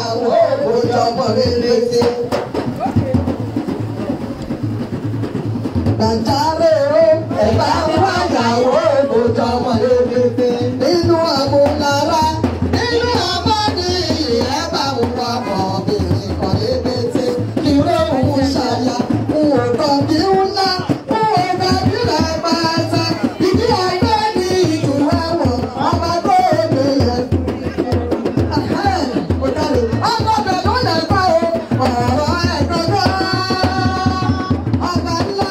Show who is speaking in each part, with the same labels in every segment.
Speaker 1: àwọn òbòjọ́ ọmọ rere ṣe. Gbàjáre o, ẹ̀bá ń wáyàwó òbòjọ́ ọmọ rere ṣe. Nínú àmúlára, nínú àbádé ẹ̀ bá ń wá ọmọbìnrin kan rere ṣe. Kí ló ń mú ṣàyà? N ò kàn kí ń ná, n ò gbàgbé rẹ̀ máa ta. Ìdí ẹgbẹ́ ni ìtura wọ̀, ọmọ tó lè yẹ. Ọgọ́dọ̀ ló lè kọ́ o, ọ̀rọ̀ ẹ̀gbọ́dọ̀ ọba ńlá.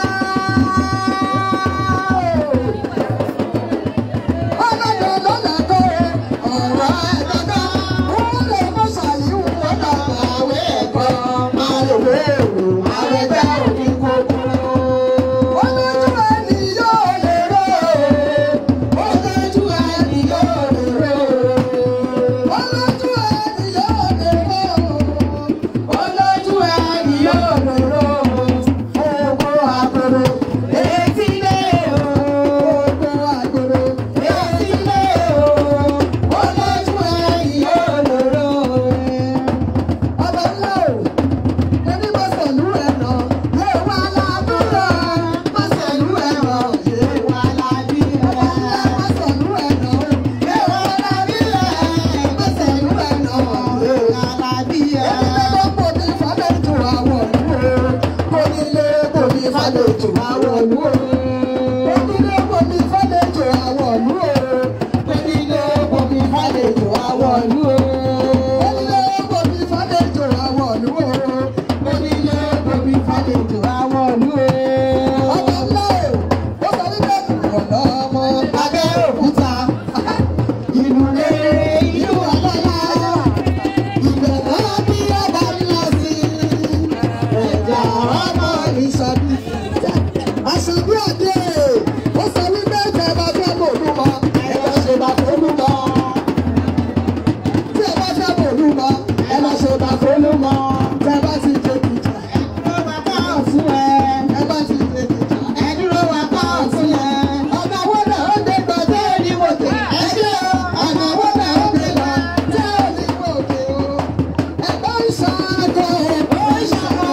Speaker 1: Ọgọ́dọ̀ ló lè kọ́ o, ọ̀rọ̀ ẹ̀gbọ́dọ̀. Wọ́n lè mú ṣàyíwò lọ́dọ̀ àwẹ̀ ẹ̀kọ́. Máa lè wé èrò, àrẹ̀gbẹ́ òní kókó. Olójú ẹni yóò lè ró o, olójú ẹni yóò lè ró o. Olójú ẹni yóò lè ró o, olójú ẹni yóò lè ró o. Ògo àgbèrè etí lé o, ògo àgbèrè etí lé o, olójú ẹni yóò lè ró o. Ọba ńlá o ẹni bá sẹ̀lú ẹ̀nà lé wa ládùúrà bá sẹ̀lú ẹ̀nà lé wa ládì ẹ̀. bá sẹ̀lú ẹ̀nà lé wa ládì ẹ̀. bá sẹ̀lú ẹ̀nà lé wa ládì ẹ̀. onílé kò ní fàlejò àwọn ìlú o. onílé kò ní fàlejò àwọn ìlú o. onílé kò ní fàlejò àwọn ìlú o. onílé kò ní fàlejò àwọn ìlú o. onílé kò ní fàlejò àwọn ìlú o. ọba ńlá o ó sọ wípé ọ̀nà ọmọ abẹ́ òkúta ìlú rere ìlú ọlọ́lá ìbẹ̀rẹ̀ bí ọba ńlá sí ẹ̀dá ọmọ ìṣàbí. Àṣàbí àdé ó sọ wípé ìjẹ́ bá fẹ́ mọ̀ lú mọ́ ẹ lọ ṣe bá tó lú mọ́. Tí ẹ bá fẹ́ mọ̀ lú mọ́ ẹ lọ ṣe bá tó lú mọ́. Tí ẹ bá ti dé kìjà ẹ dúró wá bá ọ̀tún ẹ. Ẹ bá ti dé kìjà ẹ dúró wá bá ọ̀tún ẹ. Ọ̀nà wo náà ó gbé gbọ́ tẹ́ ẹ ní wòkè? Ẹ ṣe o. Ọ̀nà wo náà ó gbé gbọ́ tẹ́ ẹ ní wòkè o? Ẹ̀gbọ́n ìṣàkó ẹ̀gbọ́n ìṣàkó.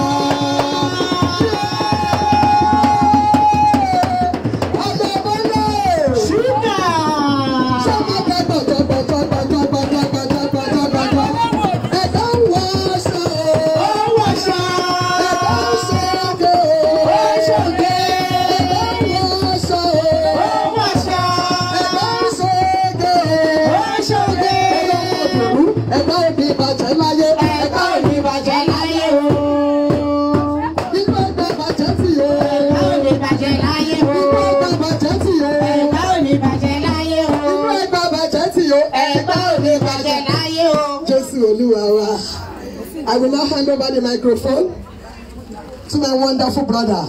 Speaker 1: Ẹgbẹ́ òbí bàjẹ́ láyé. Ẹgbẹ́ òbí bàjẹ́ láyé o. Nínú ẹgbẹ́ bàjẹ́ tì o. Nínú ẹgbẹ́ bàjẹ́ tì o. Nínú ẹgbẹ́ bàjẹ́ tì o. Ẹgbẹ́ òbí bàjẹ́ Jésù Olúwa wa. I will now hand over the microphone to my wonderful brother.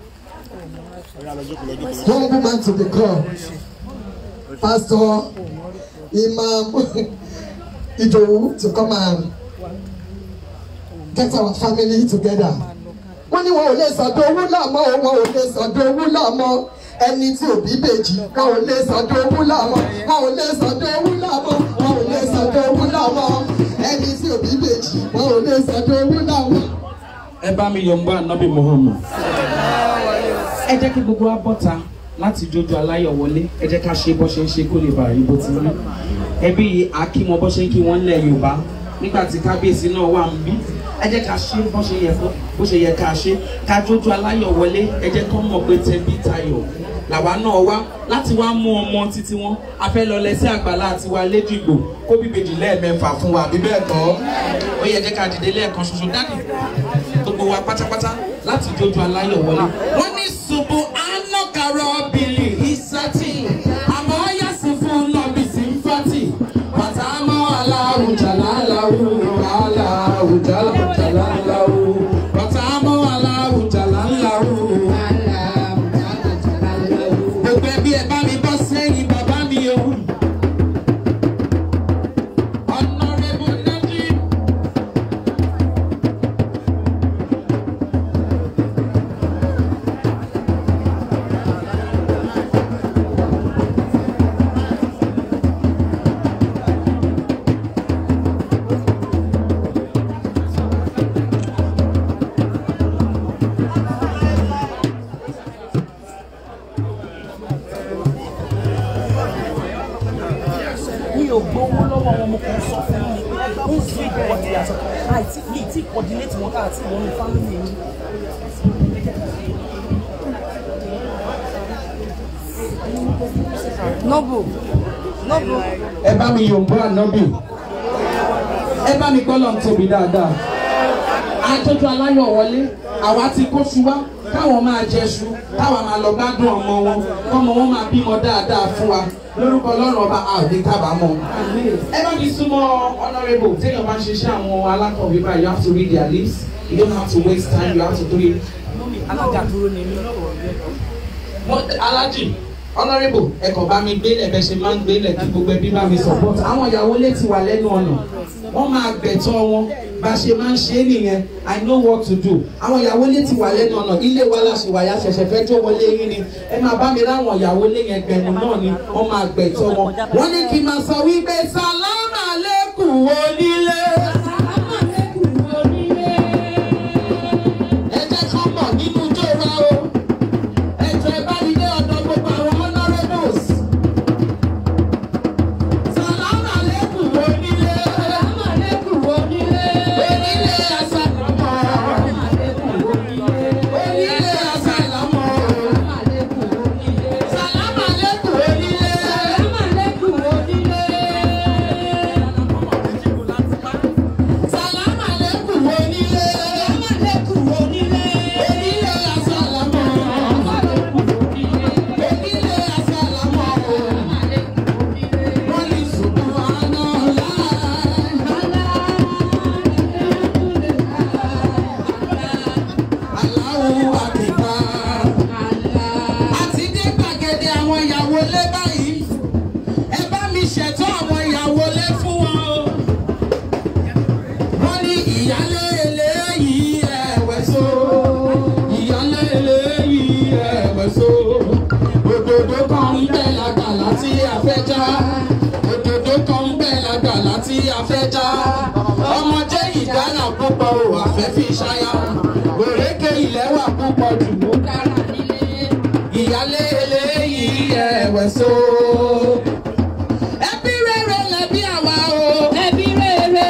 Speaker 1: Humble man to the core. Pastor Imam Idowu to come and get our family together. Wọ́n ní wọn ò lè sọ̀dọ̀ owó làmọ́ o, wọn ò lè sọ̀dọ̀ owó làmọ́. Ẹni tí òbí bèjì, wọn ò lè sọ̀dọ̀ owó làmọ́. Wọn ò lè sọ̀dọ̀ owó làmọ́. Wọn ò lè sọ̀dọ̀ owó làmọ́. Ẹni tí òbí bèjì, wọn ò lè sọ̀dọ̀ owó làmọ́.
Speaker 2: ẹ bá mi yọ̀ ń bá ànábì Muhammad. ẹ jẹ́ kí gbogbo wa bọ́ta láti jójú aláyọ̀ wọlé ẹ jẹ́ ká ṣe bó ṣe ń ṣe kó lè bàa rí bó ti rí. ẹbí akímọ bó ṣe ń kí wọ́n lẹ̀ Yorùbá nígbà tí kábíyèsí náà wà ń bí ẹ jẹ́ ká ṣe bó ṣe yẹ kó bó ṣe yẹ ká ṣe ká jójú aláyọ̀ wọlé ẹ jẹ́ kó mọ̀ pé tẹbí tayọ̀ làwa náà wá láti wá mú ọmọ títí wọn a fẹ́ lọ lẹ́sẹ̀ àgbàlá àti wa lédìgbò kó bíbejì lẹ́ẹ̀mẹ́fà fún wa bí bẹ́ẹ̀ kọ́ ó yẹ jẹ́ ká dìde lẹ́ẹ̀kan ṣoṣo dání gbogbo wa pátápátá láti jójú aláyọ̀ wọlé. wọ́n ní ṣubú anọ́kàrọ̀ bìlì ìsátì àmọ́ yàsí fún lọ́bìsì ń fàtì bàtà mọ́ aláwùjá láláwù aláwùjá láláwù bàtà mọ́ aláwùjá láláwù. gbogbo ẹbí ẹ bá mi bọ́ sẹ́yìn bàbá mi o. Honorable Najib.
Speaker 3: sọ àìtí mi ì tí coordinate wọn káàtì wọn ní family mi. noble noble.
Speaker 2: ẹ bá mi yòǹbó ànábì ẹ bá mi gbọ́ lọ́n tóbi dáadáa àjọjọ aláyọ̀ wọlé àwa ti kó su wá káwọn máa jẹṣu káwọn máa lọ gbádùn ọmọ wọn kọ́mọ wọn máa bímọ dáadáa fún wa lórúkọ ọlọ́run ọba àdé kábàámọ̀ ẹ bá mi súnmọ́ honourable téèyàn bá ń ṣiṣẹ́ àwọn alákọ̀wé báyìí you have to read their lips you don't have to waste time you have to do it
Speaker 3: alága dúró ni mí.
Speaker 2: mo alájì honourable ẹkọ bá mi gbélé bẹ ṣe máa ń gbélé kí gbogbo ẹbí bá mi support àwọn ìyàwó lè ti wà lẹ́nu ọ̀nà wọ́n máa gbẹ̀tọ́ wọn bá ṣe máa ń ṣe é nìyẹn i know what to do àwọn ìyàwó lè ti wà lẹ́nu ọ̀nà ilé wa láṣẹ wàyà ṣẹ̀ṣẹ̀ fẹ́ tó wọlé yín ni ẹ máa bá mi ráwọn ìyàwó lé yẹn gbẹ̀mù náà ni wọ́n máa gbẹ̀tọ́ wọn. wọ́n ní kí n máa sọ wípé sàlámà lẹ́kùn onílé. ẹ jẹ́ kán mọ̀ nínú ijó wa o ẹjọ ẹ bá mi dé ọ̀dọ̀ gbogbo àwọn honourables. sàlámà lẹ́kùn onílé. sàlámà lẹ́kùn onílé. onílé àsàlámọ̀. onílé àsàlámọ̀. sàlámà lẹ́kùn onílé. sàlámà lẹ́kùn onílé. sàlámà lẹ́kùn onílé. sàlámà lẹ́kùn onílé. onílé àsàlámọ̀. Onílé àsàlámọ̀ o. Wọ́n ní subhanallah. Allahu akbar. Àti dé gbàgede àwọn ìyàwó lé báyìí. Ẹ bá mi ṣètò àwọn ìyàwó lé fún wọn o. Wọ́n ní ìyálé eléyìí ẹ̀wẹ̀ so. Ìyálé eléyìí ẹ̀wẹ̀ so. Òdòdó kan ń bẹ lágbàlá tí a fẹ́ já. Òdòdó kan ń bẹ lágbàlá tí a fẹ́ já. Ọmọdé ìdára púpọ̀ ò àfẹ́ fi ṣáyà. Òrékè ilẹ̀ wà púpọ̀ jù ló dára nílé. Ìyálé eléyìí ẹ̀wẹ̀ so. Ẹbí rere lẹbí àwa o. Ẹbí rere.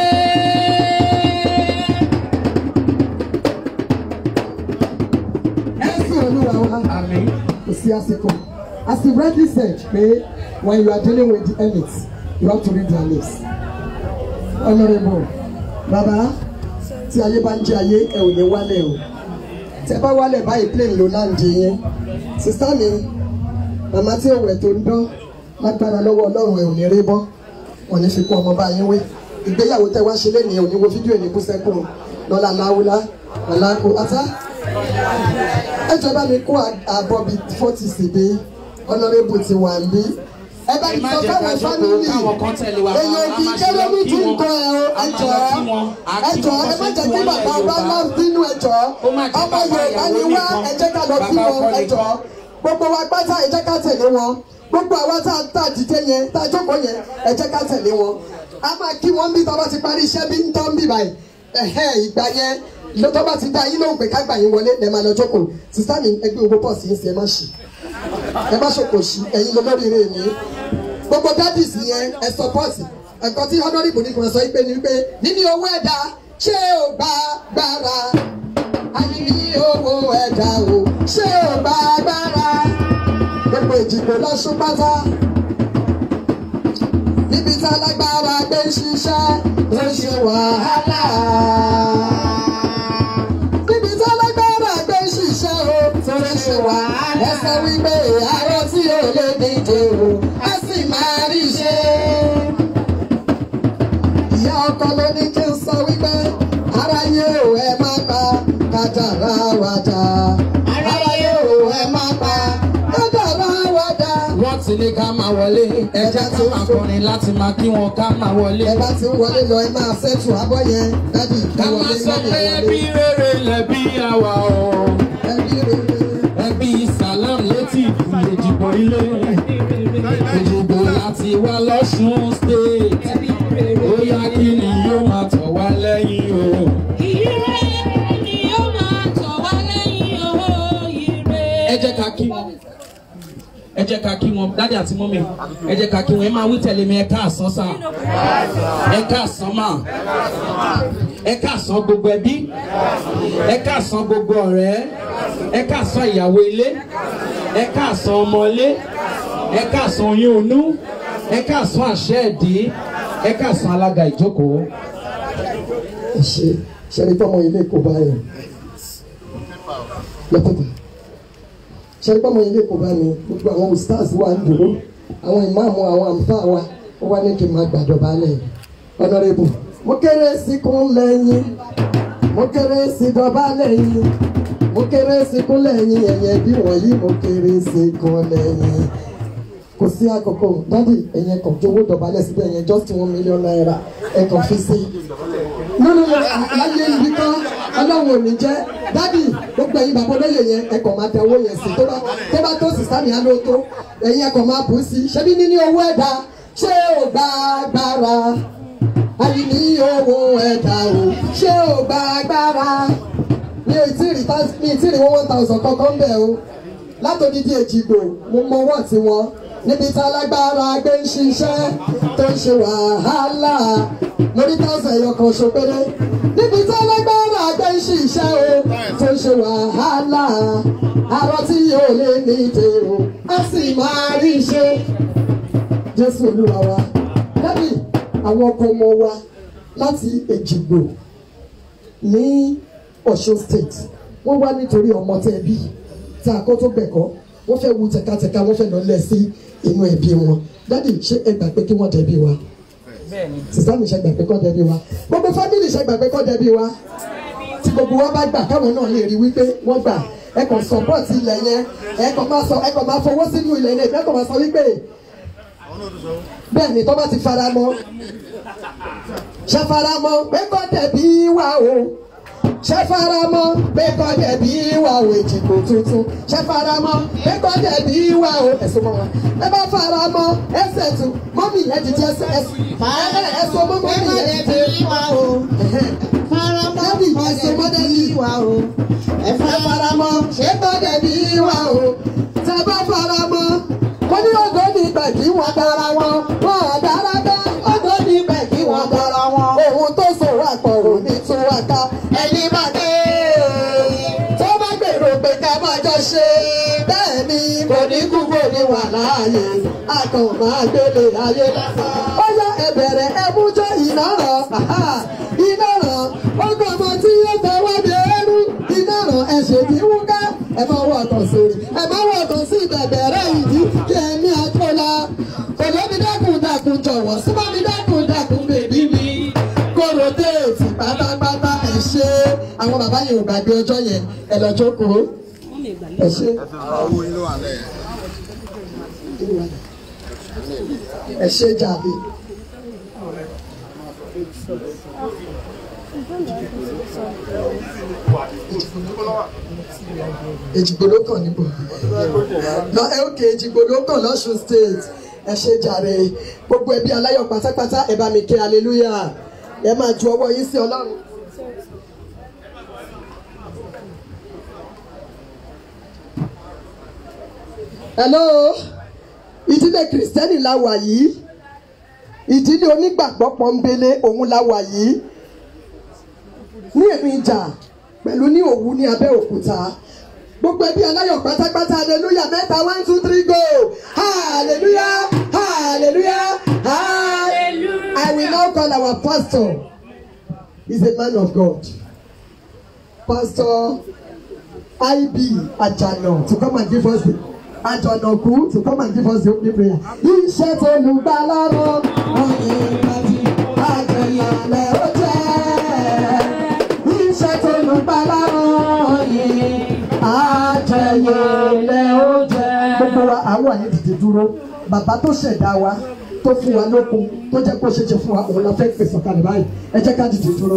Speaker 1: ẹ̀sìn olúwa wa
Speaker 2: Àmín.
Speaker 1: kò sí àsìkò as he rightly said pé when you are dealing with the elites you have to read their lips honourable baba tí ayé bá ń jẹ ayé ẹ ò ní wálẹ̀ o tẹ bá wálẹ̀ báyìí plane ló láǹdì yẹn sista mi màmá tí òwẹ̀ tó ń dán lágbára lọ́wọ́ ọlọ́run ẹ ò ní rí bọ́ wọn ní fi kún ọmọ bá yín wé ìgbéyàwó tẹ wá ṣe lẹ́nìí ò ní wo fídíò ní kúsẹ́kùn lọ́la láwùlá àlàkù ata ẹ jọba mi kó àbọ̀ bíi fọ́tì síbi honourable ti wà ń bí ẹ bá
Speaker 2: Ẹ má
Speaker 1: sọ
Speaker 2: jẹ́ ká
Speaker 1: fáwọn
Speaker 2: jókòó
Speaker 1: fámìlì
Speaker 2: káwọn kan tẹ̀lé wa.
Speaker 1: èèyàn
Speaker 2: A
Speaker 1: kì í
Speaker 2: máa ṣe
Speaker 1: kéré
Speaker 2: lọ
Speaker 1: ní
Speaker 2: kí
Speaker 1: tí ń
Speaker 2: wọn.
Speaker 1: kọ ẹ o
Speaker 2: A
Speaker 1: ẹ
Speaker 2: máa
Speaker 1: jọ
Speaker 2: lọ kí wọn. A
Speaker 1: ẹ
Speaker 2: kí
Speaker 1: jọ
Speaker 2: wọn
Speaker 1: ẹ má
Speaker 2: bó ṣe
Speaker 1: jẹ́
Speaker 2: kí
Speaker 1: kí
Speaker 2: wọn
Speaker 1: bàbá
Speaker 2: lẹ̀
Speaker 1: ọba
Speaker 2: Yorùbá.
Speaker 1: náà bínú ẹ jọ
Speaker 2: Ó má jẹ́
Speaker 1: ọmọ
Speaker 2: bàbá
Speaker 1: Yorùbá ni
Speaker 2: ìyàwó
Speaker 1: wá
Speaker 2: nìkan.
Speaker 1: ẹ jẹ́ ká lọ kí
Speaker 2: Bàbá
Speaker 1: wọn
Speaker 2: ọkọ
Speaker 1: ẹ jọ
Speaker 2: nìkan.
Speaker 1: gbogbo wa pátá ẹ jẹ́ ká tẹ̀lé wọn gbogbo àwa tá tá a dìde yẹn tá a jókòó yẹn ẹ jẹ́ ká tẹ̀lé wọn a máa kí wọn bí tọ́ ti parí iṣẹ́ bí ń tọ́ ń bì báyìí ẹ̀hẹ́ ìgbà yẹn ló tọ́ bá ti dá yín lóhùn pé ká gbà yín wọlé lẹ́ẹ̀ máa lọ jókòó sísá mi ẹgbẹ́ owó pọ̀ sí í sí ẹ má ṣì ẹ má ṣòkò ṣì ẹ̀yin lolóríire mi gbogbo daddies yẹn ẹ support ẹ̀kọ́ tí honourable ní kan sọ pé ní pé níní owó ẹ̀dá ṣé ò bá gbára àníní owó ẹ̀dá o ṣé ò bá gbára gbogbo ìdìbò lọ́sùn pátá níbi tí alágbára gbé ń ṣiṣẹ́ ló ń ṣe wàhálà níbi tí alágbára gbé ń ṣiṣẹ́ o tó ń ṣe wàhálà ẹsẹ̀ wípé àárọ̀ tí ò lè díje o á sì máa rí ṣe. ìyá ọkọ ló ní kí n sọ wípé aráyé ò ẹ má pa kádàrá wa dá aráyé ò ẹ má pa kádàrá wa dá.
Speaker 2: wọ́n ti ní ká máa wọlé ẹja tí máa kọrin láti máa kí wọn ká máa wọlé.
Speaker 1: ẹ bá ti ń wọlé lọ ẹ máa ṣẹ́tù abọ́ yẹn dádì
Speaker 2: ká
Speaker 1: ìwọlé
Speaker 2: máa sọ
Speaker 1: mẹ́rin
Speaker 2: pé
Speaker 1: wọlé.
Speaker 2: ẹbí rere lẹbí àwa o.
Speaker 1: ẹbí rere.
Speaker 2: ẹbí salam létí ìdìbò ilé. ìdìbò láti wá lọ́sùn state. ó yá kí ni yóò máa tọ̀ wá lẹ́yìn o. ẹ jẹ́ ká kí wọn ẹ jẹ́ ká kí wọn dáàdì àti mọ́mì ẹ jẹ́ ká kí wọn ẹ máa wí tẹ̀lé mi ẹ káàsán sà ẹ káàsán mà ẹ káàsán gbogbo ẹbí ẹ káàsán gbogbo ọ̀rẹ́ ẹ káàsán ìyàwó ilé ẹ káàsán ọmọ ilé ẹ káàsán oyún inú ẹ káàsán àṣẹ ẹ̀dí ẹ káàsán alága ìjókòó.
Speaker 1: ẹ ṣe ṣẹ́ni tọ́mọ ilé kò bá yẹn lọ́pọ̀tà ṣẹ́ni tọ́mọ ilé kò bá mi gbogbo àwọn stars wà ń dúró àwọn ìmáàmù àwọn àǹfà wa ó wá ní kí n máa gbàjọba lẹ̀ honourable mo kéré sí kún lẹ́yìn mo kéré sí dọ́bà lẹ́yìn mo kéré sí kún lẹ́yìn ẹ̀yẹ bí wọ̀nyí mo kéré sí kún lẹ́yìn kò sí àkókò dádì ẹ̀yẹ kan tó owó dọ̀bálẹ̀ síbẹ̀ ẹ̀yẹ just one million naira ẹ̀ kàn fi sí nínú láyé ibi kan ọlọ́run ò ní jẹ́ dádì gbogbo ẹ̀yin bàbá olóyè yẹn ẹ kàn máa tẹ owó yẹn sí tó bá tó bá tó sísá mi àná tó ẹ̀yin ẹ kàn máa bù ú sí ṣebí níní owó ẹ̀dá ṣé ò gba agbára àyìní owó ẹ̀dá o ṣé ò gba agbára mi ò tí ì rí tá- mi ì tí ì rí one thousand kankan bẹ́ẹ̀ o látòdìdí èjìgbò mo mọ ọwọ́ tí wọ́n níbi tá lágbára gbé ń ṣiṣẹ́ tó ń ṣe wàhálà lórí táwọn ẹ̀yọ kan ṣo péré níbi tá lágbára gbé ń ṣiṣẹ́ o tó ń ṣe wàhálà àrọ tí yóò lé ní tèrò á sì máa rí ṣe jésù olúwa wa dábì àwọn ọkọ ọmọ wa láti èjìgbò ní ọ̀ṣun state wọ́n wá nítorí ọmọ tẹ́ bí tí a kọ́ tó gbẹ̀kọ́ wọ́n fẹ́ wu tẹ̀katẹ̀ka wọ́n fẹ́ lọ lẹ̀ sí inú ẹbí wọn dádì ṣé ẹ gbà pé kí wọ́n dẹ̀bi wa sísá mi ṣe gbà pé kọ́ dẹ̀bi wa gbogbo fámìlì ṣe gbà pé kọ́ dẹ̀bi wa tí gbogbo wa bá gbà káwọn náà lè rí wípé wọ́n gbà ẹ kàn support ilẹ̀ yẹn ẹ kàn máa sọ ẹ kàn máa fowó sínú ilẹ̀ yẹn ẹ kàn máa sọ wípé bẹ́ẹ̀ ni tó bá ti fara mọ́ ṣe fara mọ́ pé kọ́ dẹ̀bi wa o ṣe faramọ́ pé kọjá bí wà ó èjìgbò tuntun ṣe faramọ́ pé kọjá bí wà ó ẹ̀sùn mọ́ wọn ẹ bá faramọ́ ẹsẹ̀ tún mọ́mì ẹ ti jẹ́ ẹsẹ̀ ẹsẹ̀ mọ́ mọ́mì ẹ ti jẹ́ dábì ẹsẹ̀ mọ́ dábì ẹ faramọ́ ṣé kọjá bí wà ó tẹ bá faramọ́ wọ́n ní ọgọ́ ní ibẹ̀ kí wọ́n dára wọn wọ́n dára bẹ́ ọgọ́ ní ibẹ̀ kí wọ́n dára wọn ohun tó sọ̀rọ̀ àpọ̀rọ̀ ní túwàká ẹni máa dé tó bá gbèrò pé ká máa jọ ṣe bẹ́ẹ̀ ni kò ní kú kò ní wà láàyè a kàn máa gbélé ayé lásán. ó yá ẹ bẹ̀rẹ̀ ẹ mú jẹ́ iná ràn iná ràn ọgbọ́n ọmọ tí yóò tẹwọ́ dé ẹrú iná ràn ẹ ṣe bí wúká ẹ máa wọ ọ̀tọ̀ sórí ẹ máa wọ ọ̀tọ̀ sí ìbẹ̀bẹ̀rẹ̀ ìdí kí ẹ̀mí àtọ́lá kò lómi dákun dákun jọ̀wọ́ súnmọ́ mi dákun dákun bèbí mi kóró déètì pátápátá ẹ ṣe àwọn bàbá yẹn ò gbàgbé ọjọ́ yẹn ẹ lọ jókòó ẹ ṣe. ẹ ṣe jàbí. èjìgbò ló kàn níbo lọ ẹ òkè èjìgbò ló kàn lọ́sùn state ẹ ṣe jàre gbogbo ẹbí aláyọ̀ pátápátá ẹ bá mi ké hallelujah ẹ máa ju ọwọ́ yín sí ọlọ́run. hello ìdílé kìrìsìtẹ́nì la wà yìí ìdílé onígbàgbọ́ pọ́nbélé òun la wà yìí ní èmi ìjà pẹ̀lú ní òwú ní abẹ́òkúta gbogbo ẹbí aláyọ̀ pátápátá hallelujah mẹ́ta one two three go hallelujah hallelujah hallelujah I will now call our pastor he is a man of God pastor IB Ajana to come and give us the Ajanaku to come and give us the opening prayer iṣẹ́ tó lù gbà lọ́rọ̀ ọ̀yẹ́ ìgbàdí àjọyọ̀lẹ̀ ó jẹ́ iṣẹ́ tó lù gbà lọ́rọ̀ ọ̀yẹ́ àjọyọ̀lẹ̀ ó jẹ́. gbogbo wa àwọn àyè dìde dúró bàbá tó ṣẹ̀dá wa tó fún wa lókun tó jẹ́ kó ṣeéṣe fún wa òun la fẹ́ pèsè ọ̀kalẹ̀ báyìí ẹ jẹ́ ká dìde dúró.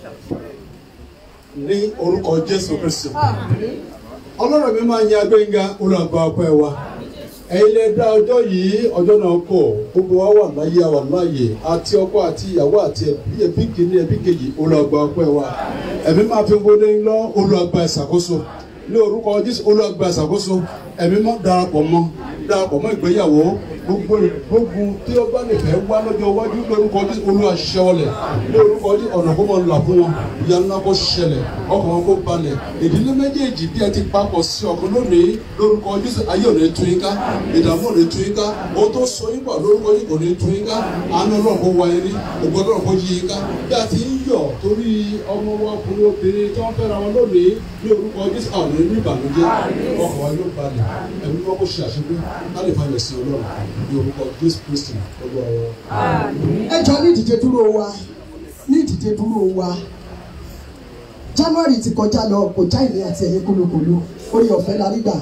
Speaker 4: ní orúkọ jésù kristu ọlọ́run mi máa ń yan agbẹ́ngà olùgbà ọpẹ́ wa ẹ̀yin lè dá ọjọ́ yìí ọjọ́ náà kọ̀ gbogbo wa wà láyé wà láàyè àti ọkọ àti ìyàwó àti ẹbí ẹbí kìíní ẹbí kejì olùgbà ọpẹ́ wa ẹ̀mí máa fi gbóná lọ olùgbà ìṣàkóso ní orúkọ jésù olùgbà ìṣàkóso ẹ̀mí máa darapọ̀ mọ́ darapọ̀ mọ́ ìgbéyàwó gbogbo gbogbo tí ó bá lè fẹ́ wá lọ́jọ́ iwájú lórúkọ Jésù olúwa ṣẹ́wọ́lẹ̀ lórúkọ Jésù ọ̀nà kó máa là fún wọn ìyanu náà kó ṣẹlẹ̀ ọkàn wọn kó balẹ̀ ìdílé méjèèjì bí ẹ ti papọ̀ sí ọkàn lónìí lórúkọ Jésù ayé ò ní tú yín ká ìdààmú ò ní tú yín ká o tó sọ yín pọ̀ lórúkọ Jésù kò ní tú yín ká àánú ọlọ́run kó wá yín rí ògbọ́n ọlọ́run kó yí yín ká bí a ti ń yọ̀ torí ọmọ wa ọkùnrin obìnrin tí wọ́n fẹ́ra wọn lónìí ní orúkọ Jésù àwọn ò ní ìbànújẹ́ ọkàn wa yóò balẹ̀ ẹ̀mí wọn kó ṣe àṣepé ká lè fàyọ̀ sí ọlọ́run ní orúkọ Jésù Kristi ọgbà ọ̀rọ̀.
Speaker 1: ẹ jọ ní ìdíje dúró wa ní ìdíje dúró wa January ti kọjá lọ kò já ìní àti ẹ̀yẹ kólókòló orí ọ̀fẹ́ la rí gbà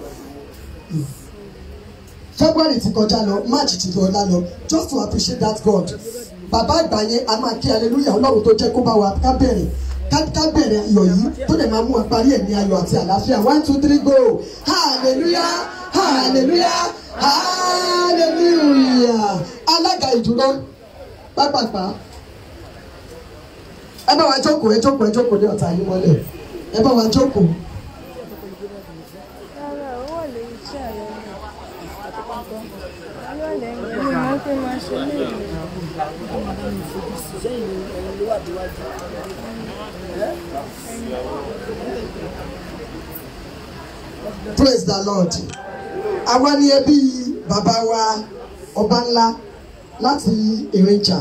Speaker 1: February ti kọjá lọ March ti lọ ọ̀la lọ just to appreciate that God bàbá àgbà yẹn a máa kí hallelujah ọlọ́run tó jẹ́ kó bá wa ká bẹ̀rẹ̀ ká ká bẹ̀rẹ̀ ayọ̀ yìí tó dẹ̀ máa mú wa parí ẹ̀ ní ayọ̀ àti àlàáfíà one two three go hallelujah hallelujah hallelujah alága ìdúró pápápá ẹ bá wa jókòó ẹ jókòó ẹ jókòó ní ọ̀tá yín mọ́lẹ̀ ẹ bá wa jókòó.
Speaker 5: Rárá, ó wà lórí iṣẹ́ ààrẹ mi. Ó wà lẹ́yìn mi máa ń pè máa ṣe léèrè.
Speaker 1: praise the lord àwa ni ẹbí bàbá wa ọba ńlá láti èrìnjà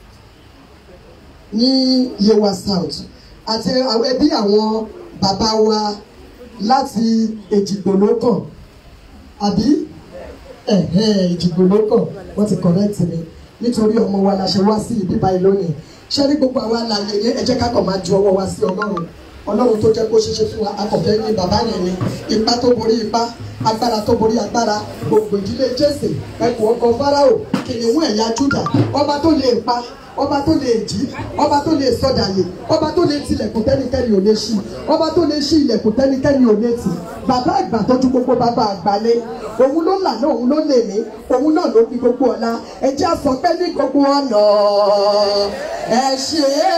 Speaker 1: ní yewa south àti àwọn ẹbí àwọn bàbá wa láti èjìgbò lókàn àbí ẹ̀hẹ́ èjìgbò lókàn wọ́n ti correct mi nítorí ọmọ wa la ṣe wá sí ibi báyìí lónìí ṣé ní gbogbo àwa láàyè yẹn ẹ jẹ́ ká kàn máa ju ọwọ́ wa sí ọlọ́run ọlọ́run tó jẹ́ kó ṣeéṣe fún wa akọ̀fẹ́ ní bàbá yẹn ni ipá tó borí ipá agbára tó borí agbára gbogbo ìdílé jésè ẹkùn ọkọ fáráò kìnìún ẹ̀yà júdà ọba tó lè pa ọba tó lè jí ọba tó lè sọdàyè ọba tó lè tilẹ̀kùn tẹ́nikẹ́ni ò lè ṣí ọba tó lè ṣí ilẹ̀kùn tẹ́nikẹ́ni ò lè tì bàbá àgbà tọ́jú gbogbo bàbá àgbálẹ̀ òun ló là náà òun ló lè mí òun náà ló fi gbogbo ọ̀la ẹ jẹ́ àsọ pé ní gbogbo ọ̀nà ẹ ṣe é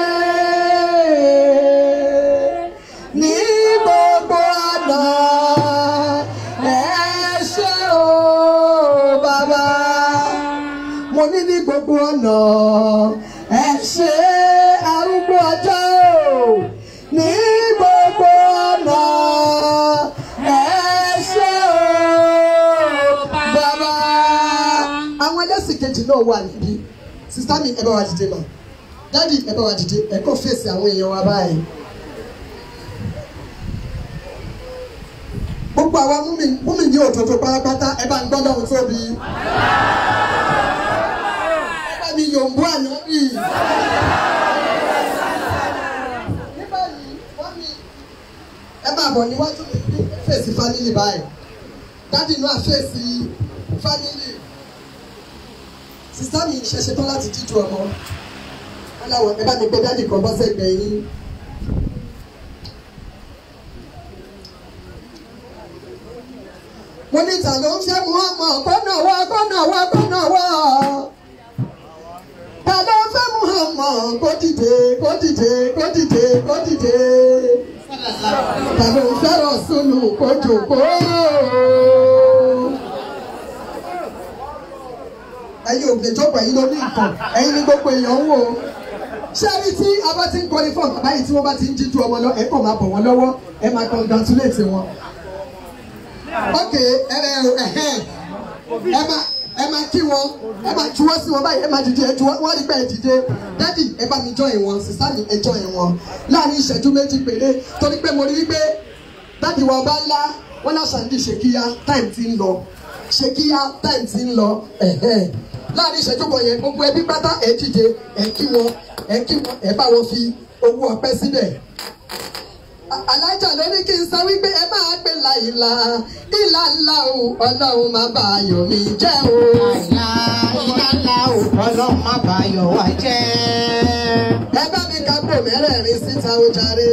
Speaker 1: ní gbogbo ọ̀nà ẹ ṣe o bàbá mo ní ní gbogbo ọ̀nà ẹ ṣe arúgbó ọjọ́ o ní gbogbo ọ̀nà ẹ ṣe o bàbá. àwọn ẹlẹ́sìn kejì náà wà níbí sísá mi ẹ bá wa dìde mà dádì ẹ bá wa dìde ẹ kọ́ fèsì àwọn èèyàn wa báyìí. gbogbo àwa múmi múmi ní òtòtò pátápátá ẹ bá ń gbọ́ lọ́hùn tóbi. ẹ bá mi yòǹbó ànábì. ní báyìí wọ́n mi ẹ máa bọ̀ níwájú mi ní fèsì fámìlì báyìí dádì náà fèsì fámìlì. sísá mi ṣẹ̀ṣẹ̀ tán láti jíjú ọmọ. wọ́n láwọn ẹ bá mi gbé dádì kan bọ́ sẹ́gbẹ̀ẹ́ yín. mo ní ta ló ń fẹ́ mú ọmọ kọ́nà wá kọ́nà wá kọ́nà wá. ta ló ń fẹ́ mú ọmọ kó dìde kó dìde kó dìde kó dìde. ta ló ń fẹ́ rọ̀ṣùlù kó jòkó. ẹ̀yin ògbè jókòó ẹ̀yin ló ní nǹkan ẹ̀yin ní gbogbo èèyàn ń wò ó. ṣé ẹni tí a bá ti ń kọrin fún bàbá yìí tí wọ́n bá ti ń jíjú ọmọ lọ ẹ̀ kàn máa bọ̀ wọ́n lọ́wọ́ ẹ̀ máa congratulate wọn ok ẹ ẹ ẹhẹ ẹ máa ẹ máa kí wọn ẹ máa juwọ́ sí wọn báyìí ẹ máa dìde ẹ juwọ́ wọ́n rí pé ẹ dìde dádì ẹ bá mi join wọn sísá mi ẹ join wọn láàrin ìṣẹ́jú méjì péré torí pé mo rí wípé dádì wa ọba ńlá wọn náà ṣàǹdí ṣèkíyá time ti ń lọ ṣèkíyá time ti ń lọ ẹ̀hẹ́ láàrin ìṣẹ́jú kan yẹn gbogbo ẹbí pátá ẹ dìde ẹ kí wọn ẹ kí wọn ẹ bá wọn fi owó ọpẹ́ síbẹ̀ alájà ló ní kí n sọ wípé ẹ máa gbé láìla ìlà ńlá o ọlọ́run má bà ayọ̀ mi jẹ́ o.
Speaker 6: Àìlá iná ńlá ò ọlọ́run má bàyọ̀ wá jẹ́.
Speaker 1: ẹ bá mi ká pò mẹ́rẹ̀ẹ̀rin síta ó jàre.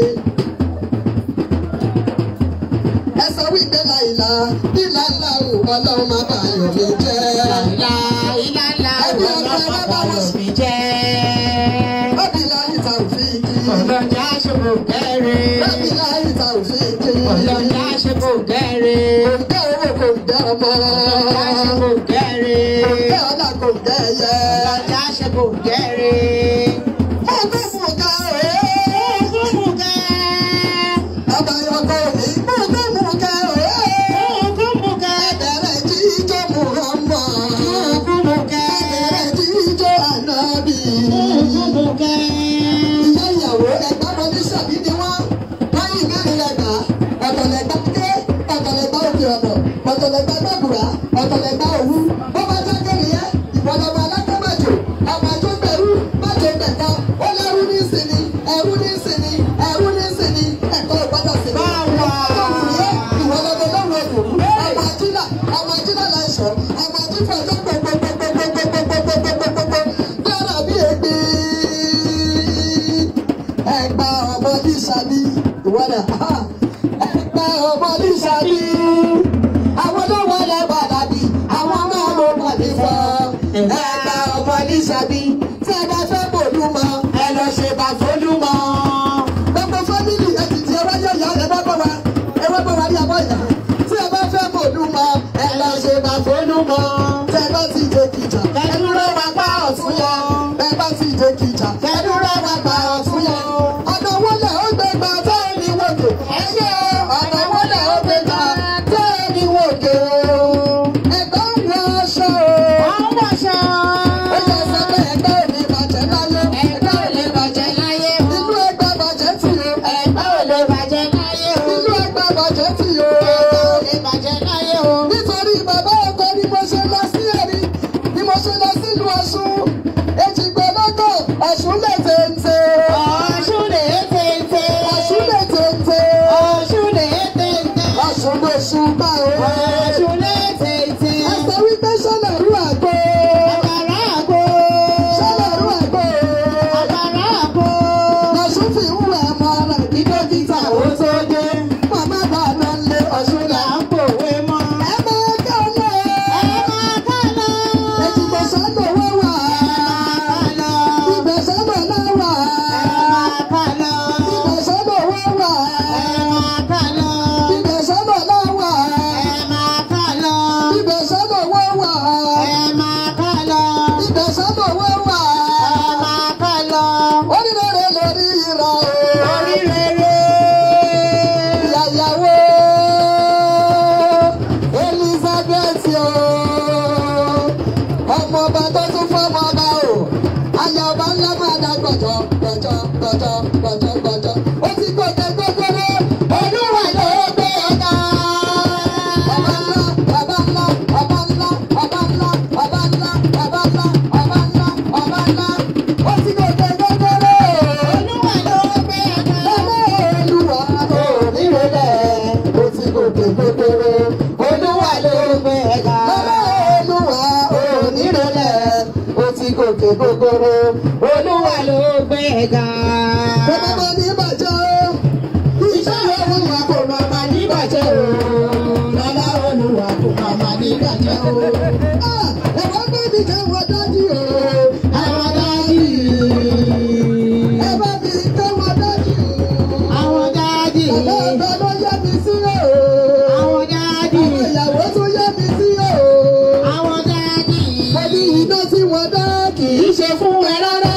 Speaker 1: ẹ sọ wípé láìla ìlà ńlá o ọlọ́run má bà ayọ̀ mi jẹ́.
Speaker 6: Àìlá iná ńlá ò ọlọ́run má bàyọ̀ mi jẹ́.
Speaker 1: Bábílá ìta òfin kí.
Speaker 6: Ọlọ́jà ṣe kò gẹ́rẹ́.
Speaker 1: Bábílá ìta òfin kí.
Speaker 6: Ọlọ́jà ṣe kò gẹ́rẹ́.
Speaker 1: Òǹkẹ́ owó kò ń gẹ́ ọmọ.
Speaker 6: kò gẹ́rẹ́.
Speaker 1: Kẹ́ ọ̀dà kò gẹ́ ẹyẹ.
Speaker 6: ọjà ṣe kò gẹ́rẹ́.
Speaker 1: Ẹgbẹ́ mú ká rèé.
Speaker 6: ògúnmùkẹ́.
Speaker 1: Àbáyọkọ mi gbọ́dọ̀ mú ká rèé.
Speaker 6: ògúnmùkẹ́.
Speaker 1: Ẹ̀bẹ̀rẹ̀ jíjọ́ Muhammad.
Speaker 6: ògúnmùkẹ́.
Speaker 1: Ẹ̀bẹ̀rẹ̀ jíjọ́ Ànábì.
Speaker 6: ògúnmùkẹ́.
Speaker 1: Ìyá ìyàwó ẹgbẹ́ wọn ní sàbí ni wọ́n. Lẹ́yìn mẹ́rin lẹ́gbà. Ọ̀tọ̀lẹ̀gbà ké, ọ̀tọ̀lẹ̀gbà òkè ọ̀nà, ọ̀tọ̀lẹ̀gbà gbàgbùrà, ọ̀tọ̀lẹ̀gbà òwú. Bó bá jẹ́ kẹ́rin yẹn, ìwọ̀lọ́mọ alákọ̀ọ́mọ̀jò, ọmọ tó gbẹ̀rú, májò gbẹ̀kọ́, ó lẹ́rú ní ìsinmi, ẹ̀rú ní ìsinmi, ẹ̀rú ní ìsinmi, ẹ̀kọ́ ìgbọ́dọ̀ sí.
Speaker 6: Báwa.
Speaker 1: Ìwọ̀lọ́mọ lọ́wọ́ ẹ̀kọ́, ọmọ ajílà, ọmọ ajílà láìsọ̀, ọmọ ajífọ̀ ọjọ́ gbogbogbogbogbogbogbogbogbogbogbogbogbò, dára bí ègbé ẹgbà ọmọ lísàbí ìwọ́dà ẹgbà ọmọ lísàbí àwọn tó wọlé bàdàbí àwọn náà ló pàdé fọ ẹgbà ọmọ lísàbí tí ẹ bá fẹ́ bòlú mọ ẹ lọ ṣe bá fọlú mọ. gbogbo fámìlì ẹ ti di ẹwà yọ̀yà ẹ bá bọ̀ wá ẹ wá bọ̀ wá ní abọ́ ìyá tí ẹ bá fẹ́ bòlú mọ ẹ lọ ṣe bá fọlú mọ. tí ẹ bá ti jẹ kìjà ẹ dúró wá pa ọ̀tún yọ ẹ bá ti jẹ kìjà ẹ dúró wá pa ọ̀tún yọ ọ̀nà wọlé ó gbé gbà tẹ́ ẹ ní wòkè. ẹ ṣe ọ̀nà wọlé ó gbé gbà tẹ́ ẹ ní wòkè o. ẹgbẹ́ ń wọ aṣọ o.
Speaker 6: àwọn wọ̀ṣọ́.
Speaker 1: ó yẹ sọ pé ẹgbẹ́ ò ní bàjẹ́ láyé.
Speaker 6: ẹgbẹ́ ò lè bàjẹ́ láyé o.
Speaker 1: inú ẹgbẹ́ bàjẹ́ tì o.
Speaker 6: ẹgbẹ́ ò lè bàjẹ́ láyé o.
Speaker 1: inú ẹgbẹ́ bàjẹ́ tì o.
Speaker 6: ẹgbẹ́ ò lè bàjẹ́ láyé o.
Speaker 1: nítorí bàbá ọkọ ni mo ṣe lọ sí ẹ̀rí ni mo ṣe lọ sílùú Ọ̀ṣun. èjìgbẹ́ lọ́kọ̀ Ọ̀ṣun lè tètè.
Speaker 6: ọ̀ṣun lè tètè.
Speaker 1: Ọ̀ṣun lè tètè.
Speaker 6: ọ̀ṣun lè tètè.
Speaker 1: Ọ̀ṣun lè ṣùgbọ́n o.
Speaker 6: ọ̀ṣun lè tètè.
Speaker 1: ẹ sọ wípé sọ́nà rú àgbo.
Speaker 6: àkàrà àgbo.
Speaker 1: sọ́nà rú àgbo.
Speaker 6: àkàrà àgbo.
Speaker 1: Ọ̀ṣun fi ń wẹ̀ mọ́ rẹ̀ kí dókítà ó tó dé. Màmá bá lọ lé Ọ̀ṣun là ń pòwe mọ́. ẹ máa ká lọ.
Speaker 6: ẹ máa ká lọ.
Speaker 1: ètùtù sọ́nà owó wà.
Speaker 6: ká lọ.
Speaker 1: ibẹ̀ sọ́nà náà wà.
Speaker 6: ẹ máa ká lọ.
Speaker 1: ibẹ̀ sọ́nà owó wà.
Speaker 6: ẹ máa ká lọ.
Speaker 1: ibẹ̀ sọ́nà náà wà.
Speaker 6: ẹ máa ká lọ.
Speaker 1: ibẹ̀ sọ́nà owó wà.
Speaker 6: ẹ máa ká lọ.
Speaker 1: ibẹ̀ sọ́nà owó wà.
Speaker 6: ẹ máa ká lọ.
Speaker 1: orílẹ̀-èdè lórí ìrà o.
Speaker 6: orí rere.
Speaker 1: ìyàwó Elizabeth o ọmọ ọba tó tún fọmọ ọba o aya ọba ńlá máa dá gbọ̀jọ̀ gbọ̀jọ̀ gbọ̀jọ̀ gbọ̀jọ̀ gbọ̀jọ̀ ó ti gbọ̀jọ̀ gbogbo olúwa ló gbé ọ̀gá. ọba ńlá ọba ńlá ọba ńlá ọba ńlá ọba ńlá ọba ńlá ọba ńlá ọba ńlá ó ti gbọ̀jọ̀ gbogbo
Speaker 6: olúwa ló gbé ọ̀gá.
Speaker 1: olúwa onírẹ̀lẹ̀ ó ti gòkè gbogbooro olúwa ló gbé ẹ̀ka. olúwa onírẹ̀lẹ̀ ó ti gòkè gbogbooro olúwa ló gbé ẹ̀ka. kò má má ní bàjẹ́ o iṣẹ́ olúwa kò má má ní bàjẹ́ o lọ́lá olúwa kò má má ní bàjẹ́ o. ẹ̀wọ́n gbé mi kẹ́wọ́n dájú o. ẹ̀wọ́n dájú. ẹ bá mi kẹ́wọ́n dájú o.
Speaker 6: àwọn dáàdì.
Speaker 1: Bàbá ọba ló yẹ mi sí o.
Speaker 6: àwọn dáàdì.
Speaker 1: Àwọn ìyàwó tó yẹ mi sí o.
Speaker 6: àwọn dáàdì.
Speaker 1: Mo ní iná tí wọ́n dá kì í ṣe fún ẹ rárá.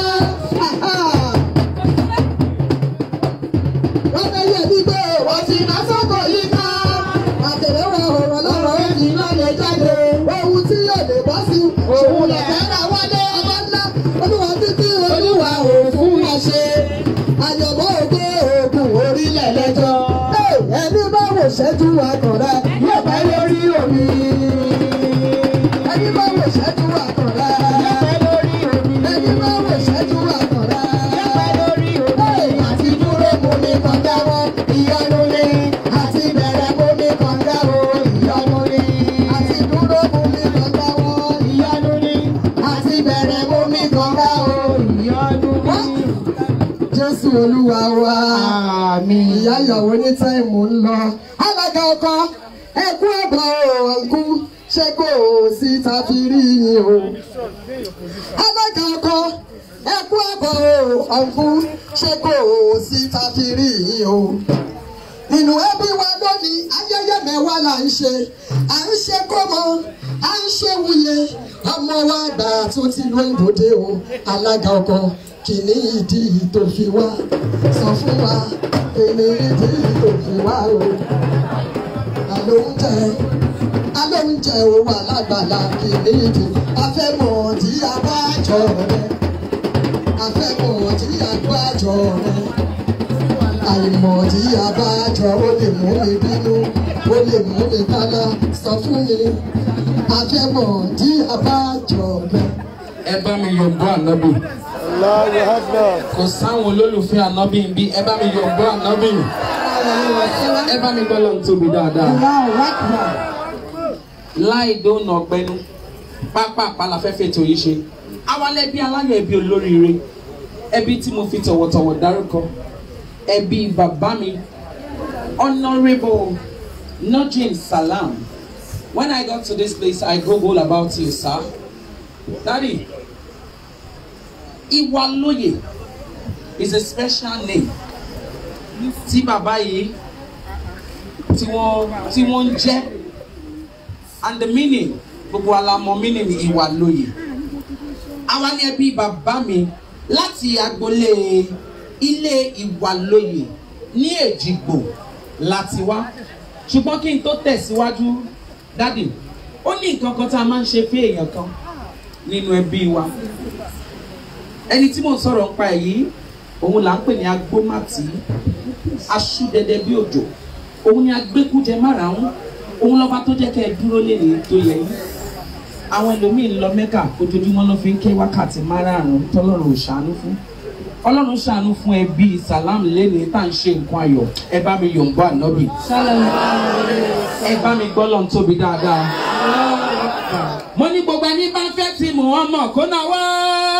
Speaker 1: Wọ́n fẹ́ yẹ mí pé wọ́n ti ná sọ́kọ̀ yìí ká. Àtẹ̀lé wa ọ̀rọ̀ lọ́rọ̀ èjì náà lè jáde. Ohun tí yóò lè bọ́ sí òun lè fẹ́ ra wálé. Ọba ńlá olúwa títí olúwa ò fún wa ṣe. Àyọ̀mọ́ ògbó òògùn orílẹ̀ lẹ́jọ́. Ẹni bá wò ṣẹ́jú akọ̀rẹ́ yóò bá lórí omi. Ẹni bá wò ṣẹ́jú akọ̀rẹ́ yóò bá lórí omi. Ẹni bá wò ṣẹ́jú akọ̀rẹ́ yóò bá lórí omi. Àti dúró mú mi kọjá wọ ìyọnu ni. Àti bẹ̀rẹ̀ mú mi kọjá wọ ìyọnu ni. Àti dúró mú mi kọjá wọ ìyọnu ni. Àti bẹ̀rẹ̀ mú mi kọjá wọ ìyọnu ni. Jésù Olúwa wa.
Speaker 6: àmín.
Speaker 1: Ìyá ìyàwó ní táìmù ń lọ. Alága ọkọ ẹkú ọ̀bọ̀ ọ̀nkú ṣé kò sí tàbí rí yín o. Alága ọkọ ẹkú ọ̀bọ̀ ọ̀nkú ṣé kò sí tàbí rí yín o. nínú ẹbí wa lónìí ayẹyẹ mẹ́wàá là ń ṣe à ń ṣe kọ́mọ à ń ṣe wuye ọmọ wa gbà tó ti lo ìbòde o alága ọkọ kìíní ìdí tó fi wá sọ fún wa kìíní ìdí tó fi wá o alóúnjẹ alóúnjẹ o wà lágbàlá kìíní ìdí afẹ́mọ̀ tí a bá jọ rẹ afẹ́mọ̀ tí a bá jọ rẹ àìmọ̀ tí a bá jọ ó lè mú mi bínú ó lè mú mi kálá sọ fún mi afẹ́mọ̀ tí a bá jọ rẹ.
Speaker 2: ẹ bá mi yọ̀ǹbọ̀ ànábì kò sáwọn olólùfẹ́ ànábì ń bí ẹ bá mi yọ̀ǹbọ̀ ànábì ẹ bá mi gbọ́ lọ́n tóbi dáadáa láì dóònà ọgbẹ́nu pápá àpàlàfẹ́fẹ́ tó yìí ṣe awalẹ̀ bí aláyọ̀ ẹbí olóríire ẹbí tí mo fi tọ̀wọ̀tọ̀wọ̀ dárúkọ ẹbí bàbá mi honourable nojin salam when i got to this place i google about you sir daddy iwaloye is a special name tí bàbá yìí tí wọ́n tí wọ́n ń jẹ́ and the meaning gbogbo alamọ meaning ìwàlóye àwa ni ẹbí bàbá mi láti agboolé ilé ìwàlóye ní èjìgbò láti wá ṣùgbọ́n kí n tó tẹ̀síwájú dádì ó ní nǹkan kan tá a máa ń ṣe fún èèyàn kan nínú ẹbí wa ẹni tí mò ń sọ̀rọ̀ nípa ẹ̀ yìí òun là ń pè ní agbómàtí aṣúdẹdẹ bí òjò òun ni agbẹ́kújẹ márààrún òun lọ́ba tó jẹ́ kẹ́ ẹ dúró lẹ́nu tó yẹ yín àwọn ẹlòmíín lọ mẹ́kà ojoojúmọ́ ló fi ń ké wákàtí márààrún tọ́lọ́run ò ṣàánú fún ọlọ́run ṣàánú fún ẹbí salam lẹ́nu tá à ń ṣe nǹkan ayọ̀ ẹ bá mi yòǹbọ̀ ànábì ẹ bá mi gbọ́ lọ́n tóbi dáadáa mo ní gbogbo ẹni bá fẹ́ ti mú wọn mọ̀ kó náà wọ́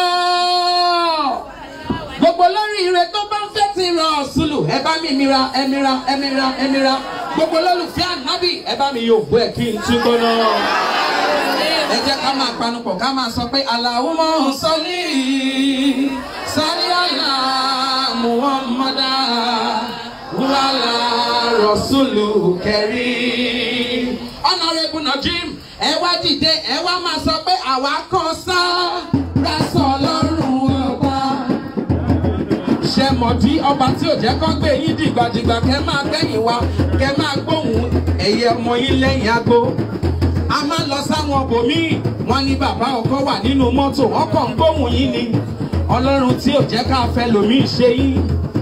Speaker 2: gbogbo lórí ire tó bá ń fẹ́ ti rọ ọ̀ṣunlù ẹ bá mi mira ẹ mira ẹ mira ẹ mira gbogbo lólùfẹ́ ànábì ẹ bá mi yóò bọ́ ẹ kí n tún gbóná. ẹ jẹ́ ká máa panupọ̀ ká máa sọ pé Allahumma salli salli ala Muhammada wàhálà rọ̀ṣùlù kẹrí. Honorable Najim ẹ wá dìde ẹ wá máa sọ pé àwa kan sá rásọ̀ lọ́rùn ọba ṣe mọ̀ tí ọba tí ò jẹ́ kán gbé yín dìgbàdìgbà kẹ́ máa gbẹ̀yìn wa kẹ́ máa gbóhùn ẹ̀yẹ ọmọ yín lẹ́yìn aago. a máa lọ sáwọn bòmíì wọ́n ní bàbá ọkọ wà nínú mọ́tò wọ́n kàn ń gbóhùn yín ni ọlọ́run tí ò jẹ́ ká fẹ́ lòmíì ṣe yín.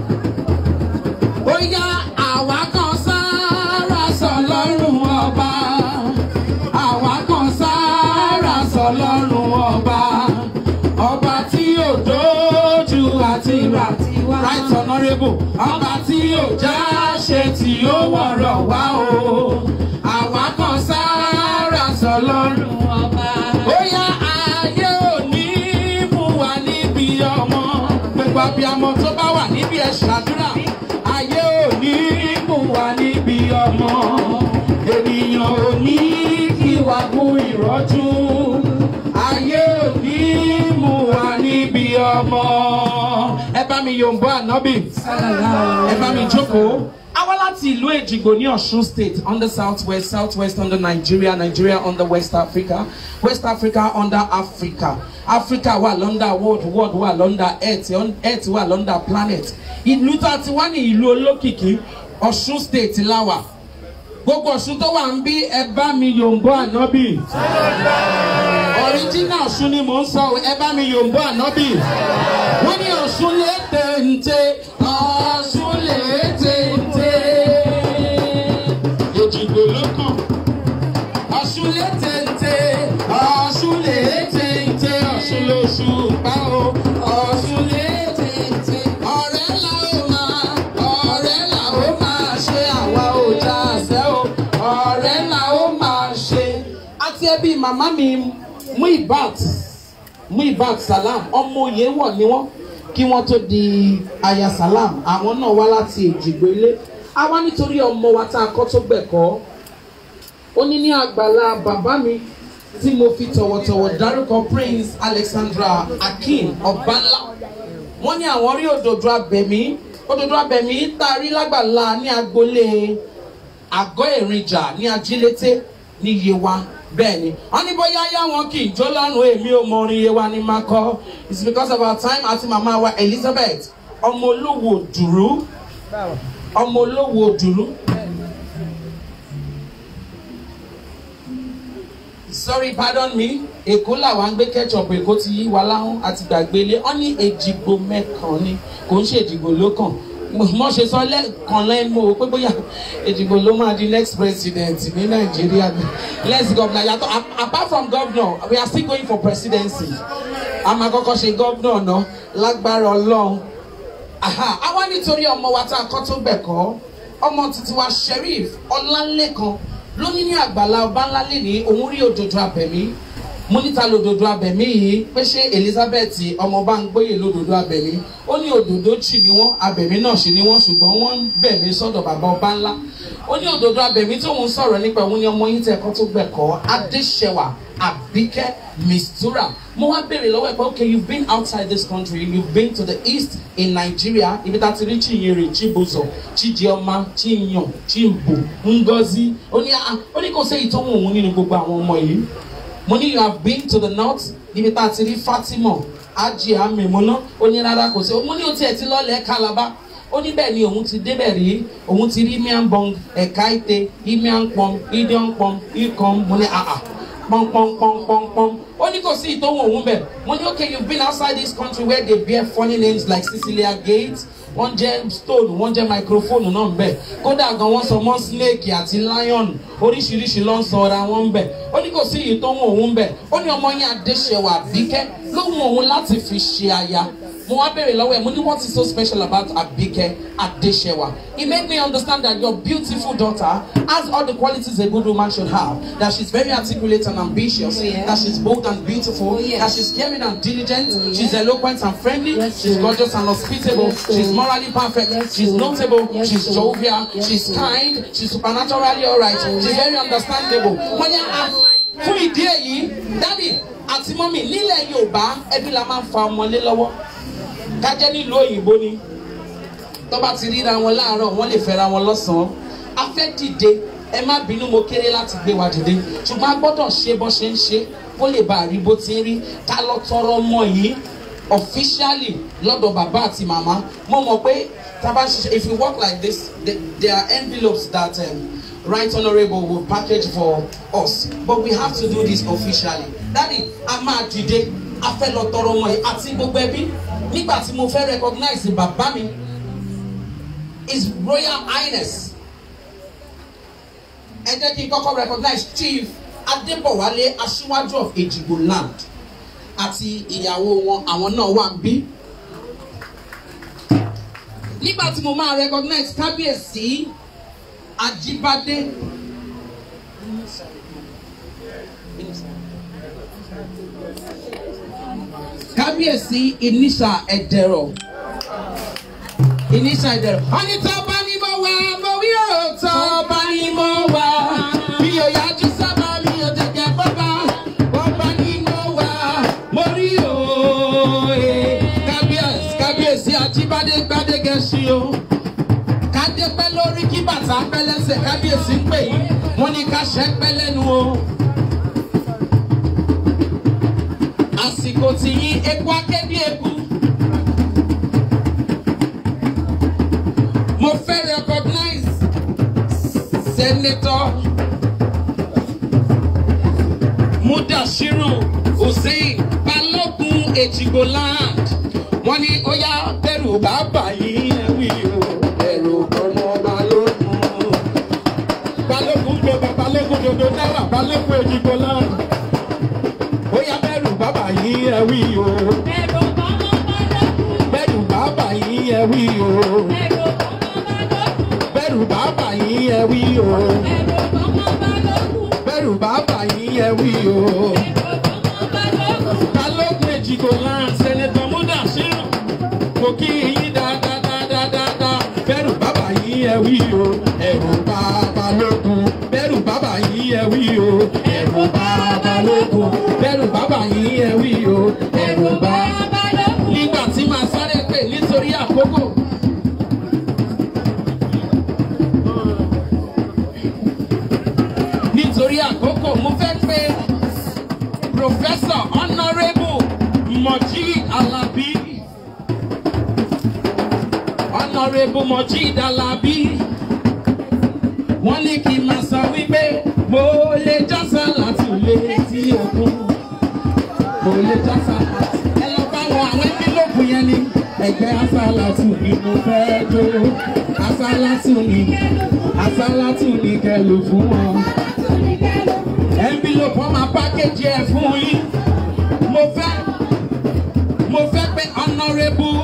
Speaker 2: ó yá àwa kan sára sọ lọ́rùn ọba àwa kan sára sọ lọ́rùn ọba ọba tí ò dójú àti rà right honourable ọba tí ò já ṣe tí ó wọ̀rọ̀ wá o àwa kan sára sọ lọ́rùn ọba. ó yá ayé ò ní mú wa níbi ọmọ gbogbo abiyamọ tó bá wà níbi ẹ ṣàdúrà ayé ò ní mú wa níbi ọmọ ènìyàn ò ní kí wa gún ìrọ́jú ayé ò ní mú wa níbi ọmọ ẹ bá mi yòǹbọ ànábì ẹ bá mi jókòó. a wá láti ìlú èjìgbò ní ọ̀ṣun state on the south west south west under nigeria nigeria under west africa west africa under africa africa wà lọ́ndà world world wà lọ́ndà earth earth wà lọ́ndà planet ìlú tá a ti wá ní ìlú olókìkí ọ̀ṣun state láwà gbogbo ọ̀ṣun tó wà ń bí ẹ bá mi yòǹbọ ànábì ọ̀ríjínà ọ̀ṣun ni mò ń sọ ẹ bá mi yòǹbọ ànábì wọ́n ní ọ̀ṣun lè tẹ̀ǹtẹ̀ ọ̀ṣun lè tẹ̀ǹtẹ̀ òjìgbò ló kàn ọ̀ṣun lè tẹ̀ǹtẹ̀ ọ̀ṣun lè tẹ̀ǹtẹ̀ ọ̀ṣun lóṣù pa o ọ̀ṣun lè tẹ̀ǹtẹ̀ ọ̀rẹ́ là ó máa ọ̀rẹ́ là ó máa ṣe àwa ò já àṣẹ o ọ̀rẹ́ là ó máa ṣe àti ẹbí màmá mi Muibat Muibat Salam ọmọ òye wọ̀ ni wọ́n kí wọ́n tó di aya Salam àwọn náà wá láti Èjìgbò ilé a wá nítorí ọmọ wa tá a kọ́ tó gbẹ̀kọ́ ó ní ní àgbàlá bàbá mi tí mo fi tọ̀wọ̀tọ̀wọ̀ dárúkọ Prince Alexandra Akin Ọbánlá wọ́n ní àwọn rí òdòdó abẹ̀mí òdòdó abẹ̀mí tá a rí lágbàlá ní agboolé àgọ́ èrìnjà ní ajílété ní yewa bẹ́ẹ̀ ni wọ́n ní bóyá yá wọn kì í jó lọ́rùn èmi ò mọ orin yewa ní máa kọ́ it's because of our time àti màmá wa elizabeth ọmọ olówó dùrú ọmọ olówó dùrú. sorry pardon me èkó làwọn gbé ketchup èkó ti yí wa láhùn àti gbàgbélé wọn ní èjìgbò mẹ́kàn ni kò ń ṣe èjìgbò ló kàn mo ṣe sọ lẹ́ẹ̀kan lẹ́nu o pé bóyá èjìgbò ló máa di next president ní nàìjíríà next governor yàtọ̀ a- apart from governor we are still going for presidency a máa kọ́kọ́ ṣe governor náà lágbára ọlọ́run aha àwa nítorí ọmọ wa tá a kọ́ tó gbẹ̀kọ́ ọmọ títí wa sheriff ọlálẹ́kan lóní ní àgbàlá ọba ńlá lè ní òun rí òdòdó abẹ̀mí mo níta lòdòdó abẹ̀mí yìí pé ṣé elizabeth ọmọọba ń gbóyè lòdòdó abẹ̀mí ó ní òdòdó jì ní wọ́n abẹ̀mí náà ṣe ní wọ́n ṣùgbọ́n wọ́n ń bẹ̀mí sọ́dọ̀ bàbá ọba ńlá ó ní òdòdó abẹ̀mí tóun sọ̀rọ̀ nípa òun ni ọmọ yín tẹ̀ ẹ̀kọ́ tó gbẹ̀kọ́ adéṣẹwà àbíkẹ́ mistura mo wá béèrè lọ́wọ́ ẹ̀ pé okay you've been outside this country you've been to the east in nigeria ibi tá a ti rí chinyere chibuzo chijioma chinyan chimbo ngozi ó ní ah ó ní kò séyìí tó wù òun nínú gbogbo àwọn ọmọ yìí mo ní you have been to the north ibi tá a ti rí fatima ajia memona ó ní rárá kò sí mo ní o tiẹ̀ ti lọ́lẹ̀ calabar ó ní bẹ́ẹ̀ ni òun ti débẹ̀ rí òun ti rí miambong ẹ̀ka ite imiampom idiampom ikom mo ní àà pọ́npọ́npọ́npọ́npọ́n ó ní kò sí ìtòhùn òun bẹ̀ mo ní okay you been outside this country where they bear funny names like cecilia gates wọ́n jẹ́ stone wọ́n jẹ́ microphone náà ń bẹ̀ kódà gan wọ́n sọ mọ́ snake àti lion oríṣiríṣi ló ń sọ ọ́ra wọn ń bẹ̀ ó ní kò sí ìtòhùn òun bẹ̀ ó ní ọmọ yẹn adéṣẹwà bíkẹ́ lóhùn òun láti fi ṣe aya mo wá béèrè lọ́wọ́ ẹ̀ mo ní what is so special about Abike Adesewa it made me understand that your beautiful daughter has all the qualities a good woman should have that she's very articulate and ambitious
Speaker 5: Oh, yeah.
Speaker 2: that she's bold and beautiful
Speaker 5: Oh, yes.
Speaker 2: that she's caring and diligent
Speaker 5: Oh,
Speaker 2: she's
Speaker 5: yeah.
Speaker 2: eloquent and friendly
Speaker 5: Yes,
Speaker 2: she's
Speaker 5: sir.
Speaker 2: gorgeous and hospitable
Speaker 5: Yes, sir.
Speaker 2: she's morally perfect
Speaker 5: Yes,
Speaker 2: she's
Speaker 5: sir.
Speaker 2: notable
Speaker 5: Yes,
Speaker 2: she's
Speaker 5: sir.
Speaker 2: jovial
Speaker 5: Yes,
Speaker 2: she's
Speaker 5: sir.
Speaker 2: kind she's supernaturally alright she's very understandable wọ́n yẹ ah fún ìdí èyí dádì àti mọ́mì nílẹ̀ Yorùbá ẹbí la máa ń fa ọmọlé lọ́wọ́ kájẹ́ nílùú òyìnbó ni tó bá ti ríra wọn láàárọ̀ wọ́n lè fẹ́ra wọn lọ́sàn-án a fẹ́ dìde ẹ má bínú mo kéré láti gbé wa dìde ṣùgbọ́n a gbọ́dọ̀ ṣe bó ṣe ń ṣe kó lè bá a rí bó ti ń rí ká lọ tọrọ ọmọ yìí officially lọ́dọ̀ bàbá àti màmá mo mọ̀ pé tá a bá ṣiṣẹ́ if you work like this the- there are envelopes that um, right honourable will package for us but we have to do this officially daddy a máa dìde a fẹ́ lọ tọrọ ọmọ yìí àti gbogbo ẹbí nígbà tí mo fẹ́ recognize bàbá mi his royal highness ẹ jẹ́ kí n kọ́kọ́ recognize chief adébọ̀wálé aṣíwájú of ejigbo land àti ìyàwó wọn àwọn náà wà ń bí nígbà tí mo máa recognize kábíyèsí ajíbádé kábíyèsí ìníṣà ẹ̀dẹ̀rọ̀ ìníṣà ẹ̀dẹ̀rọ̀. wọ́n ní tọ́ bá ní mo wá mo wí ò tọ́ bá ní mo wá mi ò yájú sábà mi ò tẹ̀jẹ̀ bọ́bá wọ́n bá ní mo wá mo rí o eh. kábíyèsí kábíyèsí ajíbádé gbádégẹṣin o kádé pẹ́ lórí kí bàtà pẹ́ lẹ́sẹ̀ kábíyèsí ń pè yín wọ́n ní ká ṣẹ́ pẹ́ lẹ́nu o. àsìkò tí yín eku akéde eku. mo fẹ́ recognize senator mudashiru hussein balógun ejigbo land wọ́n ní ó yá bẹ̀rù bàbá yìí ẹ̀wí o bẹ̀rù ọmọ balógun balógun gbé bá balógun dodo náírà balógun ejigbo land ó yá bẹ̀rù bàbá yìí ẹ̀wí o bẹ̀rù bàbá yìí ẹ̀wí o bẹ̀rù bàbá yìí ẹ̀wí o bẹ̀rù bàbá yìí ẹ̀wí o balógun ejigbo land senator mudashiru kò kí yín dáadáadáadáa bẹ̀rù bàbá yìí ẹ̀wí o ẹ̀rù bàbá lógun bẹ̀rù bàbá yìí ẹ̀wí o ẹ̀rù bàbá lógun bẹ̀rù bàbá yìí ẹ̀wí o ẹ̀rù bàbá nígbà tí màá sáré pè nítorí àkókò Professor Honourable Mojeed Alabi. Honourable Mojeed Alabi. Wọ́n ní kí n máa sọ wípé mo lè jọ́sà láti lé tí òkun. Mo lè jọ́sà láti. Ẹ lọ bá wọn àwọn ẹ́pílòpù yẹn ni. Ẹgbẹ́ Asálàtù ni mo fẹ́ jó. Asálàtù ni Asálàtù ni kẹlù fún wọn envelope wọn máa package ẹ fún yín mo fẹ́ mo fẹ́ pé honourable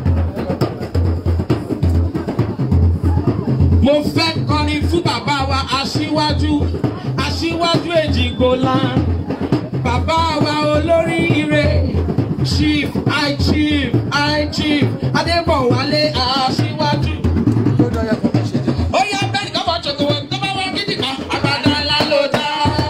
Speaker 2: mo fẹ́ kọrin fún bàbá wa aṣíwájú aṣíwájú èjìgbòlá bàbá wa olóríire chief high chief high chief adébọ̀wálé aṣíwájú. ó yá bẹ́ẹ̀ ni kọ́kọ́ ṣòkòwò tó bá wá gidi kan àgbàdo ńlá ló dá.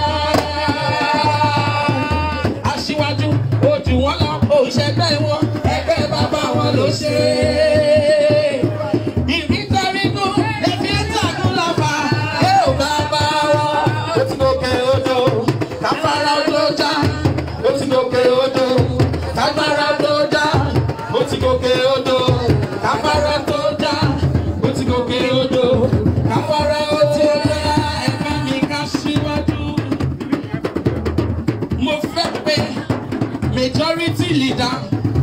Speaker 2: aṣíwájú ojú wọn lọ òṣègbè wọn ẹgbẹ́ bàbá wọn ló ṣe é. ìrítẹ́rínú lẹ́fí ẹ̀ńtàkùn lọ́fà ẹ̀ ò bàbá wọn. ó ti gòkè odò káfárá odò já ó ti gòkè odò káfárá odò já ó ti gòkè odò káfárá tó já ó ti gòkè odò káfárá ó ti já ẹ̀ka mi ká síwájú mo fẹ́ pé majority leader.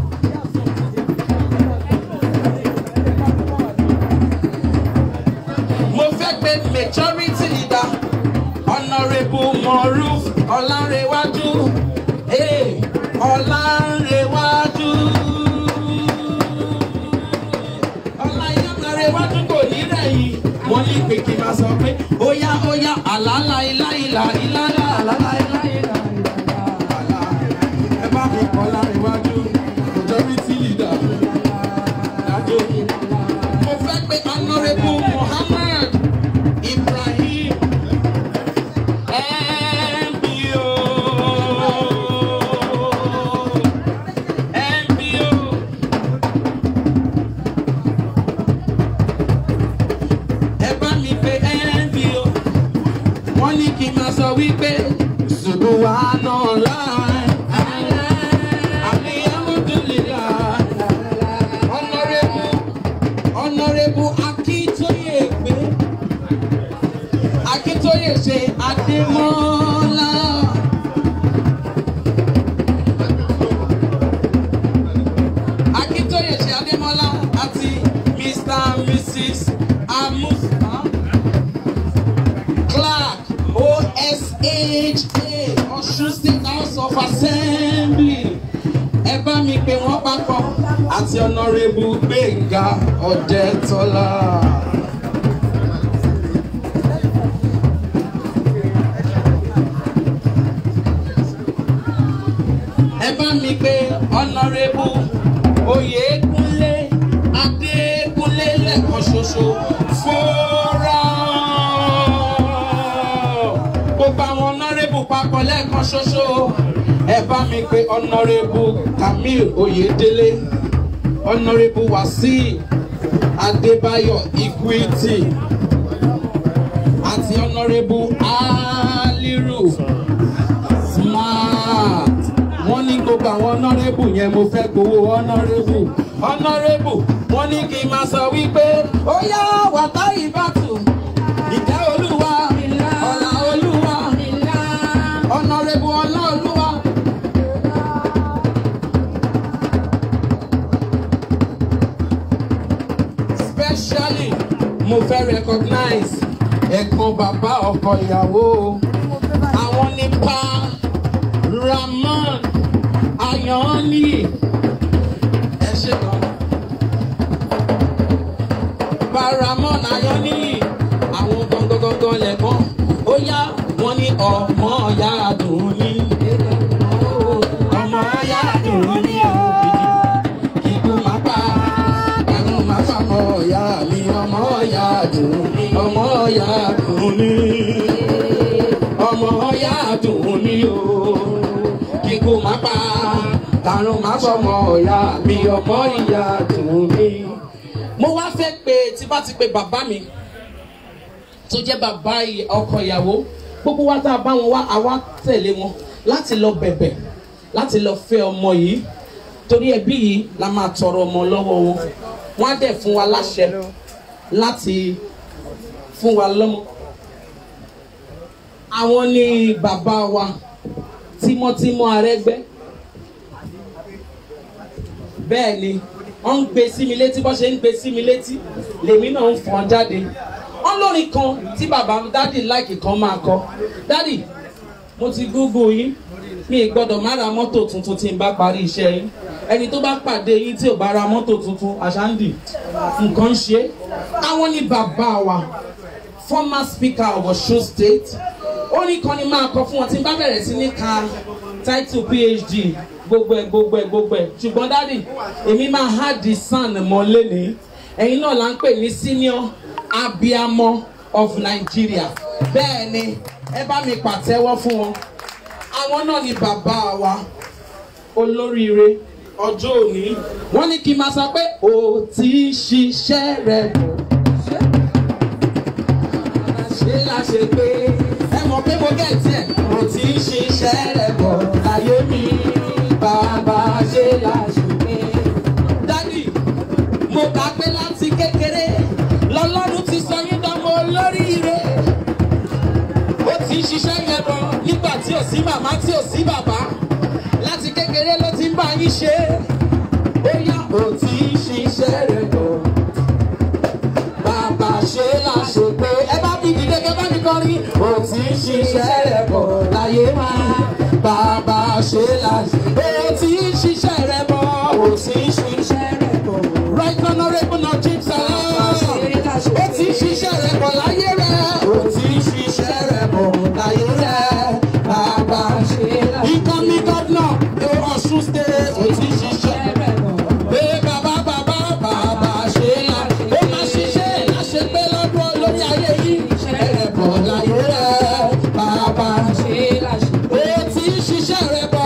Speaker 2: mo fẹ́ pé majority leader honourable moruf ọlárẹ̀wájú eh, ọlárẹ̀wájú. ọlárẹ̀wájú kò ní rẹ̀yìn wọ́n ní pé kí n máa sọ pé ó yá ó yá àlàálà ilá ìlà ìlà àlàálà ilá ìlà ìlà ẹ bá mi kọ́ lárẹ̀wájú majority leader. Dájú. Mo fẹ́ pé honourable Muhammad Ibrahim MBO MBO ẹ bá mi pe MBO wọ́n ní kí n máa sọ wípé ṣùgbọ́n wà náà láì àmì alhamdulillah honourable honourable Akíntóyè pé Akíntóyè ṣe Adémọ́lá. Akíntóyè ṣe Adémọ́lá àti Mr and Mrs Amusa Clark OSHA Ọ̀ṣun State House of Assembly ẹ bá mi pè wọ́n papọ̀ àti ọ̀nàrẹ́bù gbẹ̀ngà ọ̀dẹ́tọ́lá. ẹ bá mi pè ọ̀nàrẹ́bù oyèkúnlé adékúnlé lẹ́ẹ̀kan ṣoṣo fọ́ra. gbogbo àwọn ọ̀nàrẹ́bù papọ̀ lẹ́ẹ̀kan ṣoṣo ẹ bá mi pè ọ̀nàrẹ́bù kamil oyèdélé ọ̀nàrẹ́bù wàsíù adébáyọ̀ equity àti ọ̀nàrẹ́bù aliru smart wọ́n ní gbogbo àwọn ọ̀nàrẹ́bù yẹn mo fẹ́ gbowó ọ̀nàrẹ́bù ọ̀nàrẹ́bù wọ́n ní kí n máa sọ wípé ó yá wàtá ìbátù ìjẹ́ olúwa ọ̀là olúwa ọ̀nàrẹ́bù ọ̀là olúwa. especially mo fẹ́ recognize ẹ̀gbọ́n bàbá ọkọ ìyàwó àwọn nípa Ramon Ayọ̀ọ́nì ẹ ṣe gan. Bá Ramon Ayọ̀ọ́nì àwọn gangan lẹ̀gbọ́n ó yá wọ́n ní ọmọ ọ̀yá àdùn ní. ọmọ ọ̀yá àdùn ní kíkú máa pa ẹ̀rùn máa fàmọ́ ọ̀yá mi ọmọ ọ̀yá àdùn ní ọmọ ọ̀yá àdùn ní ọmọ ọ̀yá àdùn ní o kíkú máa pa àrùn máa fọmọ ọ̀yá mi ọmọ ìyá àdùn ní. mo wá fẹ́ pé tí bá ti pe bàbá mi tó jẹ́ bàbá ọkọ ìyàwó gbogbo wa tá a bá wọn wá àwa tẹ̀lé wọn láti lọ bẹ̀bẹ̀ láti lọ fẹ́ ọmọ yìí torí ẹbí yìí la máa tọrọ ọmọ lọ́wọ́ wọn wọ́n á dẹ̀ fún wa láṣẹ láti fún wa lọ́mọ. àwọn ni bàbá wa tímọ́tímọ́ arẹ́gbẹ́ bẹ́ẹ̀ ni wọ́n ń gbé sí mi létí bọ́ ṣe ń gbé sí mi létí lèmi náà ń fọ́n jáde wọ́n lórin kan tí bàbá dádì láìkì kan máa kọ dádì mo ti gúgú yín mi ì gbọ́dọ̀ má ra mọ́tò tuntun tí n bá parí iṣẹ́ yín ẹni tó bá pàdé yín tí ò bá ra mọ́tò tuntun àṣàǹdì nǹkan ń ṣe àwọn ní bàbá wa former speaker of Osun state ó ní kan ní máa kọ fún wọn tí n bá bẹ̀rẹ̀ sí ní ka title phd gbogbo ẹ gbogbo ẹ gbogbo ẹ ṣùgbọ́n dádì èmi máa há di san mọ́ lẹ́ni ẹ̀yin náà là ń pè ní senior abiamọ of Nigeria bẹ́ẹ̀ ni ẹ bá mi pàtẹ́wọ́ fún wọn àwọn náà ni bàbá wa olóríire ọjọ́ òní wọ́n ní kí n máa sọ pé o ti ṣiṣẹ́ rẹ bọ̀ ṣe la ṣe pé ẹ mọ̀ pé mo gẹ̀ tiẹ̀ o ti ṣiṣẹ́ rẹ bọ̀ láyé mi bàbá ṣe la ṣe pé. dádì mo kà pé láti kékeré lọ́lọ́run ti sọ yín dánmọ́ olóríire ó ti ń ṣiṣẹ́ yẹn bọ̀ nígbà tí ò sí màmá tí ò sí bàbá láti kékeré ló ti ń bá yín ṣe ó yá ó ti ń ṣiṣẹ́ rẹ̀ bọ̀ bàbá ṣe là ṣe pé ẹ bá mi dìde kẹ bá mi kọrin ó ti ń ṣiṣẹ́ rẹ̀ bọ̀ láyé wá bàbá ṣe là ṣe pé ó ti ń ṣiṣẹ́ rẹ̀ bọ̀ ó ti ń ṣiṣẹ́ rẹ̀ bọ̀ right honourable najib salam ó ti ń ṣiṣẹ́ rẹ̀ bọ̀ láyé rẹ̀ ó ti ń ṣiṣẹ́ rẹ̀ bọ̀ láyé rẹ̀ bàbá ṣe là ṣe pé ìkànnì gọ́dínà Ọ̀ṣun state ó ti ń ṣiṣẹ́ rẹ̀ bọ̀ pé bàbá bàbá bàbá ṣe là ó máa ṣiṣẹ́ láṣẹ pé lọ́dún olórí ayé yìí rẹ̀ bọ̀ láyé rẹ̀ bàbá ṣe là ṣe pé ó ti ń ṣiṣẹ́ rẹ̀ bọ̀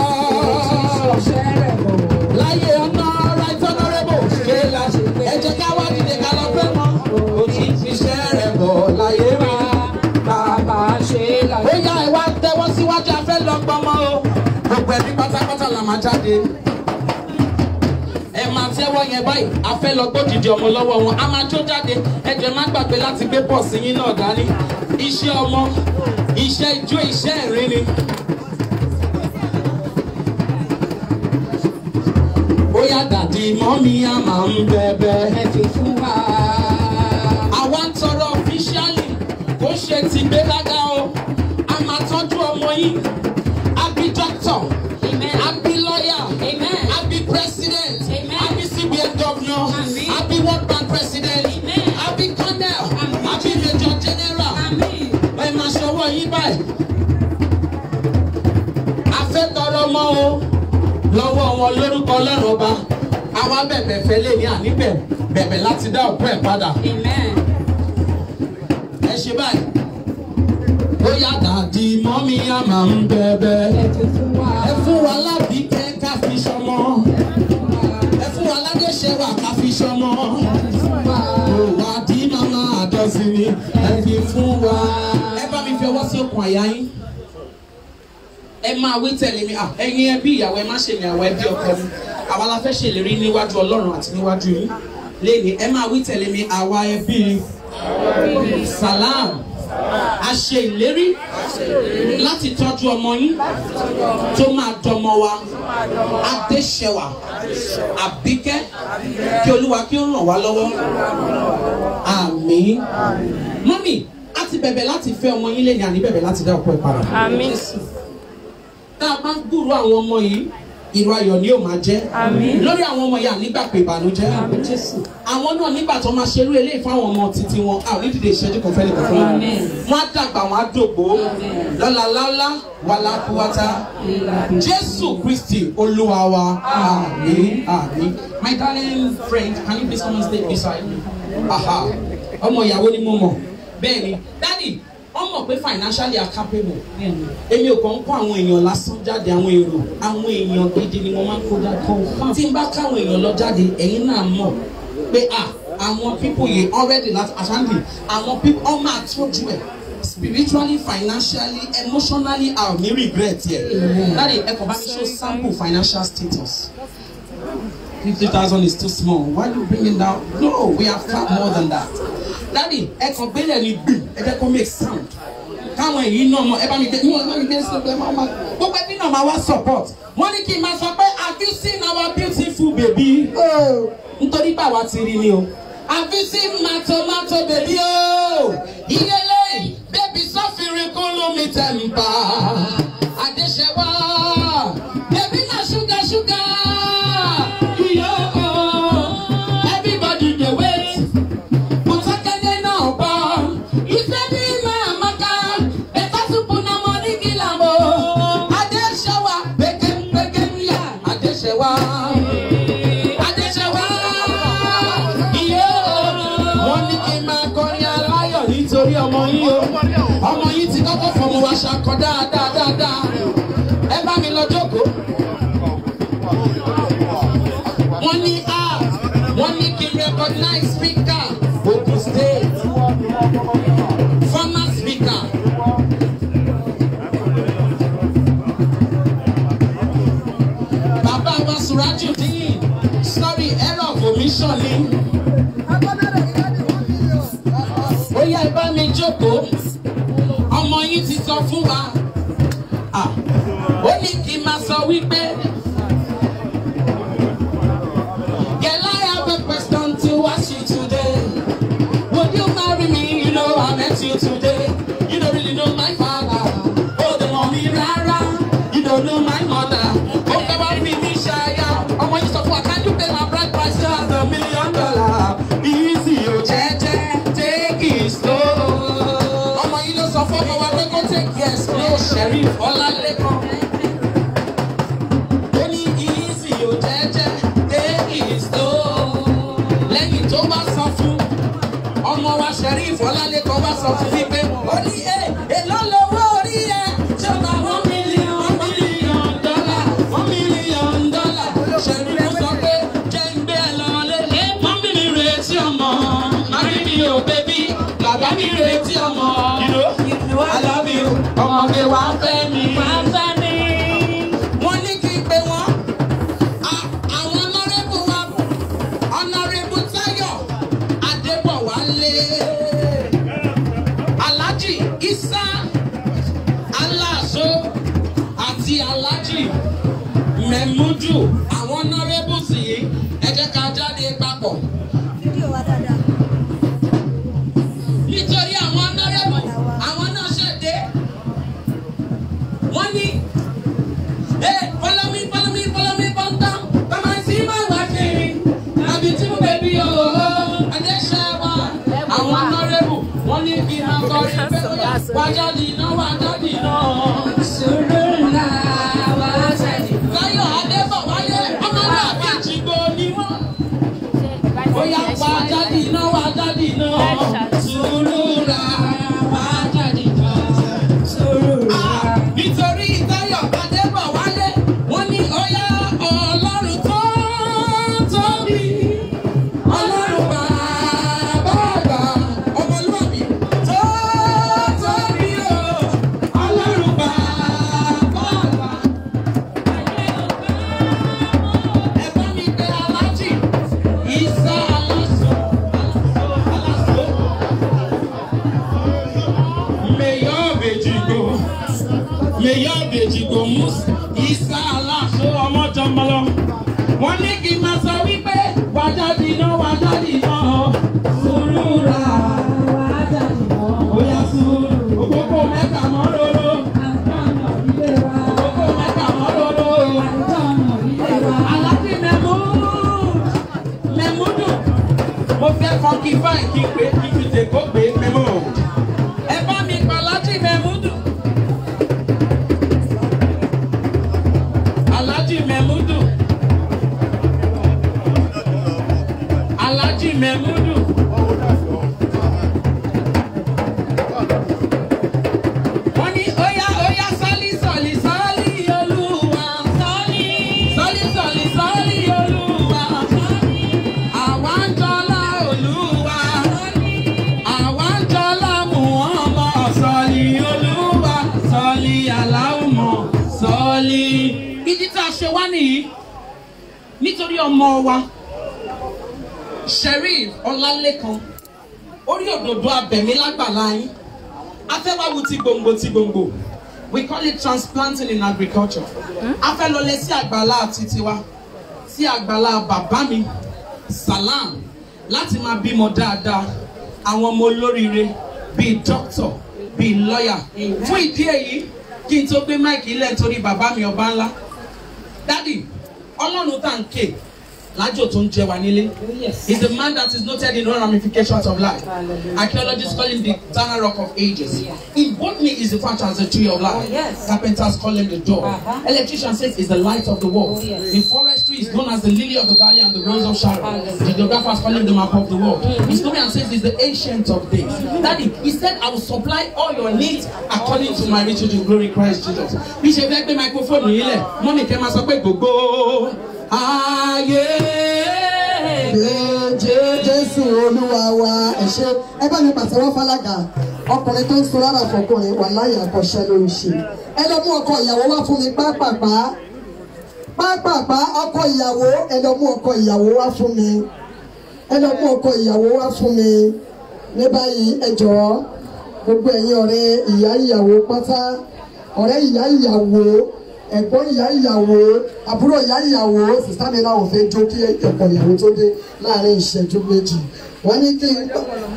Speaker 2: láyé ọ̀nà right honourable ṣe là ṣe pé ẹ jẹ́ ká wá dìde ká lọ fẹ́ wọn ó ti ń ṣiṣẹ́ rẹ̀ bọ̀ láyé rẹ̀ bàbá ṣe là ṣe pé. ó yá ẹ wá tẹ́wọ́ síwájú afẹ́ lọ gbọ́mọ o gbogbo ẹbí pátápátá la máa jáde ẹ máa tẹ́wọ́ yẹn báyìí a fẹ́ lọ gbódìdí ọmọ lọ́wọ́ wọn a máa jó jáde ẹ jẹ́ má gbàgbé láti gbé pọ̀sì yín náà dání iṣẹ́ ọmọ iṣẹ́ ijó iṣẹ́ ìrìn ni. ó yá dàdí mọ́mí a máa ń bẹ̀bẹ̀ ẹ fi fún wa. àwa ń tọrọ ọfíṣíálì kó ṣe ti gbéraga o a máa tọ́jú ọmọ yín a bí dókítà a bí lọ́yà a bí president a bí cbn governor a bí world bank president a bí colonel a bí major general ẹ máa ṣọwọ́ yín báyìí a fẹ́ tọrọ ọmọ o lọ́wọ́ wọn lórúkọ ọlọ́run ọba àwa bẹ̀bẹ̀ fẹ́ lè ní àníbẹ̀ bẹ̀bẹ̀ láti dá òkú ẹ̀ padà ẹ ṣe báyìí ó yá dàdí mọ́mí a máa ń bẹ̀bẹ̀ ẹ fún wa lábí kẹ́ ká fi ṣọmọ ẹ fún wa ládéṣẹ́wà ká fi ṣọmọ ó wá dí màmá àdọ́sí ni ẹ fi fún wa. ẹ bá mi fi ọwọ́ sí okùn àyà yín ẹ máa wí tẹ̀lé mi à ẹ̀yin ẹbí ìyàwó ẹ má ṣe ní àwọn ẹbí ọkọ mi àwa la fẹ́ ṣèlérí níwájú ọlọ́run àti níwájú yín lẹ́ni ẹ máa wí tẹ̀lé mi àwa ẹbí salam a ṣe ìlérí láti tọ́jú ọmọ yín tó máa dọmọ wa adéṣẹwà àbíkẹ́ kí olúwa kí ó ràn wá lọ́wọ́ àmín mọ́mì a ti bẹ̀bẹ̀ láti fẹ́ ọmọ yín lẹ́ni àní bẹ̀bẹ̀ láti dá ọkọ ẹ̀ padà
Speaker 5: Àmín.
Speaker 2: tá a bá ń gbúrò àwọn ọmọ yìí ìró ayọ̀ ni yóò máa jẹ́ lórí àwọn ọmọ yìí ànígbà pé ìbànújẹ́ àwọn náà nígbà tó máa ṣerú eléyìí fáwọn ọmọ títí wọn a ò ní dìde ìṣẹ́jú kan fẹ́ẹ́ nìkan fún wọn wọn á dàgbà wọn á dògbò lọ́la láúlá wàlá kúwátá jésù kristi olúwa wa àmín àmín my darling friend can you please come and stay beside me aha ọmọ ìyàwó ni mo mọ̀ bẹ́ẹ̀ ni daddy wọ́n mọ̀ pé financially are capable èmi ò kàn ń kó àwọn èèyàn lásán jáde àwọn èrò àwọn èèyàn gidi ni wọ́n máa ń kó jáde tí n bá káwọn èèyàn lọ jáde ẹ̀yin náà mọ̀ pé ah àwọn people yìí already láti àṣàǹdì àwọn people wọ́n máa tọ́jú ẹ̀ spiritually financially emotionally a ò ní regret yẹ dáàdi ẹ kàn bá mi show sample financial status fifty thousand is too small why you bring it down no we have far more than that dáàdi ẹ kàn gbélé ní gbìm ẹ jẹ́ kó make sound káwọn èyí náà mọ ẹ bá mi gbé ẹ bá mi gbé sí ẹ máa ma gbogbo ẹbí náà máa wá support wọ́n ní kí n máa sọ pé have you seen our beautiful baby nítorí pé àwa ti rí ni o have you seen matomato baby o ìyẹlẹ bébí sọfìrin kún lómi tẹ̀m̀pà àdéṣẹ́wá bébí náà ṣúgà ṣúgà iyọ̀ everybody dey wait Mutakene náà bọ̀. Ìfẹ́ bí máa maka. Ẹ̀ka súpù náà mọ ní kìlámù. Adéṣẹ́wà pékémpékém yá. Adéṣẹ́wà. Adéṣẹ́wà. Iye o. Wọ́n ní kí n máa kọrin aláyọ̀ nítorí ọmọ yín o. Ọmọ yín ti kọ́kọ́ fọmọ wa ṣakọ dáadáa dáadáa. Ẹ bá mi lọ jókòó. Wọ́n ní a. Wọ́n ní kí n recognize speaker Ogun State. Former speaker. Bàbá wa Surajudeen. Sorry, error of omission ni. Ó yá ẹ bá mi jókòó. Ọmọ yín ti sọ fún wa. Ah, Ó ní kí n máa sọ wípé. Girl, I have a question to ask you today. Would you marry me? You know I met you today. You don't really know my father. Oh, the mommy rara. You don't know my mother. Oh, come on, be me shy. Ọmọ yìí sọ fún wa, can you pay my bride price just a million dollar? Easy o jẹ́jẹ́, take it slow. Ọmọ yìí ló sọ fún ọmọ wa pé kó take it slow. Sheriff Ọlálẹ́kan. Ó ní easy o jẹ́jẹ́, take it slow. Lẹ́yìn tó bá sọ fún ọmọ wa Sheriff Ọlálẹ́kan bá sọ fún mi pé ó ní ẹ èló lówó orí ẹ tí ó bá one million one million dollar one million dollar Sheriff sọ pé jẹ́ ń gbé ẹ lọ́lé mọ́mí mi retí ọmọ mami mi ò bébí bàbá mi retí ọmọ I love you ọmọge wa fẹ́ mi. Wọ́n ní kí n pe wọ́n a- àwọn honourable wa honourable Táyọ̀ Adébọ̀wálé Alhaji Isa Aláàzó àti Alhaji Mẹ̀múdù àwọn honourables yìí ẹ jẹ́ ká jáde papọ̀ nítorí àwọn honourable àwọn náà ṣẹ̀dé wọ́n ní. Hey, follow me, follow me, follow me, bum down. Come and see my wife, baby. My beautiful baby, oh, oh. And they share one. Àwọn honourable, wọ́n ní kí n máa kọrin pé ó yá. Wá jáde iná, wá jáde iná. Sùúrù ńlá, wá jáde iná. Táyọ̀ Adébọ̀wálé, ọmọ náà bí ìjìgbó ni wọ́n. Ó yá, wá jáde iná, wá jáde iná. Sùúrù ńlá, wá jáde iná. Sùúrù ńlá. Nítorí Táyọ̀ Adébọ̀wálé, wọ́n ní ó yá Ọlọ́run tó tóbi. Ọlọ́run bàbá àgbà, ọmọlúwàbí tó tóbi o. Ọlọ́run bàbá àgbà. Ẹ bá mi pe Aláàjì Ìsá Aláṣọ. Aláṣọ. Mayor of Ejigbo. Mayor of Ejigbo Mus Isa Aláṣọ ọmọjọmọlọ. Wọ́n ní kí n máa sọ wípé wà jáde iná wà jáde iná. Sùúrù rà wà jáde iná. Bóyá sùúrù. Òkókó mẹ́ta mọ́ lóró. Òkókó mẹ́ta mọ́ lóró. Aláàbí mẹ́mú. Mẹ́múdù. Mo fẹ́ fọ́nkì fáìn kí n pé kí n fi tèkó pé mẹ́mú. Ẹ bá mi pa Aláàjì Mẹ́múdù. Aláàjì Mẹ́múdù. Aláàjì Mẹ́múdù. Wọ́n ní óyá óyá sọ́lí sọ̀lí sọ́lí olúwa. Sọ́lí. Sọ́lí sọ̀lí sọ́lí olúwa. Àwa ń jọlá olúwa. nítorí ọmọ wa sheriff ọlálẹ́kan orí òdòdó abẹ̀mí lágbàlá yín afẹ́wáwu ti gbòǹgbò ti gbòǹgbò we call it transplanting in agriculture afẹ́ lọlé sí àgbàlá títí wa sí àgbàlá bàbá mi salam láti máa bímọ dáadáa àwọn ọmọ olóríire bíi doctor bíi lawyer fún ìdí èyí kí n tó gbé máìkì ilẹ̀ nítorí bàbá mi ọba ńlá dádì ọlọ́run tá à ń ké lájò tó ń jẹ wá nílé is a man that is noted in all ramifications of life archaeologists call him the eternal rock of ages in botany is referred to as the tree of life carpenters call him the door electrician says is the light of the world in forestry is known as the lily of the valley and the rose of sharon the geographers call him the map of the world historian says is the ancient of days daddy he said i will supply all your needs according to my riches in glory christ jesus bí ṣe fẹ́ gbé microphone yìí lẹ̀ mọ́mí kẹ́ máa sọ pé gbogbo ayé.
Speaker 1: Jẹ́ Jésù Olúwa wa ẹ ṣé ẹ bá mi pàtẹ́wọ́ fálága ọkùnrin tó ń sun rárá fọkùnrin wà láyé àkọ́ṣẹ́ ló ń ṣe ẹ lọ mú ọkọ ìyàwó wá fún mi pápápá pápápá ọkọ ìyàwó ẹ lọ mú ọkọ ìyàwó wá fún mi ẹ lọ mú ọkọ ìyàwó wá fún mi ní báyìí ẹ jọ̀ọ́ gbogbo ẹ̀yin ọ̀rẹ́ ìyá ìyàwó pátá ọ̀rẹ́ ìyá ìyàwó ẹ̀gbọ́n ìyá ìyàwó àbúrò ìyá ìyàwó sísá mi náà ò fẹ́ jó kí ẹ̀kọ́ ìyàwó tó dé láàrin ìṣẹ́jú méjì wọ́n ní kí n.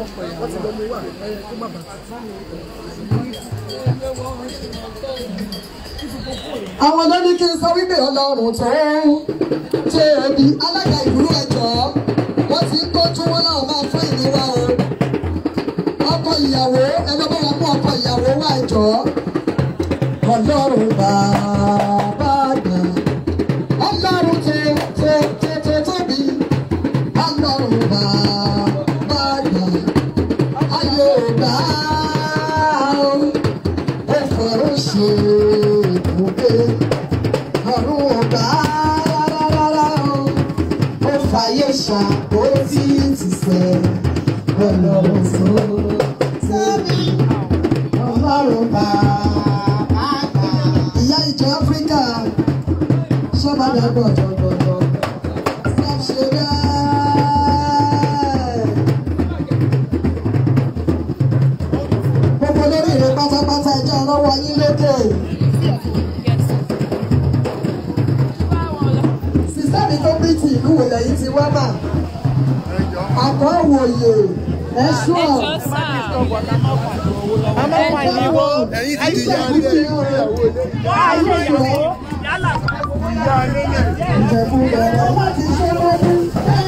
Speaker 1: àwọn ló ní kí n sọ wípé ọlọ́run tó ṣe ẹbí alága ìlú ẹ̀jọ́ wọ́n ti ń tójú wọn náà máa fún ìníwá o ọkọ ìyàwó ẹ lọ́ bá wọn mú ọkọ ìyàwó wá ẹ̀jọ́ ọlọ́run bàbá àgbà ọlọ́run tó tó tó tó tóbi ọlọ́run bàbá àgbà ayé ògbà ó fọ̀rọ̀ ṣe ìbùgbé ọ̀run ògbà rárá ó ó fàyè ṣàkóso ìtìsẹ̀ ọlọ́run tó tóbi ọlọ́run bàbá ìyá ìjọ áfíríkà sọ́bàdà gbọ̀dọ̀gbọ̀dọ̀ stop ṣe bẹ́ẹ̀. gbogbo lórí rẹ pátápátá ẹjọ́ ọlọ́wọ́ yín lókè. sísá mi tó bí ti ìlú wòlẹ̀ yìí ti wá mà. àkọ́ òwòye ẹ̀ṣọ́
Speaker 7: ẹ̀yin ti di ìyá ilé ìyàwó ilé.
Speaker 1: ìjẹ̀bú rẹ̀ wọ́n ti ṣe lọ́dún.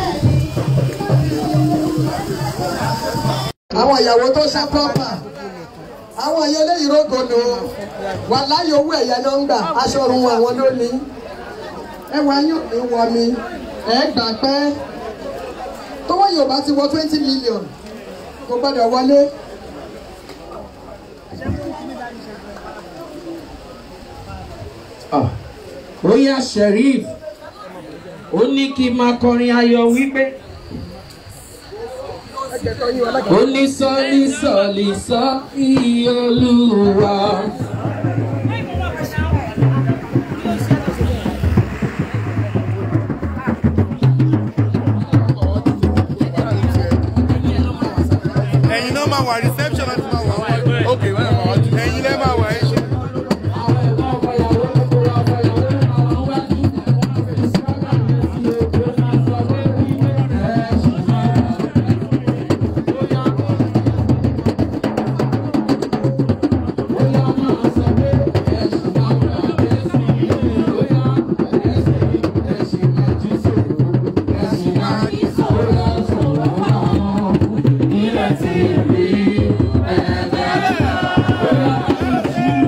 Speaker 1: àwọn ìyàwó tó ṣá pọ́pà àwọn ìyá eléyìí rógòdò wà láyé owó ẹ̀yẹ ló ń gbà aṣọ ọrùn àwọn ló ní ẹwà yóò ní wọ mi ẹ gbà pé tówó yorùbá ti wọ twenty million kò gbọdọ̀ wọlé.
Speaker 2: Ah, Oya Sheriff ó ní kí n máa kọrin ayọ̀ wípé ó ní sọ́ọ́lì sọ́ọ́lì sọ́ iye olúwa.
Speaker 7: ẹ̀yin náà máa wà reception láti máa wà wọ́n. ok wọ́n máa wà tún. ẹ̀yin lẹ́ máa wà ẹ̀ ṣe.
Speaker 2: Ilẹ̀ tí rí ẹ̀ẹ́dẹ́gbẹ̀rún.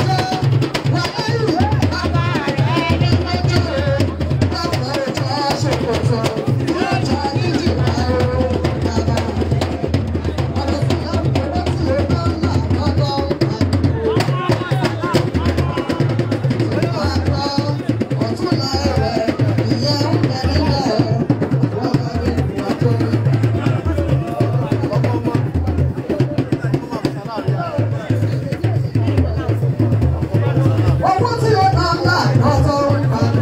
Speaker 1: Owó tí ó máa ń là lọ́tọ́ ń pa.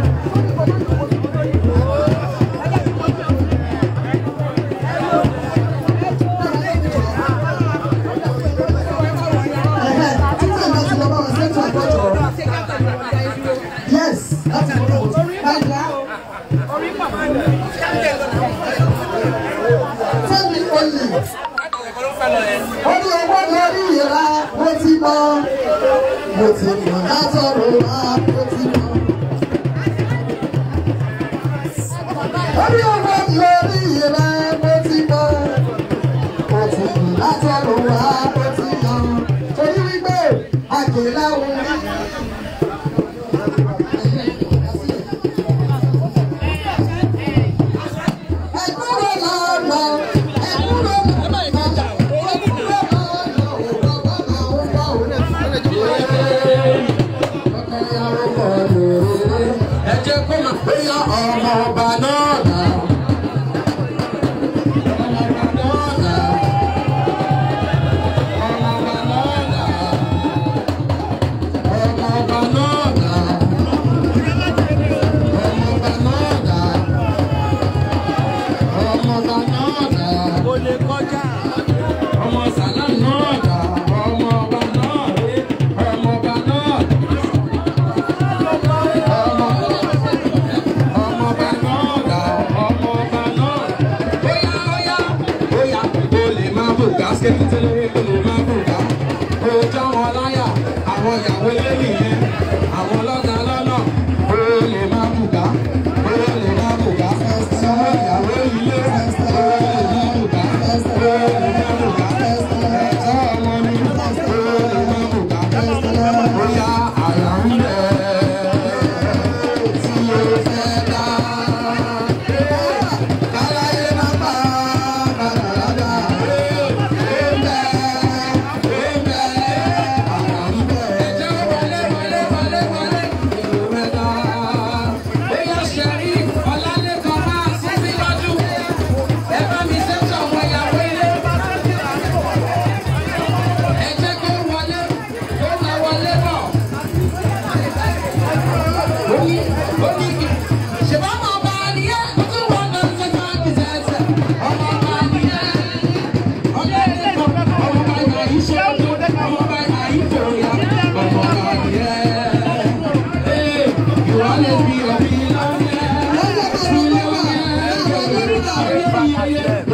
Speaker 1: Yes, láti mọ̀ lọ́wọ́. Báyìí Fẹ́mi olè. Ó ní owó lórí ìra, mo ti mọ. Mo ti mọ̀ látọ̀rọ̀ wá, mo ti mọ̀. Ó ní owó lórí ìra, mo ti mọ̀. Mo ti mọ̀ látọ̀rọ̀ wá, mo ti mọ̀. Torí wípé àjèlá òun rí. Ẹ̀kúrò lọ́nà, ẹ̀kúrò lọ́nà, ẹ̀kúrò lọ́nà, òbábá àwọn bá òun.
Speaker 6: ẹ jẹ́ kó máa pé yá ọmọ ọba náà dà. ọmọ ọba náà dà. ọmọ ọba náà dà. ọmọ ọba náà dà. ọmọ ọba náà dà. ọmọ ọba náà dà.
Speaker 3: o lè kọjá.
Speaker 6: ọmọ sàlá náà dà. ọmọ ọba náà rè. ọmọ ọba náà dà. ọmọ ọmọọba náà dà ọmọọba náà. bóyá bóyá bóyá o lè máa bùgá skékítélé o lè máa bùgá. o já wọn láyà àwọn ìyàwó ilé nìyẹn àwọn lọ́gà lọ́nà o lè máa bùgá o lè máa bùgá. sọ ìyàwó ilé o lè máa bùgá o lè máa bùgá. ẹ̀tọ́ ọmọ ni o lè máa bùgá. bóyá àyà ń bẹ̀ tí o fẹ́ dá. Káláyé máa bá bàdàdà. Ẹ̀bẹ̀ ẹ̀bẹ̀ àrà ń bẹ̀. Ẹ̀jẹ̀ ó wọlé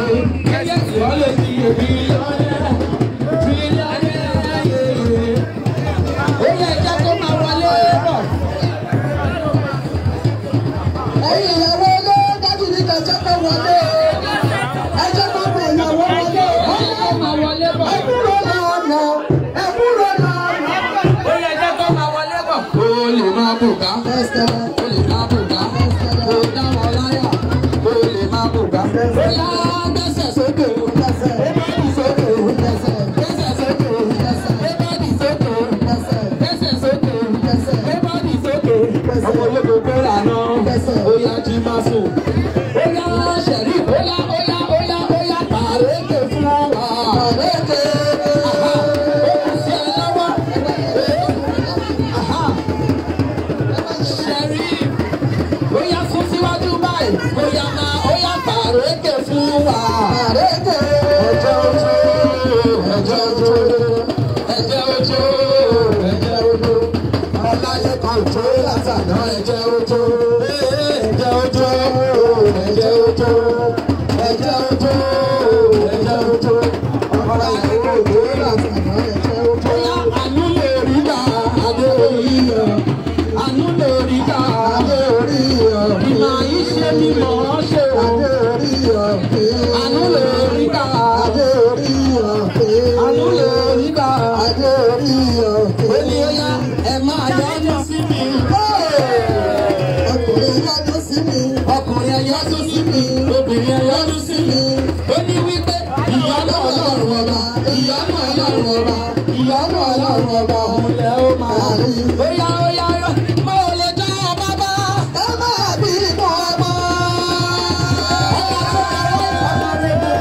Speaker 6: Ìwọ lè di èmi lọ́yẹ̀. Tírílíọ̀nù yeye. Ó yẹ ẹja tó máa wọlé bọ̀.
Speaker 1: ẹ̀yin ìyàwó ilé dájú ní kẹjẹ pé wọlé ẹjẹ tó pé ìyàwó wọlé
Speaker 6: Ó yẹ kó máa wọlé bọ̀.
Speaker 1: ẹkúrò lọ́nà ẹkúrò lọ́nà.
Speaker 6: Ó yẹ ẹja tó máa wọlé bọ̀. Ó lè máa bùgá.
Speaker 1: ẹsẹ̀
Speaker 6: Ó lè máa bùgá. Ó dá wọn láyà. Ó lè máa bùgá. Ó yá gbẹ́sẹ̀ sókè.
Speaker 1: ẹsẹ̀
Speaker 6: Bébàdì sókè.
Speaker 1: ẹsẹ̀
Speaker 6: Gbẹ́sẹ̀ sókè. Bébàdì sókè.
Speaker 1: ẹsẹ̀
Speaker 6: Gbẹ́sẹ̀ sókè.
Speaker 1: ẹsẹ̀
Speaker 6: Bébàdì sókè. Ọmọ ológo gbéra náà. Ó yá jí máa sùn. Ó yá ṣẹ̀rí. Ó yá ó yá ó yá ó yá pàrékè fún wa.
Speaker 1: àrékè
Speaker 6: Aha. Ó kù sí ẹ lọ́wọ́. Aha. Ṣẹ̀rí. Ó yá sún síwájú báyìí. Ó yá máa ó yá pàrékè fún wa.
Speaker 1: àrékè
Speaker 6: Ẹ̀jẹ̀ ojú. Ẹ̀jẹ̀ ojú. Ẹ̀jẹ̀ ojú. Ẹ̀jẹ̀ ojú. Ọláyé kan tó látàná ẹ̀jẹ̀ ojú. Ẹ̀jẹ̀ ojú. Ẹ̀jẹ̀ ojú. Ẹ̀jẹ̀ ojú. Ẹ̀jẹ̀ ojú. Ọláyé kan tó látàná ẹ̀jẹ̀ ojú. Bóyá àánú lè rí gbà adé orí yọ. Àánú lè rí gbà adé orí yọ. Ìmọ̀ yìí ṣe mímọ̀ ọ́ ṣe o.
Speaker 1: adé orí ọ̀pẹ
Speaker 6: Àánú lè rí gbà
Speaker 1: adé orí ọ̀pẹ
Speaker 6: Àánú lè rí gbà
Speaker 1: adé orí ọ̀pẹ.
Speaker 6: ó ní ó yá ẹ máa yọ́nú sí mi.
Speaker 1: ọkùnrin yọdún sí mi
Speaker 6: ọkùnrin ẹ yọ́nú sí mi obìnrin ẹ yọ́nú sí mi. ó ní wípé ìyọ́nú ọlọ́run ọba ìyọ́nú ọlọ́run ọba ìyọ́nú ọlọ́run ọba òun lẹ ó máa rí. ó yá ó yá ó yá mo ò lè dá ọba bá.
Speaker 1: ẹ máa bí mọ́ ọmọ.
Speaker 6: ọba tó kọ̀wé ìfọ̀mọ́ rẹ̀ bọ̀.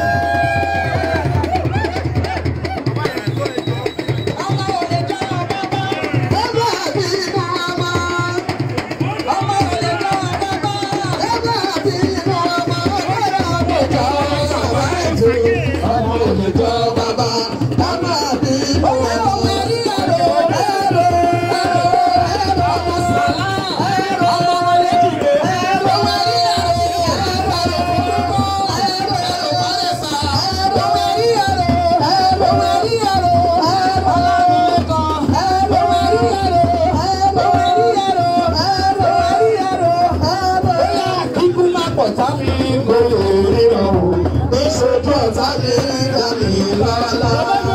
Speaker 6: ọba ò lè dá ọba bá.
Speaker 1: ẹ máa bí mọ́ ọmọ.
Speaker 6: ọba ò lè dá ọba bá.
Speaker 1: ẹ máa bí mọ́ ọmọ. ọmọ
Speaker 6: Ọjọ́ bàbá ètò ọmọ òjòjọ́ bàbá.
Speaker 1: ẹ máa bí mọ́ ọmọ.
Speaker 6: Ọmọ ẹ̀rí ẹ̀rọ ẹ̀rọ ẹ̀rọ ẹ̀rọ ọmọ sàlá ẹ̀rọ ọmọ ọlẹ́dìgbò ọmọ ẹ̀rí ẹ̀rọ ẹ̀rọ ọmọ ẹ̀rọ ẹ̀rọ ọ̀rẹ́sà ọmọ ẹ̀rí ẹ̀rọ ọmọ ẹ̀rí ẹ̀rọ ọlọ́runlẹ́kọ̀ ọmọ ẹ̀rí ẹ̀rọ ọmọ ẹ̀rí ẹ̀rọ ọmọ ẹ̀rí ẹ̀rọ bóyá kíkú má pọ̀ tá mi kò lè ríran o ìṣojú ọ̀tá mi dá mi lọ́la.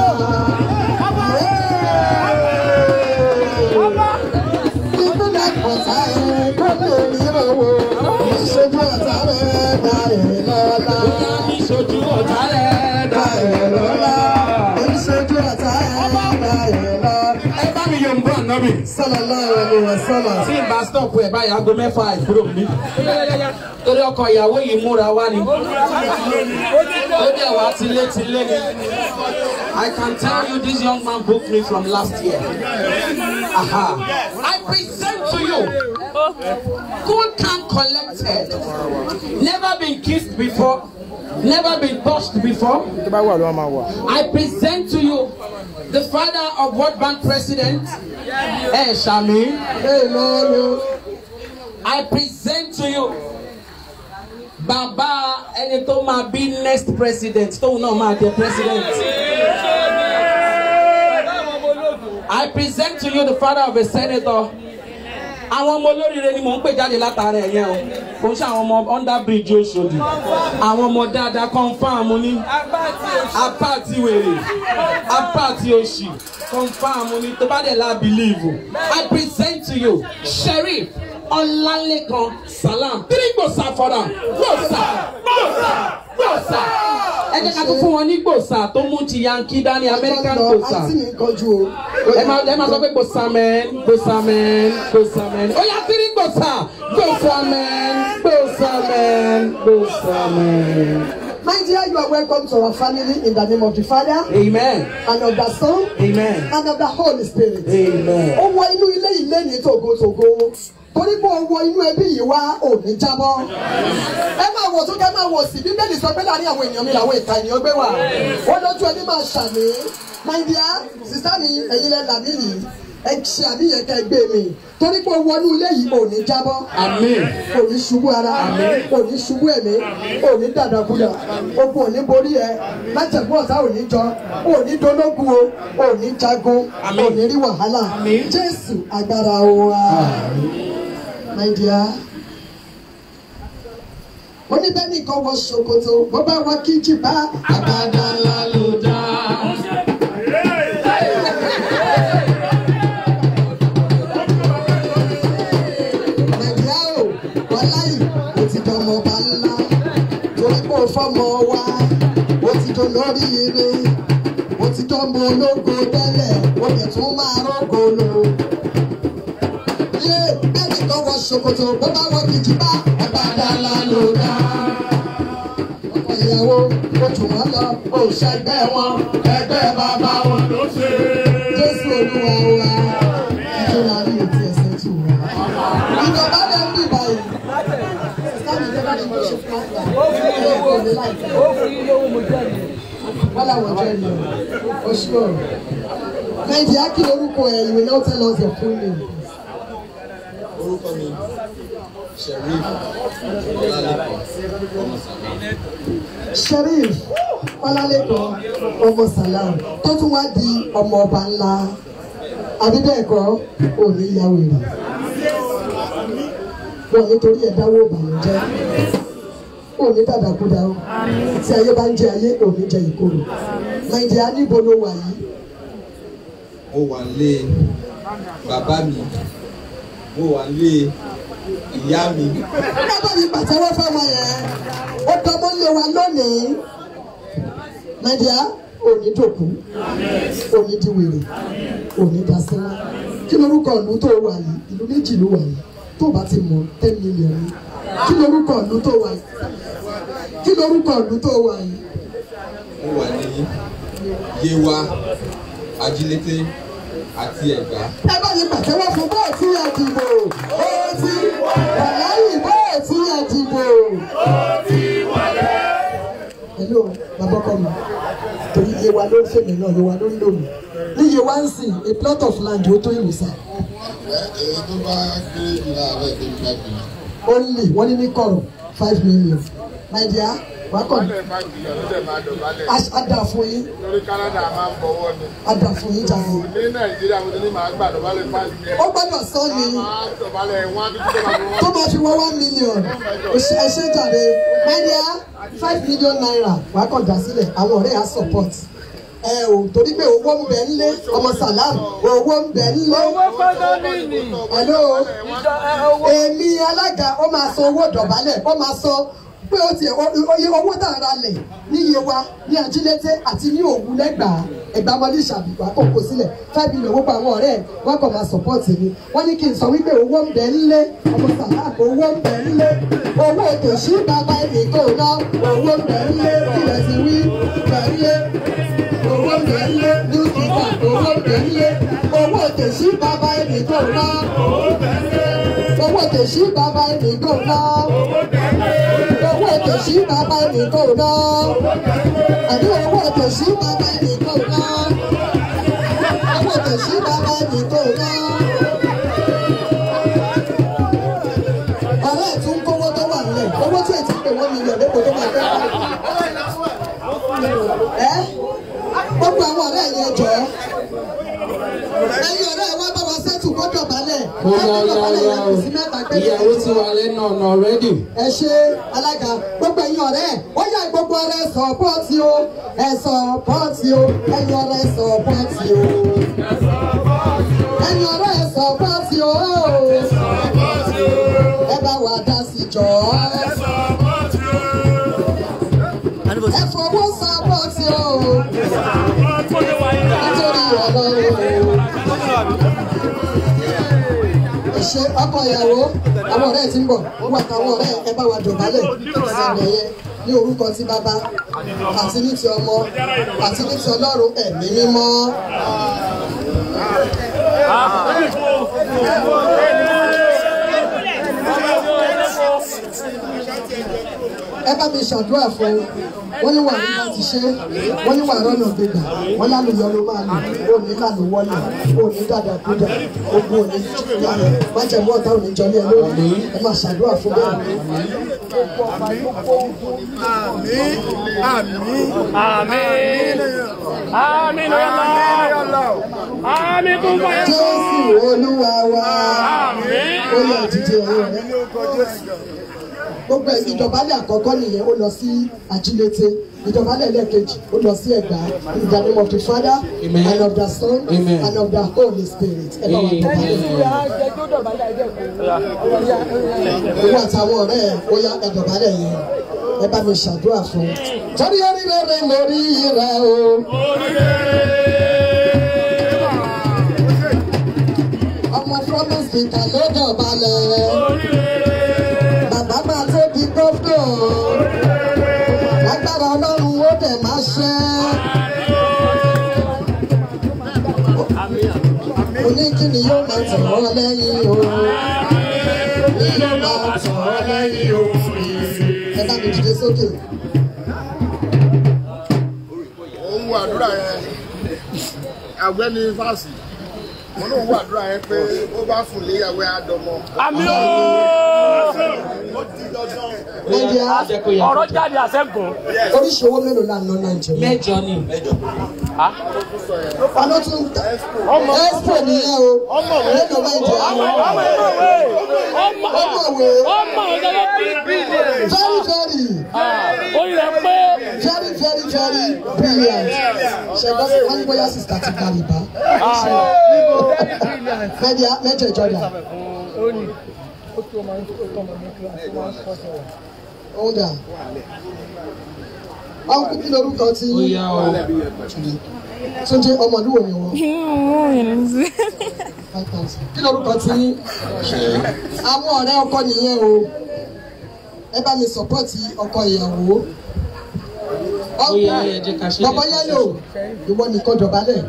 Speaker 1: ìpínlẹ̀ ọ̀tá ẹ̀ kó lè rí owó. ìṣojú ọ̀tá rẹ̀ dá ẹ̀ lọ́la.
Speaker 6: Bóyá ìṣojú ọ̀tá rẹ̀ dá ẹ̀ lọ́la.
Speaker 1: ìṣojú ọ̀tá ẹ̀ dá ẹ̀ lọ́la.
Speaker 6: Ẹ bá mi yọ̀ ń bọ̀ nọ́bì.
Speaker 1: sallallahu alaihi wasallam.
Speaker 6: Tí n bá stop ẹ̀ báyìí aago mẹ́fà ìkúrò mi. Torí ọkọ ìyàwó yìí múra wá ni. Ó dẹ̀ wá tilétilé ni. I can tell you this young man booked me from last year. Aha. I present to you. Cool, calm, collected. Never been kissed before. Never been touched before.
Speaker 3: tó bá wà ló máa wà.
Speaker 6: I present to you the father of World Bank President, Eh Shami.
Speaker 1: Amen.
Speaker 6: I present to you Baba ẹni tó máa bí next president tóun náà máa jẹ president. I present to you the father of a senator. Àwọn ọmọ olóríire ni mò ń pè jáde látara ẹ̀yẹ o. Kò ń ṣe àwọn ọmọ under bridge Oṣòdì. Àwọn ọmọ dáadáa confam ní. Apá àti wèrè. Apá àti òṣì. Confam ní tó bá dẹ̀ la believe. I present to you Sheriff Ọlálékan Salam. Three gbòòsà fọ́dà. Gbòòsà. Gbòòsà. Gbòòsà. Ẹ jẹ́ ká tún fún wọn ní gbòòsà tó mú ti Yankee dání American gbòòsà
Speaker 1: àǹtí mi ń kọjú o.
Speaker 6: ẹ máa ẹ máa sọ pé gbòsàmẹ́n gbòsàmẹ́n gbòsàmẹ́n ó yá tírí gbòsà gbòsàmẹ́n gbòsàmẹ́n gbòsàmẹ́n.
Speaker 1: My dear, you are welcome to our family in the name of the Father
Speaker 6: amen
Speaker 1: and of the Son
Speaker 6: amen
Speaker 1: and of the Holy Spirit.
Speaker 6: amen.
Speaker 1: Ó wọ inú ilé ilé ní tògótògó. Torí pé ó wọ inú ẹbí yìí wá òní jábọ́. Ẹ máa wọ̀ tó kẹ́ máa wọ̀ sí. Bíbélì sọ pé láàrin àwọn èèyàn mi làwọn ìka ènìyàn gbé wà. Ó lójú ẹni máa ṣàmì. My dear, sísá mi, ẹ̀yin lẹ là mí yìí. ẹ ṣe àníyàn ká ẹ gbé mi torí pé o wọnú ilé yìí ò ní jábọ́
Speaker 2: àmín
Speaker 1: ò ní ṣubú ara ò ní ṣubú ẹ̀mí ò ní dàdàkúdà ogun ò ní borí ẹ májẹ̀mú ọ̀tá ò ní jọ ò ní dológun o ò ní jagun ò ní rí wàhálà jésù agbára wa my dear ó ní bẹ́ẹ̀ nìkan wọ ṣòkòtò bó bá wọ kíjì bá àgbàdá ńlá ló dá. nàìjíríà o wàláyì ó ti dọmọ ọba ńlá torí pé ó fọmọ wa ó ti dọ lórí ire ó ti dọmọ ológo tẹ́lẹ̀ ó lè tún máa rọ́gò lò. yé bẹ́ẹ̀ nìkan wọ ṣòkòtò bó bá wọ kíjì bá àgbàdá ńlá ló dá ọkọ ìyàwó ó jù wọ́n lọ ó ṣẹgbẹ́ wọn ẹgbẹ́ bàbá wọn ló ṣe. jésù olúwa wa ìjọba ní etí ẹsẹ̀ tù wá. ìjọba lè ń bì báyìí. sáàmì ìjọba ní mo ṣe fún àgbà ó fi ilé ìwé òní láìpẹ́. ó fi ilé owó mo jẹ́ mi. wọ́n làwọn jẹ́ mi o ṣú ọ̀rọ̀. nàìjíríà kí lorúkọ ẹ̀ ìwé náà tell us your full name.
Speaker 8: orúkọ mi sheriff ọlálẹkọ ọmọ sàlá
Speaker 1: sheriff ọlálẹ́kọ̀ ọmọ salam tó tún wá di ọmọ ọba ńlá àbíbẹ́ẹ̀kọ́ òní ìyàwó rẹ̀ wọn nítorí ẹ̀dáwó ìbànújẹ́ òní dàdàkúdà ó tí ayé bá ń jẹ ayé òní jẹ ìkorò nàìjíríà níbo ló wà yìí
Speaker 8: mo wà lé bàbá mi mo wà lé ìyá mi
Speaker 1: bàbá mi pàtẹ́wọ́ fáwọn yẹn ó dọmọ́ lé wa lónìí nàìjíríà òní dòkú òní di wèrè òní dasẹ́lá kí lorúkọ ìlú tó wà yìí ìlú méjì ló wà yìí tó bá ti mọ ten million ni kí lorúkọ ìlú tó wà yìí kí lorúkọ ìlú tó wà yìí
Speaker 8: mo wà ní yewa ajílété àti ẹ̀gbá
Speaker 1: ẹ bá mi pàtẹ́wọ́ fún bọ́ọ̀ tí a dìbò ó ti wàláyì bọ́ọ̀ tí a dìbò. hello bàbá ọkọ mi torí yewa ló ń fèmí náà yewa ló ń lò mí ní yewa ń sìn a plot of land ó tó ìlú sáà.
Speaker 9: èyí tó bá kéré jù láàárọ̀ ìdí five million.
Speaker 1: only wọ́n ní ní kọ̀rọ̀ five million my dear wàá kọ̀ ní
Speaker 7: five million ló dẹ̀ máa dọ̀bálẹ̀
Speaker 1: ada fún yín
Speaker 7: lórí Canada máa ń bọ̀wọ́ ni
Speaker 1: ada fún yín jàre
Speaker 7: ní Nàìjíríà mo ti ní màá gbà dọ̀bálẹ̀ five million
Speaker 1: ó gbọ́dọ̀ sọ ni
Speaker 7: máa dọ̀bálẹ̀ one fifty tó máa fi
Speaker 1: tó
Speaker 7: wọ́n.
Speaker 1: máa fi wọ́n one million ẹ ṣe jàre my dear five million naira wàá kọ̀ dá sílẹ̀ àwọn ọ̀rẹ́ yà support ẹ o torí pé owó ń bẹ nílé ọmọ salam owó ń bẹ nílé hello èmi alága ó máa san owó dọ̀bálẹ̀ ó máa san pé ó tiẹ̀ oye owó tá a ra lẹ̀ níye wa ní ajílété àti ní òwú lẹ́gbàá ẹ̀gbá wọlé ìṣàbíwá kò kó sílẹ̀ five million owó pa àwọn ọ̀rẹ́ ẹ̀ wọ́n kàn máa support mi wọ́n ní kí n sọ wípé owó ń bẹ nílé ọmọ sàlá owó ń bẹ nílé owó tòṣì bàbá ẹnì kò ná owó ń bẹ nílé kílẹ̀ sí wí bẹ nílé owó ń bẹ nílé new kita owó ń bẹ nílé owó tòṣì bàbá ẹnì kò ná owó tòṣì bàbá ẹnì kò ná owó tòṣì bàbá ẹnì kò ná àbí owó tòṣì bàbá ẹnì kò ná owó tòṣì bàbá ẹnì kò ná. ọ̀rẹ́ ẹ̀ tún kówó tó wà nílẹ̀ owó tí ẹ̀ ti pè wọ́n mílíọ̀nù lẹ́kọ̀ọ́ tó máa fẹ́ ẹ́ gbogbo àwọn ọ̀rẹ́ yẹn jọ ẹ̀yin ọ̀rẹ́ wa bá wa sẹ́tù gbọ́dọ̀ balẹ̀
Speaker 2: ó yá ó yá ó yá o ìyàwó ti wà lẹ́nu ọ̀nà rẹ́dì.
Speaker 1: ẹ ṣe alága gbogbo ẹ̀yin ọ̀rẹ́ ó yá gbogbo ọ̀rẹ́ sọ̀pọ̀tì o ẹ sọ̀pọ̀tì o ẹ̀yin ọ̀rẹ́ sọ̀pọ̀tì o ẹ̀yin ọ̀rẹ́ sọ̀pọ̀tì o ẹ bá wa dá sí jọ ẹ fọwọ́ sọ̀pọ̀tì o nítorí ọlọ́run ẹ ṣe ọkọ ìyàwó àwọn ọ̀rẹ́ ti ń bọ̀ wọ́n àtàwọn ọ̀rẹ́ ẹ bá wa dọ̀bálẹ̀ ìsẹ̀lẹ̀ yẹn ní orúkọ ti bàbá àti ní ti ọmọ àti ní ti ọlọ́run ẹ̀mí mímọ́. ẹ bá mi ṣàdúrà fún wọ́n ní wà ní láti ṣe wọ́n ní wà rọ́nà gbégbà wọ́n lálùyọ ló máa lò ó ní lànà wọlé ó ní dàdà kúdà ogun òní yàrá májẹ̀mú ọ̀tá òní jọlé ẹ lórí ẹ máa ṣàdúrà fún bẹ́ẹ̀.
Speaker 3: Àmín Allah. Àmín kún fún ẹ.
Speaker 1: jésù olúwa wa ó yẹ ìdíje ọ̀rọ̀ rẹ gbogbo ẹ̀ ìdọ̀bálẹ̀ àkọ́kọ́ nìyẹn ó lọ sí ajílété ìdọ̀bálẹ̀ lẹ́ẹ̀kejì ó lọ sí ẹ̀gbá in the name of the father
Speaker 2: Amen.
Speaker 1: and of the son
Speaker 2: Amen.
Speaker 1: and of the holy spirit ẹ bá wà dọ̀bálẹ̀ owó àtàwọn ọ̀rẹ́ ẹ̀ ó yá ẹ̀dọ̀bálẹ̀ yẹn ẹ bá mi ṣàdúrà fún un. torí orí rere lórí rẹ o. ọmọ promise peter ló dọ̀bálẹ̀. bàbá máa tó di gómìnà. lágbára ọlọ́run ó dẹ̀ máa ṣẹ́. oníkíni yóò máa tẹ̀ ọ́ lẹ́yìn o. ní yóò máa tẹ̀ ọ́ lẹ́yìn o. ẹ bá mi dìde sókè.
Speaker 9: òun wo àdúrà yẹn àgbẹ̀ni fásì wọn ló ń wo àdúrà yẹn pé ó bá fún léyàwó àdọmọ.
Speaker 3: Àmín o.
Speaker 1: nàìjíríà
Speaker 3: Ọ̀rọ̀ jáde àṣẹ́gun.
Speaker 1: oríṣi owó mélòó la ná nàìjíríà.
Speaker 2: mẹ́jọ ni
Speaker 1: ọ̀nà tún expo nìyẹn o mélòó nàìjíríà.
Speaker 3: Ọmọ ìmọ̀wé. Ọmọ
Speaker 1: ọmọwé
Speaker 3: ọmọ ìjọba bílíọ̀nù.
Speaker 1: very very
Speaker 3: Orí rẹ̀ pé.
Speaker 1: very very very brilliant ṣẹgbọn wọn ní bóyá sista ti gba rìbá mẹjọ mẹjọ ìjọba òun dà àwọn kúkú lórúkọ tí
Speaker 2: ó yá o
Speaker 1: túnjẹ ọmọlúwo ni wọn five thousand kí lórúkọ tí àwọn ọ̀rẹ́ ọkọ nìyẹn o ẹ bá mi sọpọ́ọ̀tì ọkọ ìyàwó
Speaker 2: ó yá ẹ jẹ́ ká ṣe
Speaker 1: bàbá yẹlò ìwọ nìkan dọ̀bálẹ̀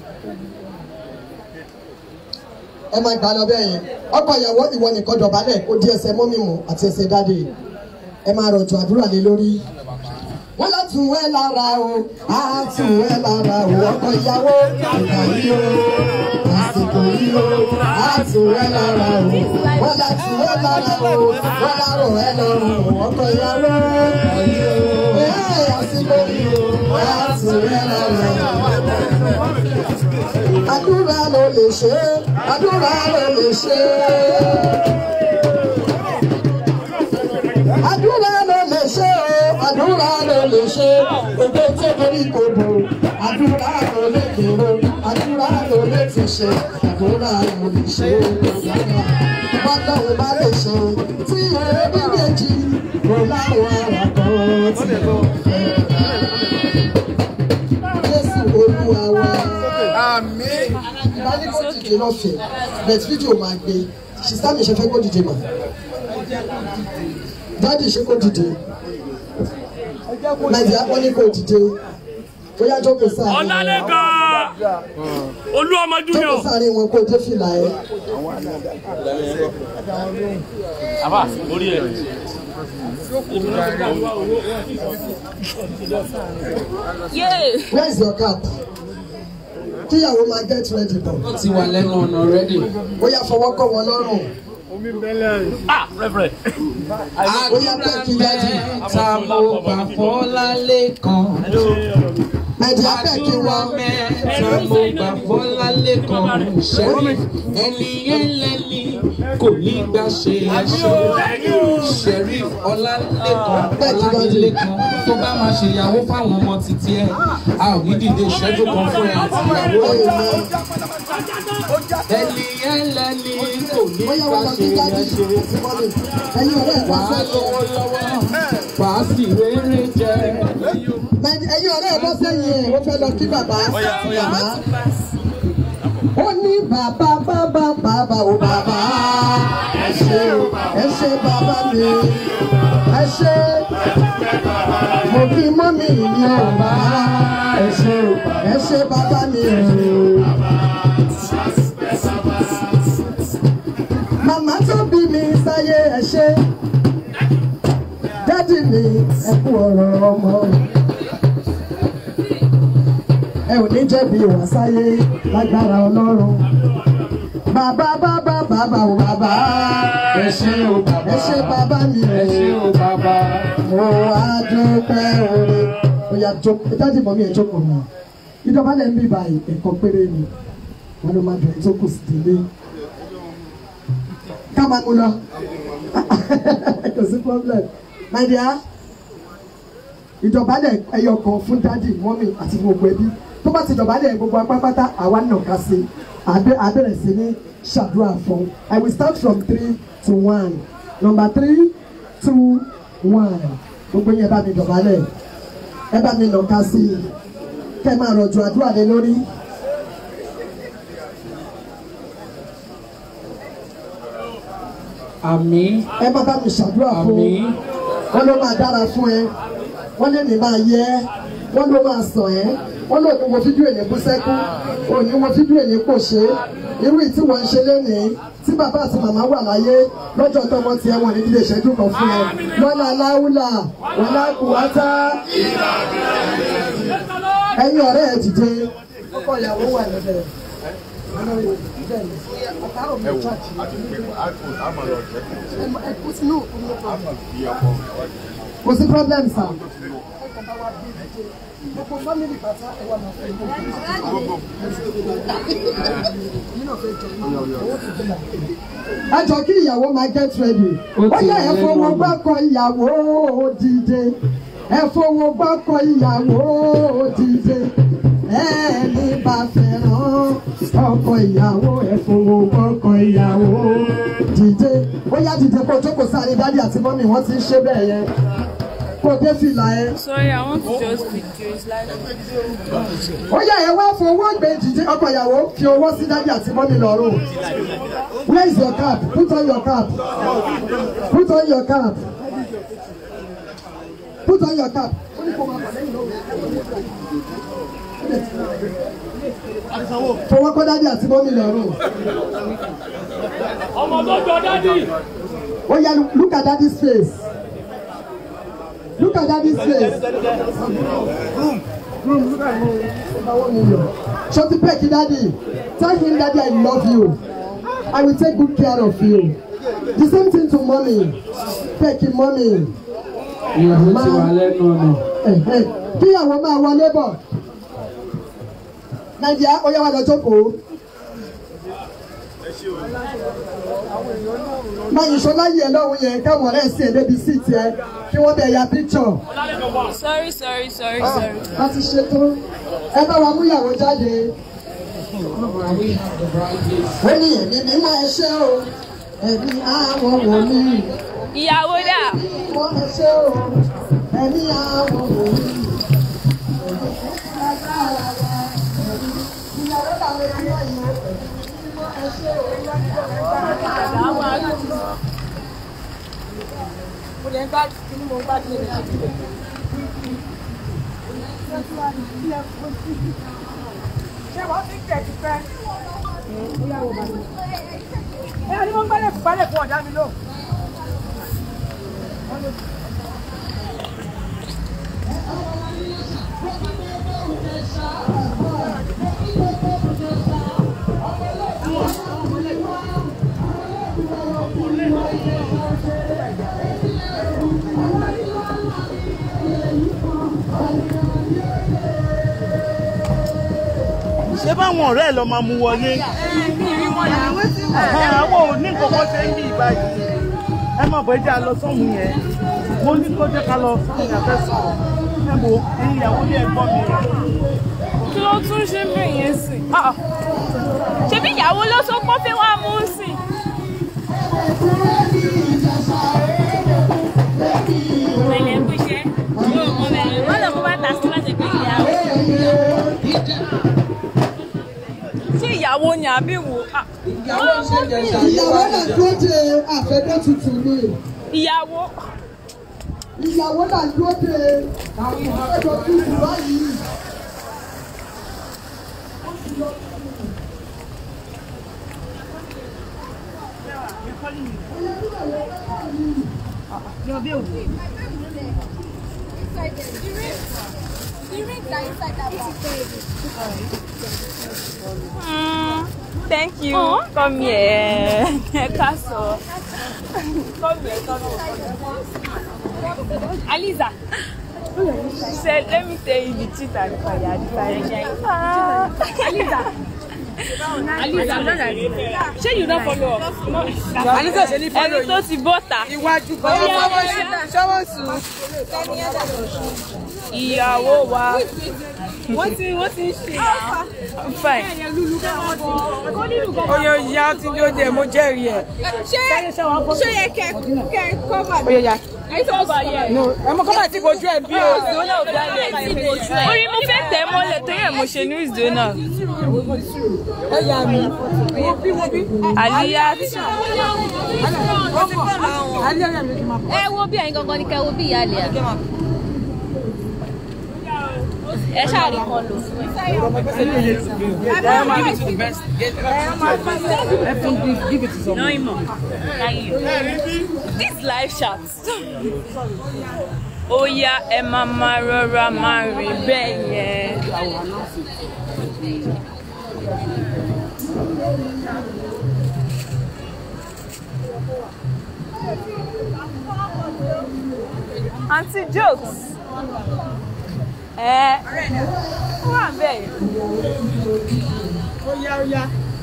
Speaker 1: ẹ máa gbà lọ bẹ́ẹ̀ yẹn ọkọ ìyàwó ìwọ nìkan dọ̀bálẹ̀ kó di ẹsẹ̀ mọ́mí mu àti ẹsẹ̀ dáadé ẹ máa rọ̀jò àdúrà lé lórí. wọ́n lọ tún ẹ lára o á tún ẹ lára o ọkọ ìyàwó ìgbà yìí o àsìkò yìí o á tún ẹ lára o wọ́n lọ tún ẹ lára o wọ́n lárò ẹ lọ́rùn o ọkọ ìyàwó ìgbà yìí o ẹ àsìkò yìí o á tún ẹ lára o àdúrà ló lè ṣe é àdúrà ló lè ṣe é. àdúrà ló lè ṣe é àdúrà ló lè ṣe é ògbé tó torí kò bò àdúrà ló lè kéré àdúrà ló lè ti ṣe àdúrà ló lè ṣe é bọ́dọ̀ bá lè ṣe tí ẹbí méjì kò láwọn ará kan ti lọ fẹ́. Jésù olúwa wa
Speaker 9: àmín.
Speaker 1: ìbánikó dìde lọ́fẹ̀ẹ́ bẹ̀t fídíò máa gbé sísá mi ṣe fẹ́ kó dìde mà dáàdì ṣe kó dìde nàìjíríà wọ́n ní kó dìde bóyá jókòó sáà ní wọn
Speaker 3: Ọ̀làlẹ́kan. Olú ọmọ
Speaker 1: jókòó
Speaker 3: Júnior.
Speaker 1: sáà ní wọn kó dé fìlà ẹ
Speaker 3: Àbá orí ẹ̀.
Speaker 1: where is your cap kíyàwó máa get ready bọ̀
Speaker 2: ó ti wà lẹ́nu ọ̀nà rẹ́dì.
Speaker 1: bóyá fọwọ́ kọ́ wọn lọ́rùn
Speaker 3: Ah, Reverend.
Speaker 1: bóyá bẹ́ẹ̀ kí dáàdì
Speaker 2: ta mo gbà fọ́lá lẹ́kan.
Speaker 1: nàìjíríà bẹ́ẹ̀ kí
Speaker 2: àdúrà
Speaker 1: wọn
Speaker 2: mẹ́ta mo gbà fọ́lá lẹ́kan. ṣẹ́rí ẹni ẹlẹ́ni kò ní gbà ṣe ẹṣẹ́. ṣẹ́rí ọlálẹ́kan ọlálẹ́kan tó bá máa ṣèyàwó fáwọn ọmọ títí ẹ̀ a ò ní dìde ìṣẹ́jú kan fún ẹ àti ìyàwó ẹ̀. ẹni ẹlẹ́ni kò ní
Speaker 1: bóyá
Speaker 2: gbà
Speaker 1: wọn lọ
Speaker 2: ṣe
Speaker 1: sí dáàdì
Speaker 2: ẹṣẹ́.
Speaker 1: àti mọ́mì ẹ̀yin ọ̀rẹ́ ẹ̀ wá
Speaker 2: wàá
Speaker 1: fẹ́
Speaker 2: lówó lọ́wọ́ wàá sì rere jẹ.
Speaker 1: Nàìjí- ẹ̀yin ọ̀rẹ́ ẹ̀ bọ́ sẹ́yìn ẹ̀ ó fẹ́ lọ kí bàbá bàbá. ó ní bàbá bàbá bàbá ò bàbá ẹ ṣé o ẹ ṣé bàbá mi ẹ ṣé mo fi mọ́mì mi ò bá ẹ ṣé o ẹ ṣé bàbá mi o. màmá tó bí mi sáyé ẹ ṣé dádì mi ẹ kú ọ̀rọ̀ ọmọ ẹ ò ní jẹ̀bi ìwà sáyé lágbára ọlọ́run. bàbá bàbá bàbá ò bàbá
Speaker 2: ẹ ṣé o bàbá
Speaker 1: ẹ ṣé bàbá mi
Speaker 2: ẹ ṣé o bàbá
Speaker 1: mo wá dúpẹ́ oore. Oya jókòó jáde mọ́ mi ẹ̀ jókòó mi. Ìjọba lẹ́ ń bí báyìí ẹ̀kọ́ péré ni. Wọ́n ló máa bẹ̀rẹ̀ tó kù sí délé. Ká máa mú lọ. Kò sí problem. My dear, ìdọ̀bálẹ̀ ẹyọ kan fún dádì mọ́mì àti gbogbo ẹbí tó bá ti dọ̀bálẹ̀ gbogbo apápátá àwa náà ká sí abẹ́rẹ́ sí ní ṣàdúrà fún I will start from three to one number three two one gbogbo yẹn bá mi dọ̀bálẹ̀ ẹ bá mi nà ká sí i kẹ́ ẹ máa rọ̀jò àdúrà lé lórí.
Speaker 2: àmín
Speaker 1: ẹ má bá mi ṣàdúrà fún
Speaker 2: àmín
Speaker 1: wọn ló máa dára fún ẹ wọn lè ní máa yẹ ẹ wọn ló máa sàn ẹ wọn lò ní wo fídíò èyí bú sẹ́kú òní wo fídíò èyí kò ṣe irú ìtí wọn ń ṣe lénìí tí bàbá àti màmá wà láyé lọ́jọ́ tọmọ tiẹ̀ wọn ní ilé ìṣẹ́jú kan fún ẹ lọ́la láwùlà wọlá kùwátá ẹ̀yin ọ̀rẹ́ ẹ̀ dìde ọkọ ìyàwó wà lọ́dẹ̀ kò sí problem sir. Gbogbo family bàtà ẹ wà máa fẹ́ gbogbo. Ẹ jọ kí ìyàwó máa get ready. Ó yẹ ẹ fowó gbọ́kọ ìyàwó dìde. Ẹ fowó gbọ́kọ ìyàwó dìde. Ẹni bá fẹ́ràn ọkọ ìyàwó ẹ fowó gbọ́kọ ìyàwó dìde. Ó yá dìde kó jókòó sáré dádì àti mọ́mì wọ́n ti ń ṣe bẹ́ẹ̀ yẹn. Kó dé fìlà ẹ.
Speaker 5: Sorry, I want to just video. It's like
Speaker 1: ó yẹ ẹ wá fowó gbé jíjẹ ọkọ ìyàwó fi owó sí dájú àti mọ́mí lọ́rùn where is your cap put on your cap put on your cap put on your cap. fowó kọ́ dájú àti mọ́mí lọ́rùn.
Speaker 10: ọmọ tó jọ dádì.
Speaker 1: ó yẹ look at daddy's face look at daddy's face. Shorty Pecky daddy, tell him daddy I love you. I will take good care of you. The same thing to mommy. Pecky mommy.
Speaker 2: ìyàwó ti wà lẹ́nu ọ̀nà
Speaker 1: Kíyàwó máa wọlé bọ̀. Nàìjíríà ó yá wa lọ jókòó. Máa yìí ṣọlá yìí ẹ lọ́hùn yẹn káwọn ọ̀rẹ́ sí ẹ̀ débi sí tiẹ̀ kí wọ́n bẹ̀ ya picture.
Speaker 5: sorry, sorry, sorry, sorry.
Speaker 1: a ti ṣètò ẹ bá wa mú ìyàwó jáde. ó ní ẹ̀mí mímọ́ ẹ ṣé o ẹ̀mí àwọn wòlíì.
Speaker 5: Ìyàwó dà.
Speaker 1: mímọ́ ẹ ṣé o ẹ̀mí àwọn wòlíì. ìyàwó làwọn ẹbí wà yìí mímọ́ ẹ ṣé o
Speaker 5: Mo lè ń gbá kí ni mo ń gbá kí ni mo ń gbá.
Speaker 11: ṣé wọ́n ti tẹ̀ ti fẹ́? ẹ ní mo ń gbálẹ̀ fún gbálẹ̀ fún ọ̀dá mi lò.
Speaker 3: ṣé báwọn ọ̀rẹ́ ẹ̀ lọ máa mú wọlé. Ẹ, àwọn ò ní nǹkan kan ṣe ń bí ìgbà yìí ẹ má bọ̀ ẹ jẹ́ a lọ sọ́hun yẹn mo ní kó jẹ́ ká lọ sọ́hun yẹn fẹ́ sọ̀rọ̀ ẹ wo ẹ̀yin ìyàwó ní ẹ̀gbọ́n mi rẹ̀.
Speaker 5: Kí ló tún ṣe ń bẹ̀ yẹn sìn? Ṣebí ìyàwó ló sọ pé ó fẹ́ wá mú sìn? Pẹ̀lẹ́ kú iṣẹ́. Yóò mọ bẹ̀rẹ̀. Wọ́n lọ mú bàtà sí láti pé ìyàwó. Ṣé ìyàwó ni àbí wo?
Speaker 1: ìyàwó náà dúró de àfẹ́dẹ́ tuntun ni.
Speaker 5: Ìyàwó.
Speaker 1: ìyàwó náà dúró de àfẹ́dẹ́ tuntun báyìí.
Speaker 5: Mm, thank you. Come here. Castle. Come here, come here. Aliza. She said, let me tell you the truth and the fire. The fire. Ah. Aliza. Aliza. Ṣé you don follow up?
Speaker 11: Aliza ṣe ní follow
Speaker 5: Ẹni tó ti bọ́ta.
Speaker 11: Iwájú
Speaker 5: Ó yá,
Speaker 11: ṣọwọ́ sùn.
Speaker 5: Ìyàwó wa. Wọ́n ti wọ́n ti ń ṣe. I'm fine.
Speaker 11: Oye oye a ti ní oúnjẹ mo jẹ́rìí ẹ̀.
Speaker 10: ṣé yẹ kẹ kẹ kọ́bà
Speaker 11: Oye ya.
Speaker 5: Ìtọ́ba yẹ.
Speaker 11: No, ẹ mọ kọ́mà tí bojú ẹ̀ bí o.
Speaker 5: Orí mo fẹ́ tẹ̀ mọ́lẹ̀ tó yẹ mo ṣe ní ìzónà.
Speaker 11: Ẹ yà mí.
Speaker 5: Aliyat.
Speaker 11: Alẹ́ ọ̀yà mi kì í máa bọ̀.
Speaker 10: ẹ wo bí ẹ̀yin gangan ni kẹ wo bí ìyá àlè à. ẹ ṣáàrí kan lò.
Speaker 11: Give it to the best. Let them give, give it to someone.
Speaker 5: No imo. This live chat. Ó yá ẹ máa máa rọra máa rìn bẹ́ẹ̀ yẹn. Aunty jokes. Ẹ ó wà bẹ́ẹ̀ yẹn.
Speaker 11: Oya oya.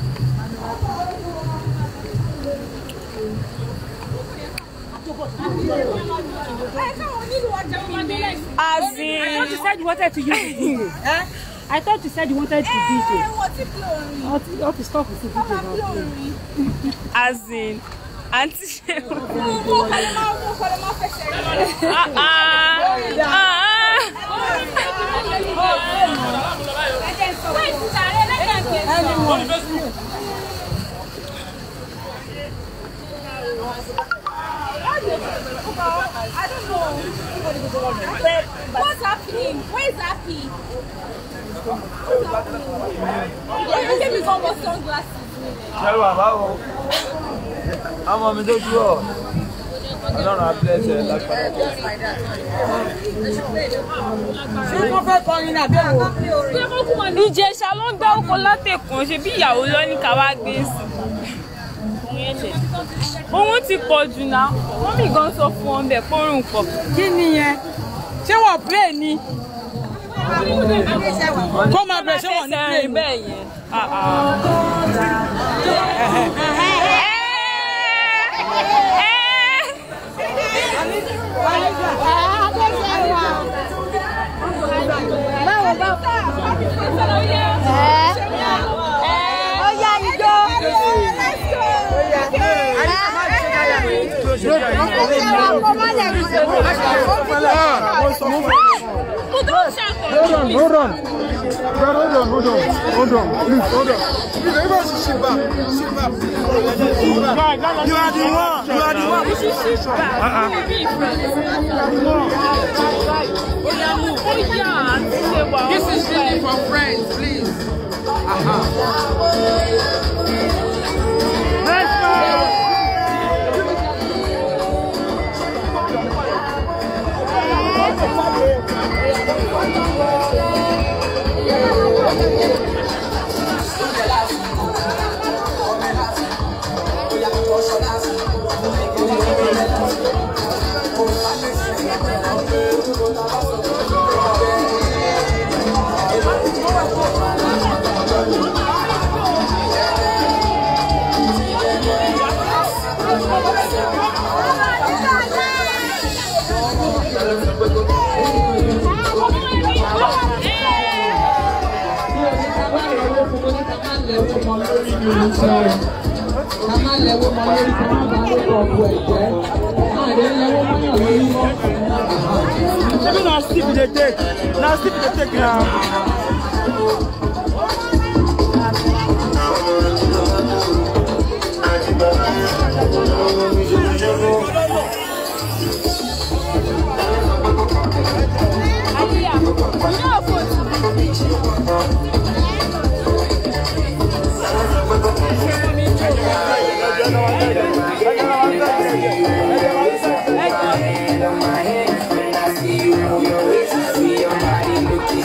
Speaker 5: As in.
Speaker 11: I thought you said you wanted to use it. eh? I thought you said you wanted to DJ. What, what is stuff with the DJ now?
Speaker 5: as in aunty ṣe
Speaker 10: mo kọ́ ló máa mú kọ́ ló máa fẹsẹ̀ rẹ̀. I don't know. What's happening? Where is happy? What's happening? You gave me some more sunglasses.
Speaker 12: Ṣẹ́wà báwo? Ọmọ mi tó dúró. Ọlọ́run abúlé lágbára.
Speaker 11: Ṣé wọ́n fẹ́ kọrin ní àbẹ̀wò?
Speaker 5: ìjẹsà ló ń dárúkọ látẹ̀kùn ṣe bí ìyàwó lọ ní ká wá gbé sí ohun ti pọ̀ jù náà wọ́n mi gan sọ fún wọn bẹ̀ pọ́nrún pọ̀.
Speaker 11: Kí ni yẹn? Ṣé wọ́n play ni? Kó máa bẹ̀ ṣé wọ́n ní play ni?
Speaker 5: bẹ́ẹ̀ yẹn. Ah, ah.
Speaker 12: Hold on, hold on. Brother, hold on, hold on, hold on. Please, hold on. Please, everybody should sit back. Sit back. You are the one. You are the one.
Speaker 5: You should sit back.
Speaker 12: Uh-uh.
Speaker 5: You will be friends.
Speaker 6: This is really for friends, please. Ká má lẹ́wọ́ mọ lórí ká má bá lóko ọ̀pọ̀ ẹ̀jẹ̀. Má lè lẹ́wọ́ mọ́yàn lórí mọ́.
Speaker 12: Maybe now sleep they take. Now sleep they take now.
Speaker 6: Your body looking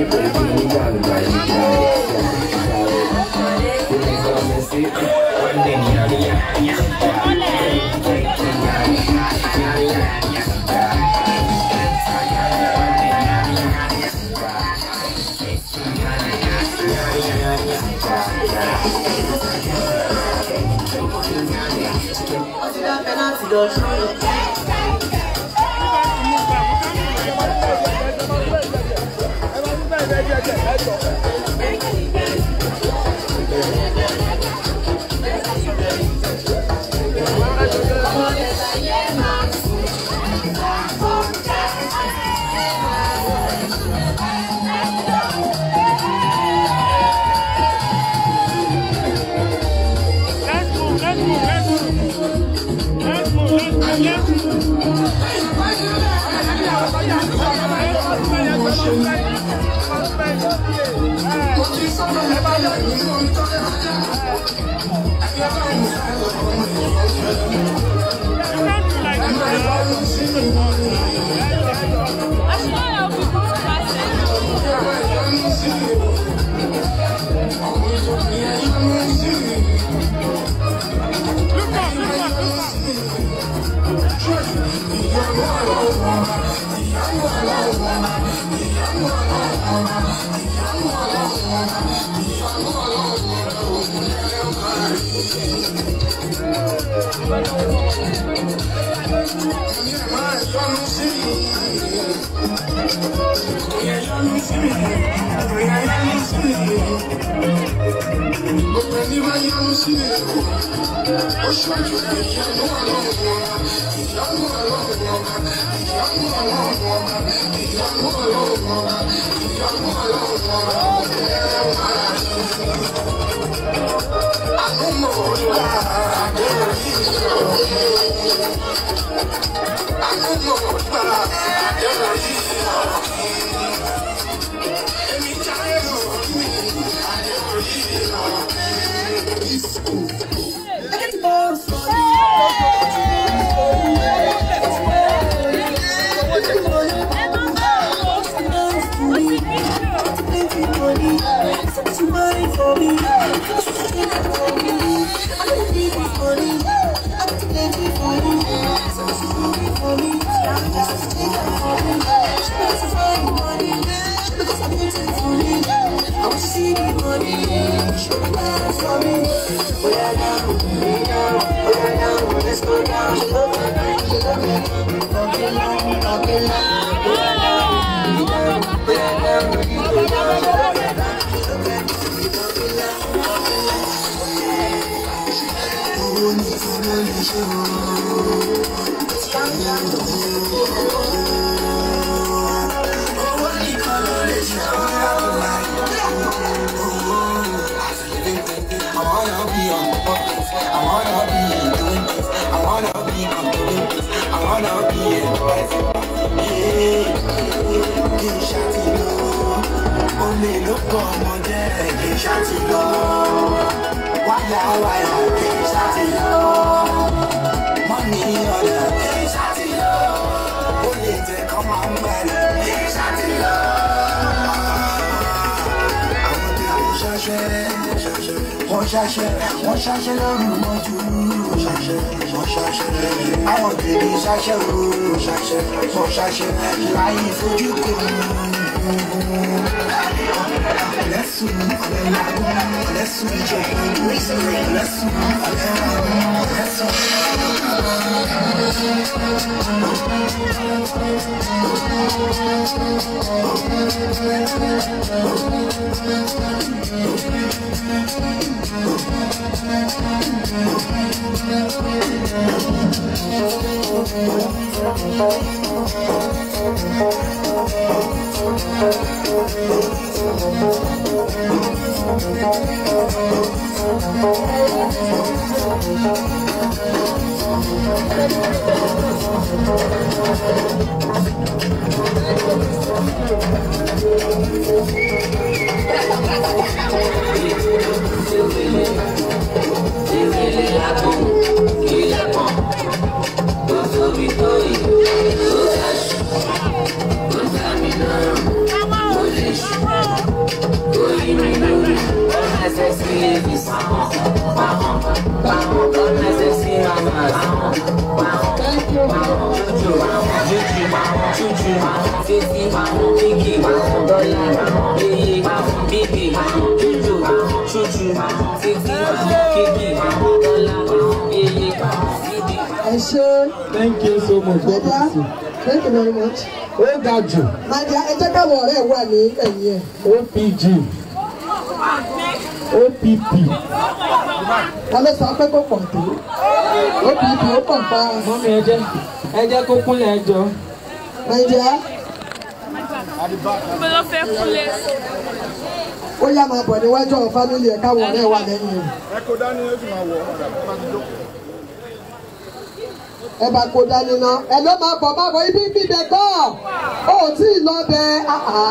Speaker 13: wọ́n ṣaṣẹ́ wọ́n ṣaṣẹ́ lọ́rùn mọ́jú ṣaṣẹ́ wọ́n ṣaṣẹ́ àwọn tèmi ṣaṣẹ́ o ṣaṣẹ́ wọ́n ṣaṣẹ́ láyé fojú kò lẹ́sùn ọ̀lẹ́ làwọn lẹ́sùn ìjọba lẹ́sùn ọ̀lẹ́ làwọn lẹ́sùn.
Speaker 6: Come on, Thank you. Juju, Juju, Juju, Fifi, Kiki, Dollar, Yeye, Bibi, Juju, Juju, Fifi, Kiki, Dollar, Yeye, Bibi.
Speaker 1: ẹ ṣe
Speaker 2: thank you so much God
Speaker 1: Delia
Speaker 2: bless you.
Speaker 1: thank you very much.
Speaker 2: ó ga jù
Speaker 1: Nadia ẹ jẹ́ káwọn ọ̀rẹ́ wà ní ẹ̀yìn ẹ̀.
Speaker 2: opg opp
Speaker 1: ta ló sọ pé kò pọ̀ tó OPP ó pọ̀ pa
Speaker 2: mọ́mí ẹ jẹ́ ẹ jẹ́ kó kúnlẹ̀ ẹ jọ.
Speaker 1: Nadia
Speaker 5: Mo lọ fẹ́ kúnlẹ̀.
Speaker 1: ó yá máa bọ̀ níwájú àwọn fámìlì ẹ̀ káwọn ọ̀rẹ́ wà lẹ́yìn ẹ̀.
Speaker 9: ẹ kó dání ó sì máa wọ̀ ọ́ padà bá ti jókòó.
Speaker 1: ẹ bá kó dání ná ẹ ló máa bọ̀ máa bọ̀ ibi bíbẹ̀ gọ́ ó tí ì lọ bẹ àhá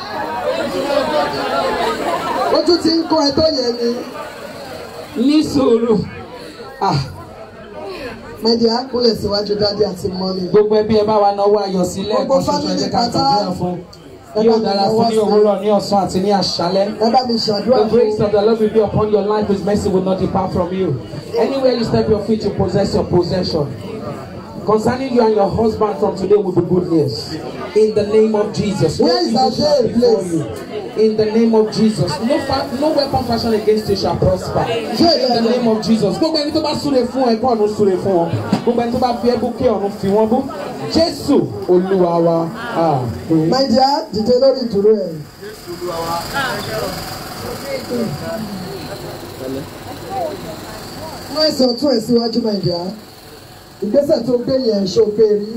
Speaker 1: ojú ti ń kó ẹ tó yẹ ni.
Speaker 2: ní sùúrù ah
Speaker 1: Nadia kúnlẹ̀ síwájú dádì àti mọ́mì.
Speaker 2: gbogbo ẹbí ẹ bá wa náwó ayọ̀ sílẹ̀
Speaker 1: Gbogbo
Speaker 2: kan ṣoṣo ẹ jẹ́ ká
Speaker 1: family pátá.
Speaker 2: gbàdúrà fún
Speaker 1: Ẹ bá
Speaker 2: yóò
Speaker 1: mi
Speaker 2: dára
Speaker 1: náwó
Speaker 2: fún ní
Speaker 1: sí.
Speaker 2: òwúrọ̀ ní ọ̀sán àti ní àṣálẹ́.
Speaker 1: ẹ bá mi ṣàdúrà
Speaker 2: The
Speaker 1: fún
Speaker 2: grace of the Lord will be upon your life. His mercy will not depart from you. Anywhere you step your feet, you possess your possession. Concerning you and your husband from today will be good news. In the name of Jesus.
Speaker 1: Where is
Speaker 2: evil
Speaker 1: our
Speaker 2: shall
Speaker 1: day,
Speaker 2: befall
Speaker 1: please?
Speaker 2: you. In the name of Jesus. No, fa- no weapon fashioned against you shall prosper. In the name of Jesus. Gbogbo ẹni tó bá súre fún ẹ kọ́ ọ̀run súre fún wọn. Gbogbo ẹni tó bá fi ẹ́ bú kí ọ̀run fi wọ́n bú. Jésù Olúwa wa. Àmín.
Speaker 1: Nadia dìde lórí ìdúró ẹ̀. mú ẹsẹ̀ ọ̀tún ẹ̀ síwájú Nadia ìgbésẹ̀ tó gbé yẹn ṣó gbé rí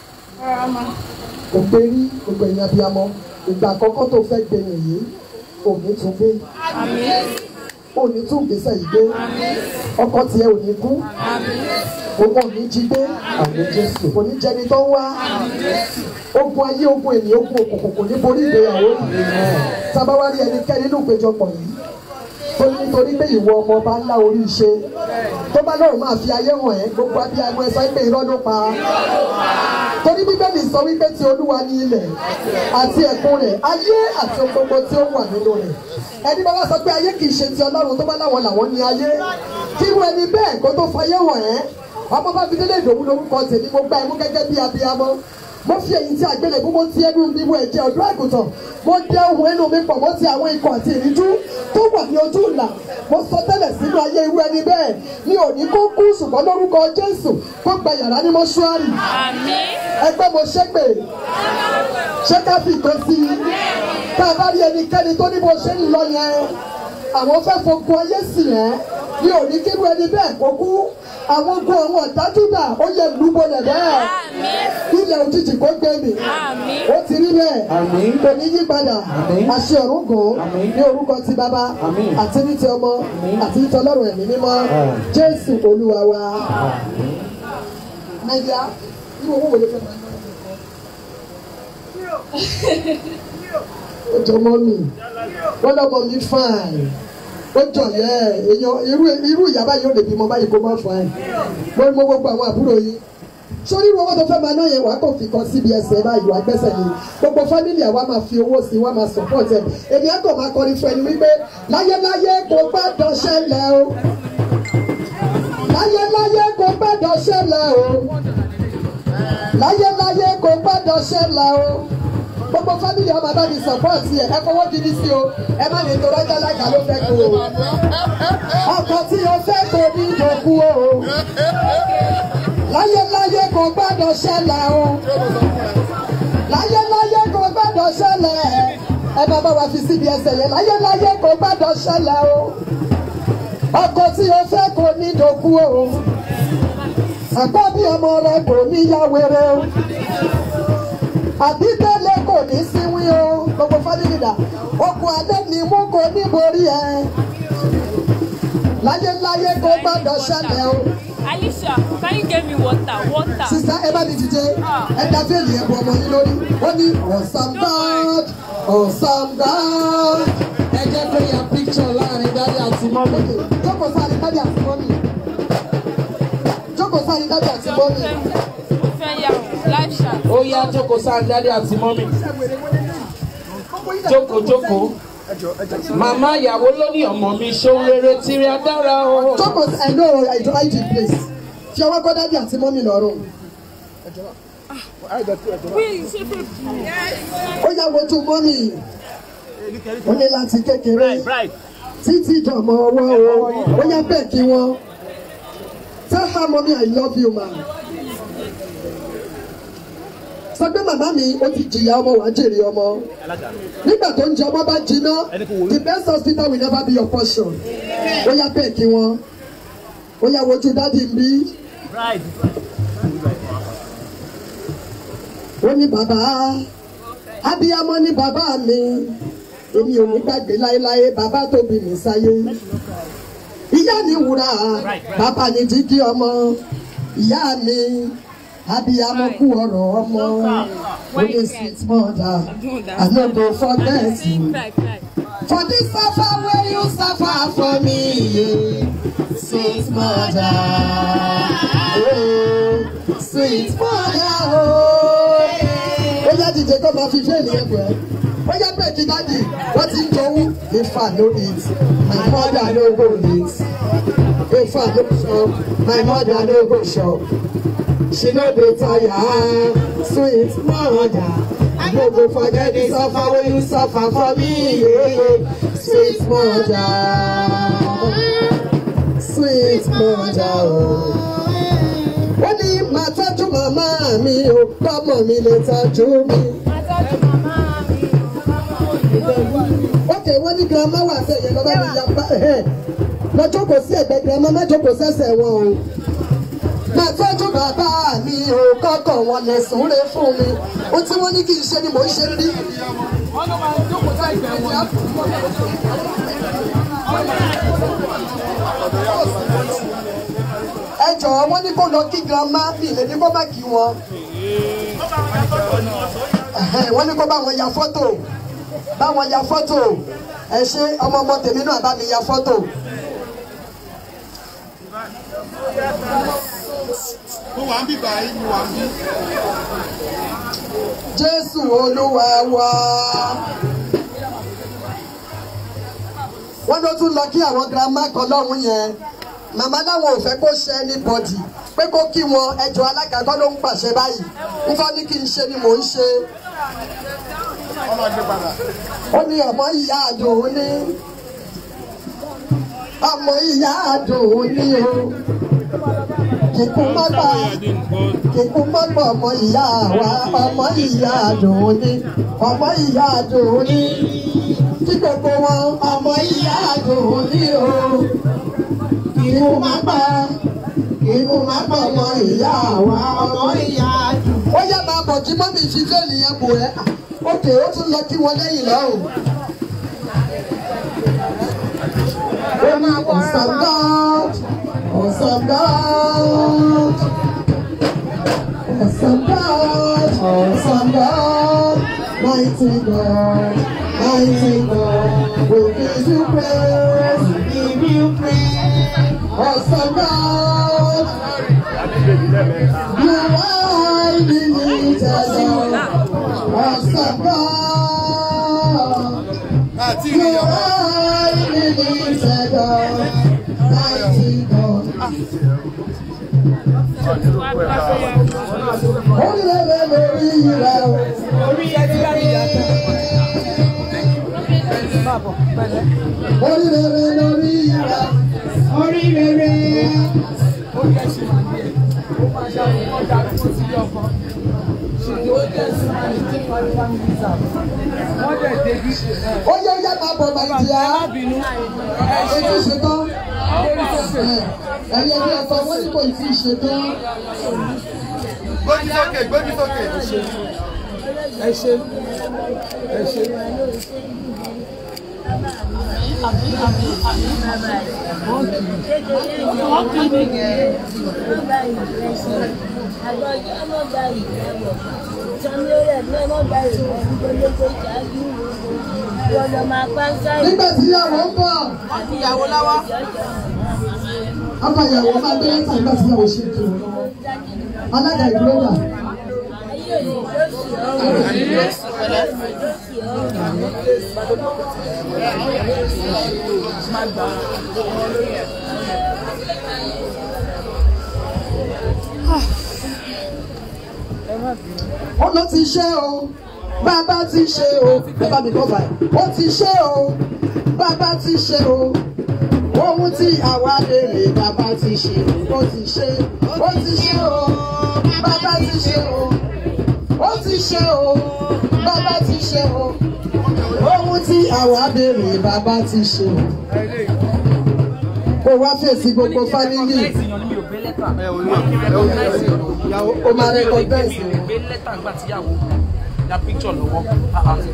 Speaker 1: kò gbé rí gbogbo ẹ̀yìn abiyamọ ìgbà àkọ́kọ́ tó fẹ́ gbé yẹn yìí òní tún gbé òní tún gbèsè yìí gbé ọkọ tiẹ̀ òní kú òun òní jí gbé
Speaker 2: Àmín Jésù.
Speaker 1: kò ní jẹni tó ń wá ogun ayé ogun ènìyàn ogun òkùnkùn kò ní borí ìgbéyàwó yìí tábà wá rí ẹnikẹ́ni nínú ìpéjọpọ̀ yìí tó ní nítorí pé ìwọ ọmọ ọba ńlá orí ṣe tó bá lọ́rùn máa fi ayé hàn ẹ́ gbogbo abiyamọ ẹ sọ pé irọ́ ló pa torí bíbélì sọ wípé ti olúwa ní ilẹ̀ àti ẹ̀kún rẹ̀ ayé àti ohun gbogbo tí ó wà nínú rẹ̀ ẹni bá wá sọ pé ayé kì í ṣe ti ọlọ́run tó bá láwọn làwọn ní ayé kí irú ẹni bẹ́ẹ̀ kó tó fayé hàn ẹ́ ọmọ bá fi délé ìdòwú lórúkọ tèmi mo gbá ẹmú gẹ́gẹ́ bí abiyamọ mo fi èyí tí àgbélébú mo ti ẹnu mi wo ẹ̀jẹ̀ ọ̀dọ́ àgùntàn mo dẹ ohun ẹnu mi pọ̀ mo ti àwọn ikọ̀ àti ìríjú tó wà ní ojú ìlà mo sọ tẹ́lẹ̀ sínú ayé irú ẹni bẹ́ẹ̀ mi ò ní kó kú ṣùgbọ́n lórúkọ Jésù kó gba yàrá ní mọ́ṣúárì ẹgbẹ́ mo ṣépè ṣé ká fi ìtàn sí i tá a bá rí ẹnikẹ́ni tó ní bó ṣe ń lọ yẹn àwọn fẹ́ fogun ayé sí yẹn mi ò ní kírú ẹni bẹ́ẹ̀ kó kú àwọn ogun àwọn ọ̀dájúdà ó yẹ lúbọlẹ̀ bẹ́ẹ̀ ilẹ̀ òjijì kó gbé mi ó ti rí bẹ́ẹ̀
Speaker 2: Àmín.
Speaker 1: kò ní yí padà
Speaker 2: Àmín.
Speaker 1: àṣẹ ọ̀run gùn
Speaker 2: Àmín.
Speaker 1: ní orúkọ ti bàbá
Speaker 2: Àmín.
Speaker 1: àti ní ti ọmọ àti ní ti ọlọ́run ẹ̀mí mímọ́
Speaker 2: Àmín.
Speaker 1: jésù olúwa wa. nàìjíríà irú owó wo ló fẹ́ máa ná ó jọ mọ́ mi wọ́n lọ́mọ mi fine ó jọ yẹ èèyàn irú irú ìyá báyìí ó lè bímọ báyìí kó má fine mo mọ gbogbo àwọn àbúrò yìí sórí irú owó tó fẹ́ máa ná yẹn wàá kò fi kan síbi ẹsẹ̀ báyìí wàá gbẹ́sẹ̀ yìí gbogbo fámìlì àwa máa fi owó sí wàá máa support ẹ̀ èmi á kò máa kọrin fún ẹni wípé láyéláyé kò gbọ́dọ̀ ṣẹlẹ̀ o láyéláyé kò gbọ́dọ̀ ṣẹlẹ̀ o láyéláyé kò gbọ́dọ̀ ṣẹlẹ̀ o gbogbo fámìlì ọmọ bá mi support ẹ ẹ fọwọ́ gidi sí o ẹ má lè torọ́ jálága ló fẹ́ kó o ọkọ tí o fẹ́ kó ní ìdòkú o láyéláyé kò gbọ́dọ̀ ṣẹlẹ̀ o láyéláyé kò gbọ́dọ̀ ṣẹlẹ̀ ẹ bá bá wa fi síbi ẹsẹ̀ yẹn láyéláyé kò gbọ́dọ̀ ṣẹlẹ̀ o ọkọ tí o fẹ́ kó ní ìdòkú o àkọ́bí ọmọ rẹ kò ní yá wéré o àbí tẹ́lẹ̀ kò ní síwí o gbogbo fámìlì dà okùn adé ni mú kò ní borí ẹ láyéláyé kò gbọ́dọ̀ ṣẹlẹ̀ o.
Speaker 5: Alicia, can you get me water? Water.
Speaker 1: sista ẹ bá mi dìde ẹ da fẹ́ẹ̀lì ẹ bu ọmọ yín lórí ó ní awesome God awesome God.
Speaker 2: ẹ jẹ́ kó ya picture láàrin dáadé àti mọ́mí.
Speaker 1: jókòó sáré dájú àti mọ́mí jókòó sáré dájú àti mọ́mí.
Speaker 5: Mo fẹ́ yà wọ́n live chat.
Speaker 2: ó yá jókòó sáà dáadé àti mọ́mí. jókòó jókòó màmá ìyàwó ló ní ọmọ mi ṣóun rere tìrì adára o.
Speaker 1: jókòó sí ẹ̀nà ọ̀rọ̀ ìjọba ìdí place fi ọwọ́ kọ́ dádì àti mọ́mì lọ́rùn. ó yá wojú mọ́mì ó ní láti kékeré títí dọ̀mọ ọwọ́ o ó yá bẹ́ẹ̀ kí wọ́n tell her mommy i love you ma. sọ pé màmá mi ó ti jìyà ọmọ wàá jèrè ọmọ nígbà tó ń jẹ ọmọ bá jiná the best hospital will never be your portion ó yá bẹ́ẹ̀ kí wọ́n ó yá wojú dádì ń bí. ó ní bàbá abiyamọ ní bàbá mi èmi ò ní gbàgbé láéláé bàbá tó bí mi sáyé ìyá ni wúrà bàbá ni jíjí ọmọ ìyá mi abiyamọ kú ọ̀rọ̀ ọmọ ó ní sweet mother i no go forget you for this suffer wey you suffer for me yeah. sweet mother oh, sweet mother oh. ó yá dìde kó máa fi fẹ́ẹ̀lì ẹ̀bùn ẹ̀ ó yá bẹ́ẹ̀ kí dáàdì wọ́n ti ń jowú ifá no eat my mother no go eat ifá no shop my mother no go shop she no dey tire sweet mother i no go forget the suffer wey you suffer for me yeah. sweet mother sweet mother ó ní màá tọ́jú màmá mi ò gbọ́mọ̀ mi lè tọ́jú mi. ok wọ́n ní girama wà sẹ́yìn lọ́wọ́ mi ya bá ẹ̀ lọ jókòó sí ẹ̀gbẹ́ girama má jókòó sẹ́sẹ̀ wọn o. Màá tọ́jú bàbá mi ò kọ́kọ́ wọn lè súnre fún mi. Ó tí wọ́n ní kí n ṣe ni mò ń ṣe rí. Ẹ jọ̀ọ́ wọ́n ní kó lọ kí girama mi lè ní kó má kí wọn. Ẹ̀hẹ́n, Wọ́n ní kó bá wọn ya fọ́tò bá wọn ya fọ́tò ẹ ṣe ọmọ ọmọ tèmi náà bá mi ya fọ́tò.
Speaker 9: mo wà ń bíbá yìí mo wà ń bí.
Speaker 1: Jésù olúwa wa. Wọ́n ló tún lọ kí àwọn girama kan lọ́hùn yẹn. Màmá láwọn ò fẹ́ kó ṣe anybody pé kó kí wọn ẹjọ́ alága kọ́ ló ń pàṣẹ báyìí. Nǹkan ní kí n ṣe ni mò ń ṣe. Ó ní ọmọ ìyá àdùn ní. Ọmọ ìyá àdùn ní o. Kíkú má bà kíkú má bà ọmọ ìyá wa ọmọ ìyá àdùn ní. Ọmọ ìyá àdùn ní. Kí gbogbo wọn ọmọ ìyá àdùn ní o. Kíkú má bà kíkú má bà ọmọ ìyá wa ọmọ ìyá àdùn. Ó yẹ máa bọ̀ kí mọ́mí fi fẹ́ẹ̀lì yẹn bò ẹ́. Ókè ó tún lọ kí wọn lẹ́yìn lọ́rùn. Ó ní ọ̀sán God, ọ̀sán God, ọ̀sán God, ọ̀sán God, mighty God, mighty God, we give you praise, we give you praise, ọ̀sán God, you are the leader, ọ̀sán God. You are the leader, God, mighty God. Orílẹ̀-èdè lórí ìrẹ̀ o. Orílẹ̀-èdè lórí ìrẹ̀. Orílẹ̀-èdè. Ó yẹ yẹ máa bọ̀ Nàìjíríà. Ètò ìṣètò. Ẹ̀yẹ bí ọkọ̀ wọ́n ní kò tí ì ṣètò.
Speaker 9: gbójú sókè gbójú sókè.
Speaker 1: Ẹ ṣe. Ẹ ṣe. Nígbà tí ìyàwó ń bọ̀.
Speaker 5: Ìyàwó láwá.
Speaker 1: Ọkọ ìyàwó máa gbé lẹ́tà nígbà tí ìyàwó ṣe ètò ìrànlọ́wọ́. Alága ìdúró wà. ó ló ti ṣe o bàbá ti ṣe o bàbá mi kọ́ báyìí ó ti ṣe o bàbá ti ṣe o ohun tí àwa lè rè bàbá ti ṣe ó ti ṣe ó ti ṣe o bàbá ti ṣe o ó ti ṣe o bàbá ti ṣe o ohun tí àwa lè rè bàbá ti ṣe o kó wá fèsì gbogbo fámìlì ó máa rẹ́kọ̀dẹ́sì o.
Speaker 2: gbé lẹ́tà ńgbà tíyàwó ya píkṣọ̀ lọ́wọ́. Ah, ah.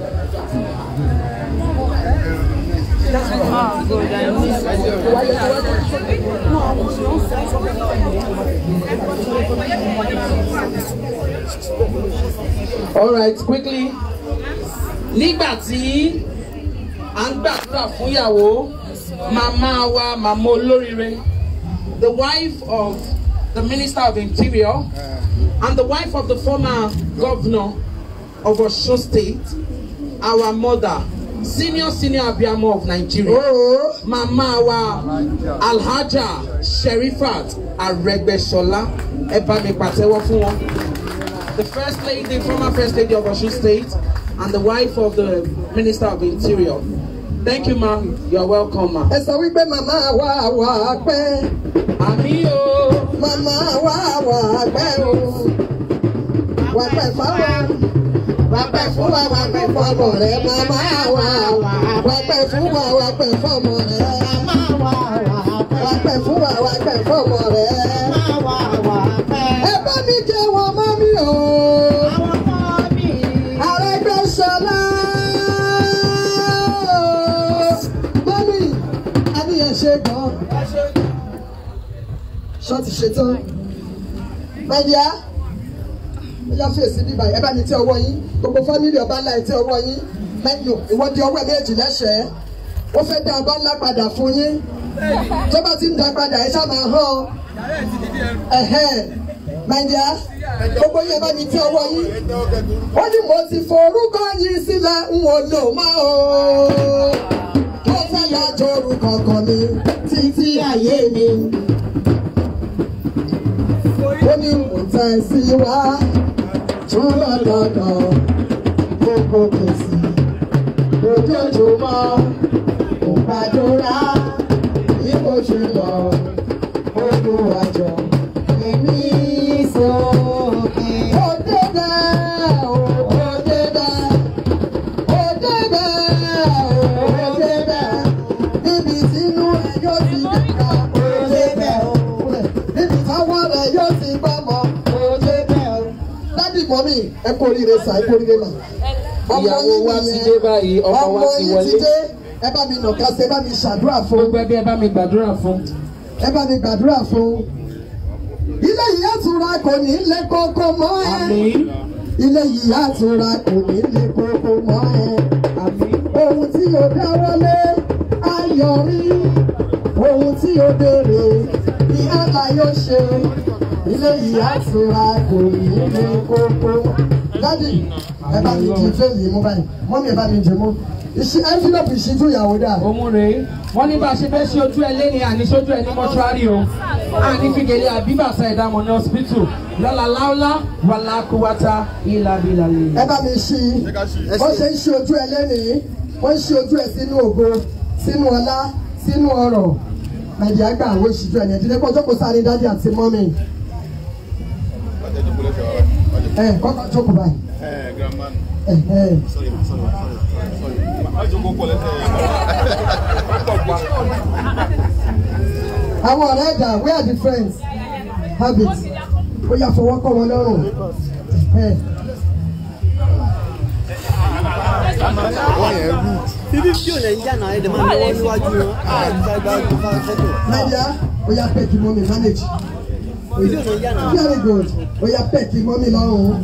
Speaker 2: all right quickly nígbà tí à ń gbàdúrà fún ìyàwó màmá wa màmá olóríire the wife of the minister of interior and the wife of the former governor of Osun state our mother senior senior abiyamo of nigeria màmá wa alhaja sherifat arẹgbẹsọlá ẹ bá mi pàtẹ́wọ́ fún wọn the first lady former first lady of Osun state and the wife of the minister of interior thank you ma you are welcome ma.
Speaker 1: ẹ sọ wípé màmá wa wà pẹ́.
Speaker 2: àmì o.
Speaker 1: màmá wa wà pẹ́ o. wà pẹ́ fáwọn. wà pẹ́ fún wa wà pẹ́ fọmọ rẹ màmá wa wà pẹ́ fún wa wà pẹ́ fọmọ rẹ. wà pẹ́ fún wa wà pẹ́ fọmọ rẹ. ẹ bá mi jẹ wọn mọ́ mi o. Arẹ́gbẹ́ṣọlá. Mọ́mí, Adéyẹ ṣe gan. Ṣọ́ọ̀tì ṣetán. Mẹ́díà, ó yá fèsì bíbá ẹ bá mi tẹ ọwọ́ yín. Gbogbo fámìlì ọba ńlá ẹ tẹ ọwọ́ yín. Mẹ́díò, ìwọ di ọwọ́ ẹ méjì lẹ́sẹ̀ẹ́. Ó fẹ́ dá ọba ńlá padà fún yín. Tó bá ti ń dá padà, ẹ ṣáà máa hàn. Ẹ̀hẹ́n. Mẹ́díà, gbogbo yẹn bá mi tẹ ọwọ́ yín ó ní mo ti forúkọ yìí sílẹ̀ ń wò lò mọ́ o. ó fẹ́ yá jorúkọ kan mi títí ayé mi. ó ní mo tẹ̀ sí wá tún lọ́dọọdọ̀ gbogbo kèsì lójoojúmọ́ kò gbàdúrà bí mo ṣe lọ gbogbo àjọ èmi sókè. ó débẹ̀ o ó débẹ̀ ó débẹ̀ o ó débẹ̀ níbi tínú ẹ yóò ti dẹ̀ka ó débẹ̀ o níbi táwọn rẹ yóò ti gbọ́mọ ó débẹ̀ o. dádì mọ́mí ẹ kú oríire sà ẹ kú oríire mà.
Speaker 2: ìyàwó wa ti dé báyìí ọkọ wa ti
Speaker 1: ọmọ yín ti
Speaker 2: wọlé.
Speaker 1: dé ẹ bá mi nàka sí ẹ bá mi ṣàdúrà fún.
Speaker 2: gbogbo ẹbí ẹ bá mi gbàdúrà fún.
Speaker 1: ẹ bá mi gbàdúrà fún. ilé yìí àtúrà kò ní lé kókó mọ́ ẹ. ilé yìí àtúrà kò ní lé kókó mọ́ ẹ. ohun tí o dáwọ́lé ayọ̀rí ohun tí o béèrè ní àlá yóò ṣe. ilé yìí àtúrà kò ní lé kókó. dádì ẹ bá mi di fẹ́ẹ̀lì mú báyìí mọ́mí ẹ bá mi dì mú. ìṣe ẹ́ńfílọ́pù ìṣíjú ìyàwó dà.
Speaker 2: òun rèé wọ́n ní bá a ṣe fẹ́ ṣe ojú ẹ lẹ́ni àní sójú ẹ ní mọ́ṣúárì o àní fìgèlè àbíbàṣà ìdámọ̀ ní hospital lọ́la láúlá wàlá kúwátá ìlàbílà lè.
Speaker 1: ẹ bá mi ṣí wọ́n ṣe ń ṣe ojú ẹ lẹ́nìí wọ́n ń ṣe ojú ẹ sínú ògo sínú ọlá sínú ọrọ̀ nàìjíríà gbà àwọn ìṣíjú ẹ̀ nàìjíríà kó jókòó sáré dádì àti mọ́mì ẹ kọ́kọ́ jókòó báyìí ẹ ẹ àwọn ọ̀rẹ́ ẹ̀dá where are the friends have it ó yà fọwọ́ kọ́ wọn lọ́rùn ẹ.
Speaker 14: bíbí fíò lẹ̀ ń jà náà ẹ̀dẹ̀ máa ń lọ́wọ́ níwájú wọn
Speaker 1: Nadia, oya pẹ́ẹ̀kì mọ́mí manage. Very good. Oya pẹ́ẹ̀kì mọ́mí lọ́rùn.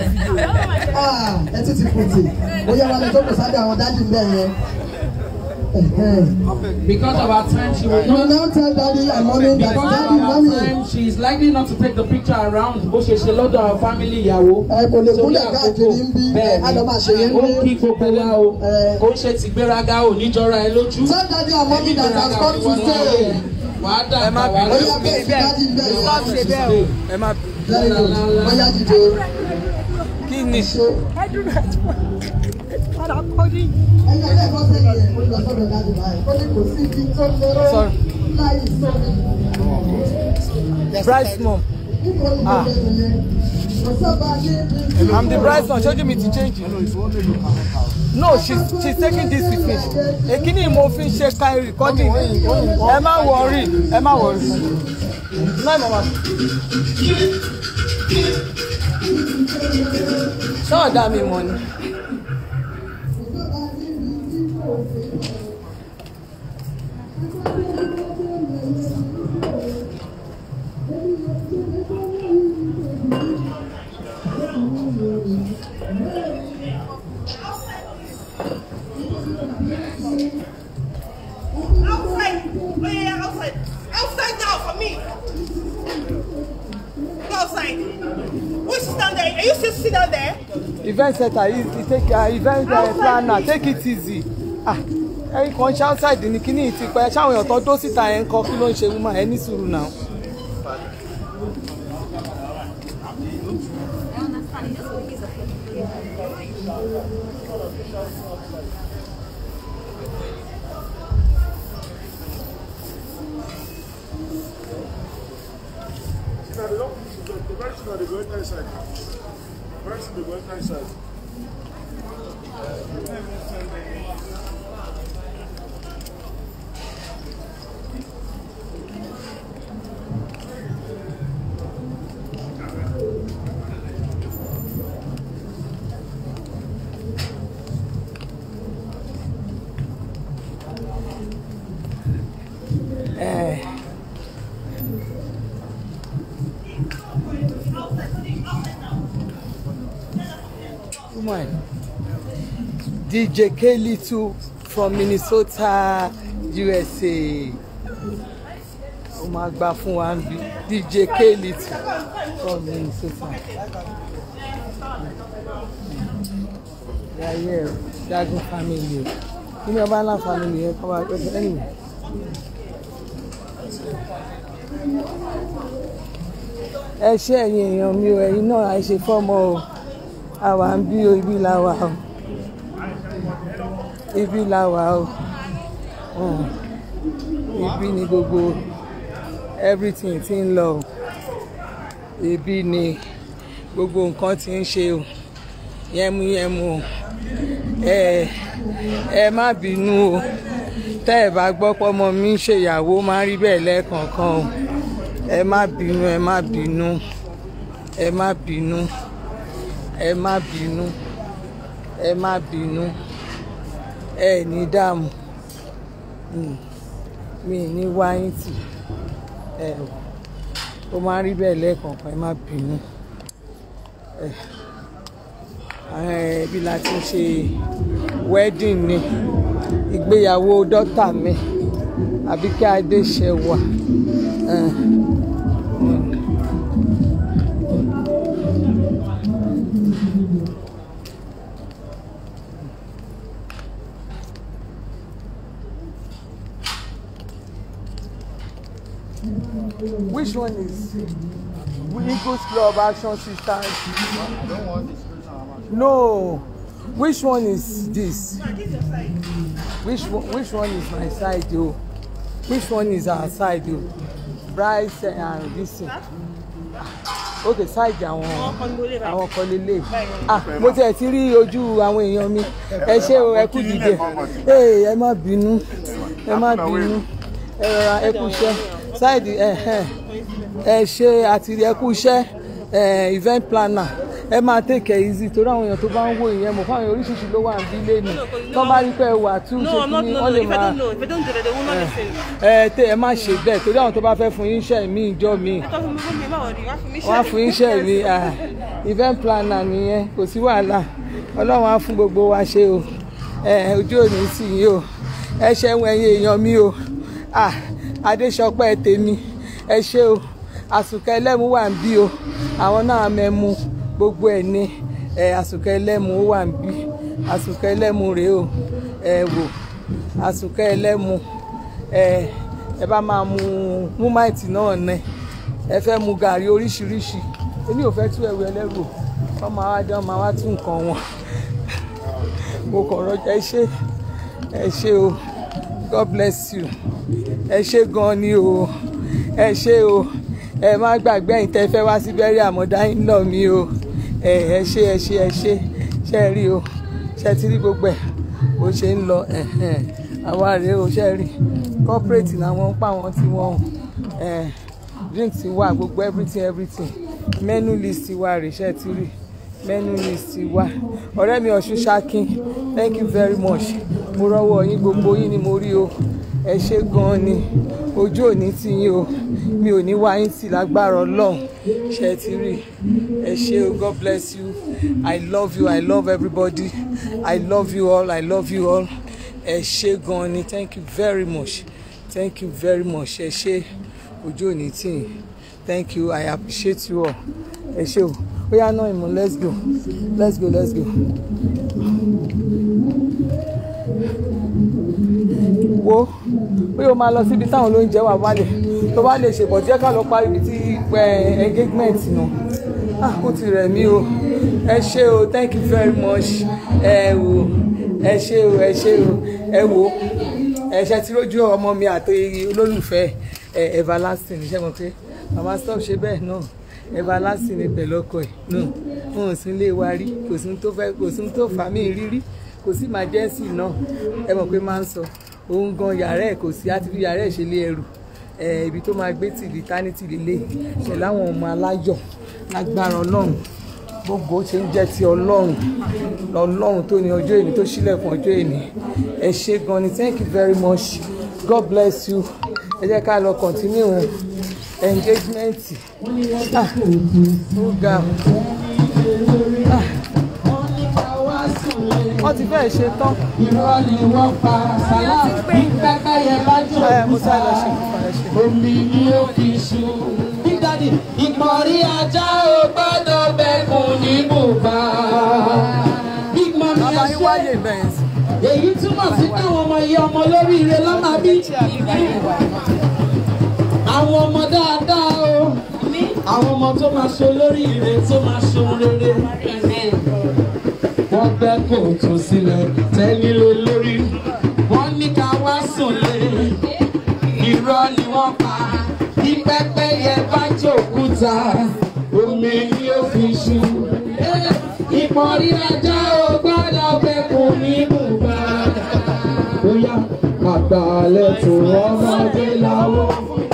Speaker 1: Ah, ẹ tún ti pòtì. Oya wa lọ jókòó sábẹ́ àwọn dájú ń bẹ̀ yẹn.
Speaker 2: Because of our time, she will
Speaker 1: You will
Speaker 2: not.
Speaker 1: now tell daddy and mommy that
Speaker 2: Because
Speaker 1: daddy,
Speaker 2: of our
Speaker 1: mommy.
Speaker 2: time, she is likely not to take the picture around bó ṣe ṣe lọ́dọ̀ our family ìyàwó.
Speaker 1: Ẹ kò lè
Speaker 2: Torí
Speaker 1: kúnlẹ̀
Speaker 2: àkókò.
Speaker 1: káàkiri ń bí
Speaker 2: Bẹ́ẹ̀ni.
Speaker 1: a lọ máa ṣe yẹn
Speaker 2: Ó
Speaker 1: ní.
Speaker 2: kí gbogbo wa o. Ó ṣe ti gbéraga ò ní jọra ẹ lójú.
Speaker 1: Tell daddy and mommy that has come to stay.
Speaker 2: Wàá dàgbà wà
Speaker 1: Ó yá bẹ́ẹ̀ sí daddy bẹ́ẹ̀
Speaker 14: Stop ṣe bẹ́ẹ̀ o. Ẹ má
Speaker 1: Very good. Ó yá dìde.
Speaker 14: kí ni.
Speaker 1: Ẹ̀yin ẹlẹ́kọ̀ọ́ sẹ́yìn ẹ̀ mo lọ sọ́dọ̀ daddy báyìí. Ó ní kò sí ibi tó lérò
Speaker 14: Sorry.
Speaker 1: láì sọ́mi.
Speaker 14: Bride's mom. Ah. I'm the bride's son. Ṣojú mi ti change. No, she's she's taking this with me. Èkíní mo fi ń ṣe ka recording. Ẹ má worry, ẹ má worry. Náà mama. Ṣé ọ̀dà mi mọ̀ ni?
Speaker 15: Outside. Oh yeah, outside. Outside now for me. Go outside. Who is down there? Are you still sitting down there?
Speaker 14: Event center is is take uh, event uh, planner take it easy. Ah, ẹyin kan ṣe outside ní kíní ti pẹ́ ṣáwọn èèyàn tó dó síta yẹn ń kọ kí ló ń ṣe woman ẹ ní sùúrù náà. Eh. Woman. DJ K Little from Minnesota, USA. Ó máa gbà fún wa ń bí DJ K Little from Minnesota. Yàyẹ o, Jagun family o. Kí ni ọba ńlá family yẹn kọ́ wa pẹ̀lú anyway. ẹ ṣé ẹ̀yin èèyàn mi o ẹ̀yin náà àìṣe fọ́mọ o àwa ń bí o ibi la wà o ibi la wà o um, ibi ni gbogbo everything ti ń lọ o ibi ni gbogbo nǹkan ti ń ṣe o yẹmúyẹmú o ẹ ẹ má bínú o tẹ́ ẹ bá gbọ́ pọ́mọ mi ń ṣèyàwó máa ń rí bẹ́ẹ̀ lẹ́ẹ̀kọ̀ọ̀kan o ẹ má bínú ẹ má bínú ẹ má bínú ẹ má bínú ẹ má bínú ẹ ní dààmú Mm. mi ní wáyé tì ẹ ó máa ń rí bẹ́ẹ̀ lẹ́ẹ̀kọ̀ọ̀kan ẹ má bínú ẹ ẹbí la ti ń ṣe wedding ni ìgbéyàwó dọ́tà mi Àbíkẹ́ Adéṣẹwà. Uh, Which one is Eagles Club Action Sisters? No. Which one is this? Which one, which one is my side though? Which one is our side though? Bryce and this thing. Okay, side àwọn àwọn kan lélẹ̀. Ah, mo tiẹ̀ ti rí ojú àwọn èèyàn mi. Ẹ ṣé o, ẹ kú dìde. Ee, ẹ má bínú, ẹ má bínú. Ẹ rọra ẹ kú iṣẹ́. Side ẹ ẹ ẹ ṣe àti ẹ kú iṣẹ́ ẹ event planner ẹ máa take it easy torí àwọn èèyàn tó bá ń wo ìyẹn mọ̀ fáwọn èèyàn oríṣiríṣi ló wà ní ilé ni tó bá rí pé ẹ wà tún ṣe
Speaker 5: No, I'm not,
Speaker 14: kí ni
Speaker 5: no,
Speaker 14: wọ́n
Speaker 5: no.
Speaker 14: lè
Speaker 5: If I
Speaker 14: máa
Speaker 5: don't know, if I don't do that, they will not listen.
Speaker 14: ẹ tẹ ẹ má ṣe bẹ́ẹ̀ torí àwọn tó bá fẹ́ fún yín iṣẹ́ mi ìjọ mi
Speaker 5: Ẹ tọ́ fún mi fún mi, má wọ̀rí, wá fún mi
Speaker 14: wọ́n á fún yín iṣẹ́ mi ah, event planner nìyẹn kò sí wàhálà ọlọ́run á fún gbogbo wa ṣe o ẹ ojú òní sì yín o ẹ ṣeun ẹ̀yin èèyàn mi o ah adéṣọpẹ́ tèmi ẹ ṣé o àsùnkẹ́ ẹlẹ́mu wà ń bí o àwọn náà mẹ́mu gbogbo ẹ̀ ní ẹ àsùnkẹ́ ẹlẹ́mu ó wà ń bí àsùnkẹ́ ẹlẹ́mu rèé o ẹ wò àsùnkẹ́ ẹlẹ́mu ẹ ẹ bá máa mu múmáìtì náà nẹ ẹ fẹ́ mu gàrí oríṣiríṣi èmi ò fẹ́ tú ẹrù ẹlẹ́rù o wọ́n máa wá dán máa wá tún nǹkan wọn mo kàn rọjò ẹ ṣé ẹ ṣé o god bless you ẹ ṣé gan ni o ẹ ṣé o ẹ má gbàgbé ẹ̀yin tẹ́ fẹ́ wá sí bẹ́rí àmọ́dá yín lọ mí o ẹ ẹ ṣé ẹ ṣé ẹ ṣé ṣe rí o ṣe ti rí gbogbo ẹ̀ bó ṣe ń lọ ẹ̀hẹ̀n. àwa rèé o ṣe rí corporate làwọn ń pa àwọn tí wọ́n ẹ̀ drink ti wà gbogbo everything everything menu list wà rèé ṣe ti rí menu list wà ọ̀rẹ́ mi ọ̀ṣun ṣakin thank you very much mo rọ́wọ́ yín gbogbo yín ni mo rí o ẹ ṣé gan-an ni ojú òní ti yín o mi ò ní wá yín tì lágbára ọlọ́run ṣe ti rí ẹ ṣé o god bless you i love you i love everybody i love you all i love you all ẹ ṣé gan-an ni thank you very much thank you very much ẹ ṣé ojú òní tì yín thank you i appreciate you all ẹ ṣé o ó yá náà ìmọ̀ let's go let's go let's go. wo pé o máa lọ síbi táwọn olóúnjẹ wà wálé tó bá lè ṣèbọ̀ díẹ̀ ká lọ parí ibi tí pẹ́ engagement náà ah ó ti rẹ̀ mí o ẹ ṣé o thank you very much ẹ wò ẹ ṣé o ẹ ṣé o ẹ wò ẹ ṣe ti rójú ọmọ mi àti olólùfẹ́ ẹ everlasting ṣe mọ̀ pé màmá stop ṣe bẹ́ẹ̀ náà everlasting ni pẹ̀lú ọkọ ẹ̀ náà wọn ò sí ilé wa rí kò sí tó fẹ́ kò sí tó fà mí rírí kò sí emergency náà ẹ mọ̀ pé máa ń sọ òun gan yàrá ẹ̀ kò sí àti fi yàrá ẹ̀ ṣe lé ẹrù ẹ ibi tó máa gbé tìlí tánítì lélẹ̀ pẹ̀lú àwọn ọmọ aláyọ̀ lágbára ọlọ́run gbogbo ṣe ń jẹ́ ti ọlọ́run ọlọ́run tó ní ọjọ́ èní tó ṣílẹ̀kùn ọjọ́ èní ẹ ṣé gan ni thank you very much god bless you ẹ jẹ́ ká lọ continue engagement ah ó ga ah wọ́n ti fẹ́ ṣe tán.
Speaker 6: irọ́ ni wọ́n pa sálá bí pẹ́pẹ́yẹ bá jò
Speaker 14: ẹ mo sáré lọ ṣe fún ẹ ṣe.
Speaker 6: omi ni ó fi ṣu. Big Daddy ìpọ̀rí ajá ò gbọ́dọ̀ bẹ́kùn ní bùbá. Big Mami
Speaker 14: bàbá
Speaker 6: ẹ
Speaker 14: yín
Speaker 6: ṣe
Speaker 14: wáyé bẹ́ẹ̀ sí.
Speaker 6: èyí túmọ̀ sí pé àwọn ọmọ yìí ọmọ lóríire lọ́mọ bí. àwọn ọmọ dáadáa o àwọn ọmọ tó máa ṣe olóríire tó máa ṣe ohun rere. wọ́n gbẹ́ kòtò sílẹ̀ tẹ́lẹ̀ lórí. wọ́n ní ká wá sùn lé irọ́ ni wọ́n pa bí pẹ́pẹ́yẹ bá jòkúta omi ni ó fi ṣu. ìpọ̀rí ajá ò gbọ́dọ̀ bẹ́kùn ní bùbá. bóyá àgbàlẹ̀ tó ọmọdé láwọ́.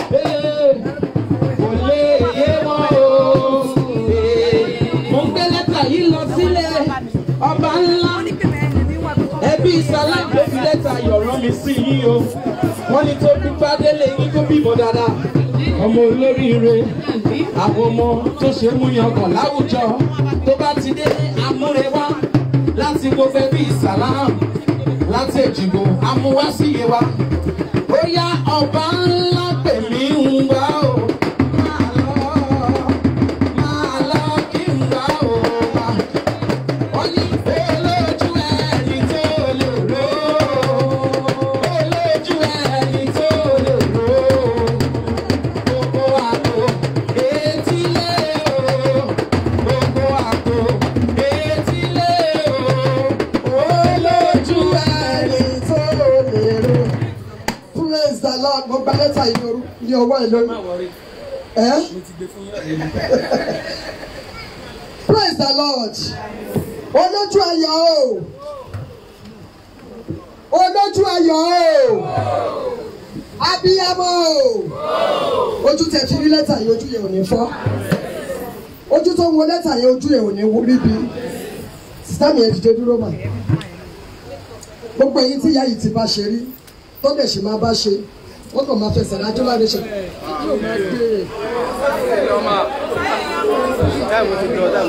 Speaker 6: kò lè yé wọn o. mo ń gbé lẹ́tà yìí lọ sílẹ̀ ọba ńlá ẹbí salam ló fi lẹ́tà yọ̀rọ̀ mi sí yín o wọ́n ní tó dúpẹ́ délé yín tó bímọ dáadáa ọmọ olóríire àwọn ọmọ tó ṣe é mú yangàn láwùjọ tó bá ti dé amúrewá láti gbogbo ẹbí salam láti èjìgbò amúwá sí iye wa ó yá ọba ńlá pèmí ń wá o. Máa lọ, máa lọ kí n wá o wá. Wọ́n ní olójú ẹni tó lè ró. Olójú ẹni tó lè ró. Gbogbo àpò etílé o. Gbogbo àpò etílé o. Olójú ẹni tó lè ró.
Speaker 1: praise the lord mo gba lẹ́tà yìí lóru ní ọwọ́ ẹ̀ lórí. ẹ́ praise the lord olójú ayọ̀ o olójú ayọ̀ o abiyamọ o ojú tẹ fi rí lẹ́tà yìí ojú yẹn ò ní fọ́ ojú tó ń wo lẹ́tà yẹn ojú yẹn ò ní rí bí sítámì yẹn dìde dúró mà gbogbo èyí tí ìyá yìí ti bá ṣe rí tó dẹ̀ sì máa bá ṣe wọ́n kàn máa fẹsẹ̀ rájọ́ láre ṣe.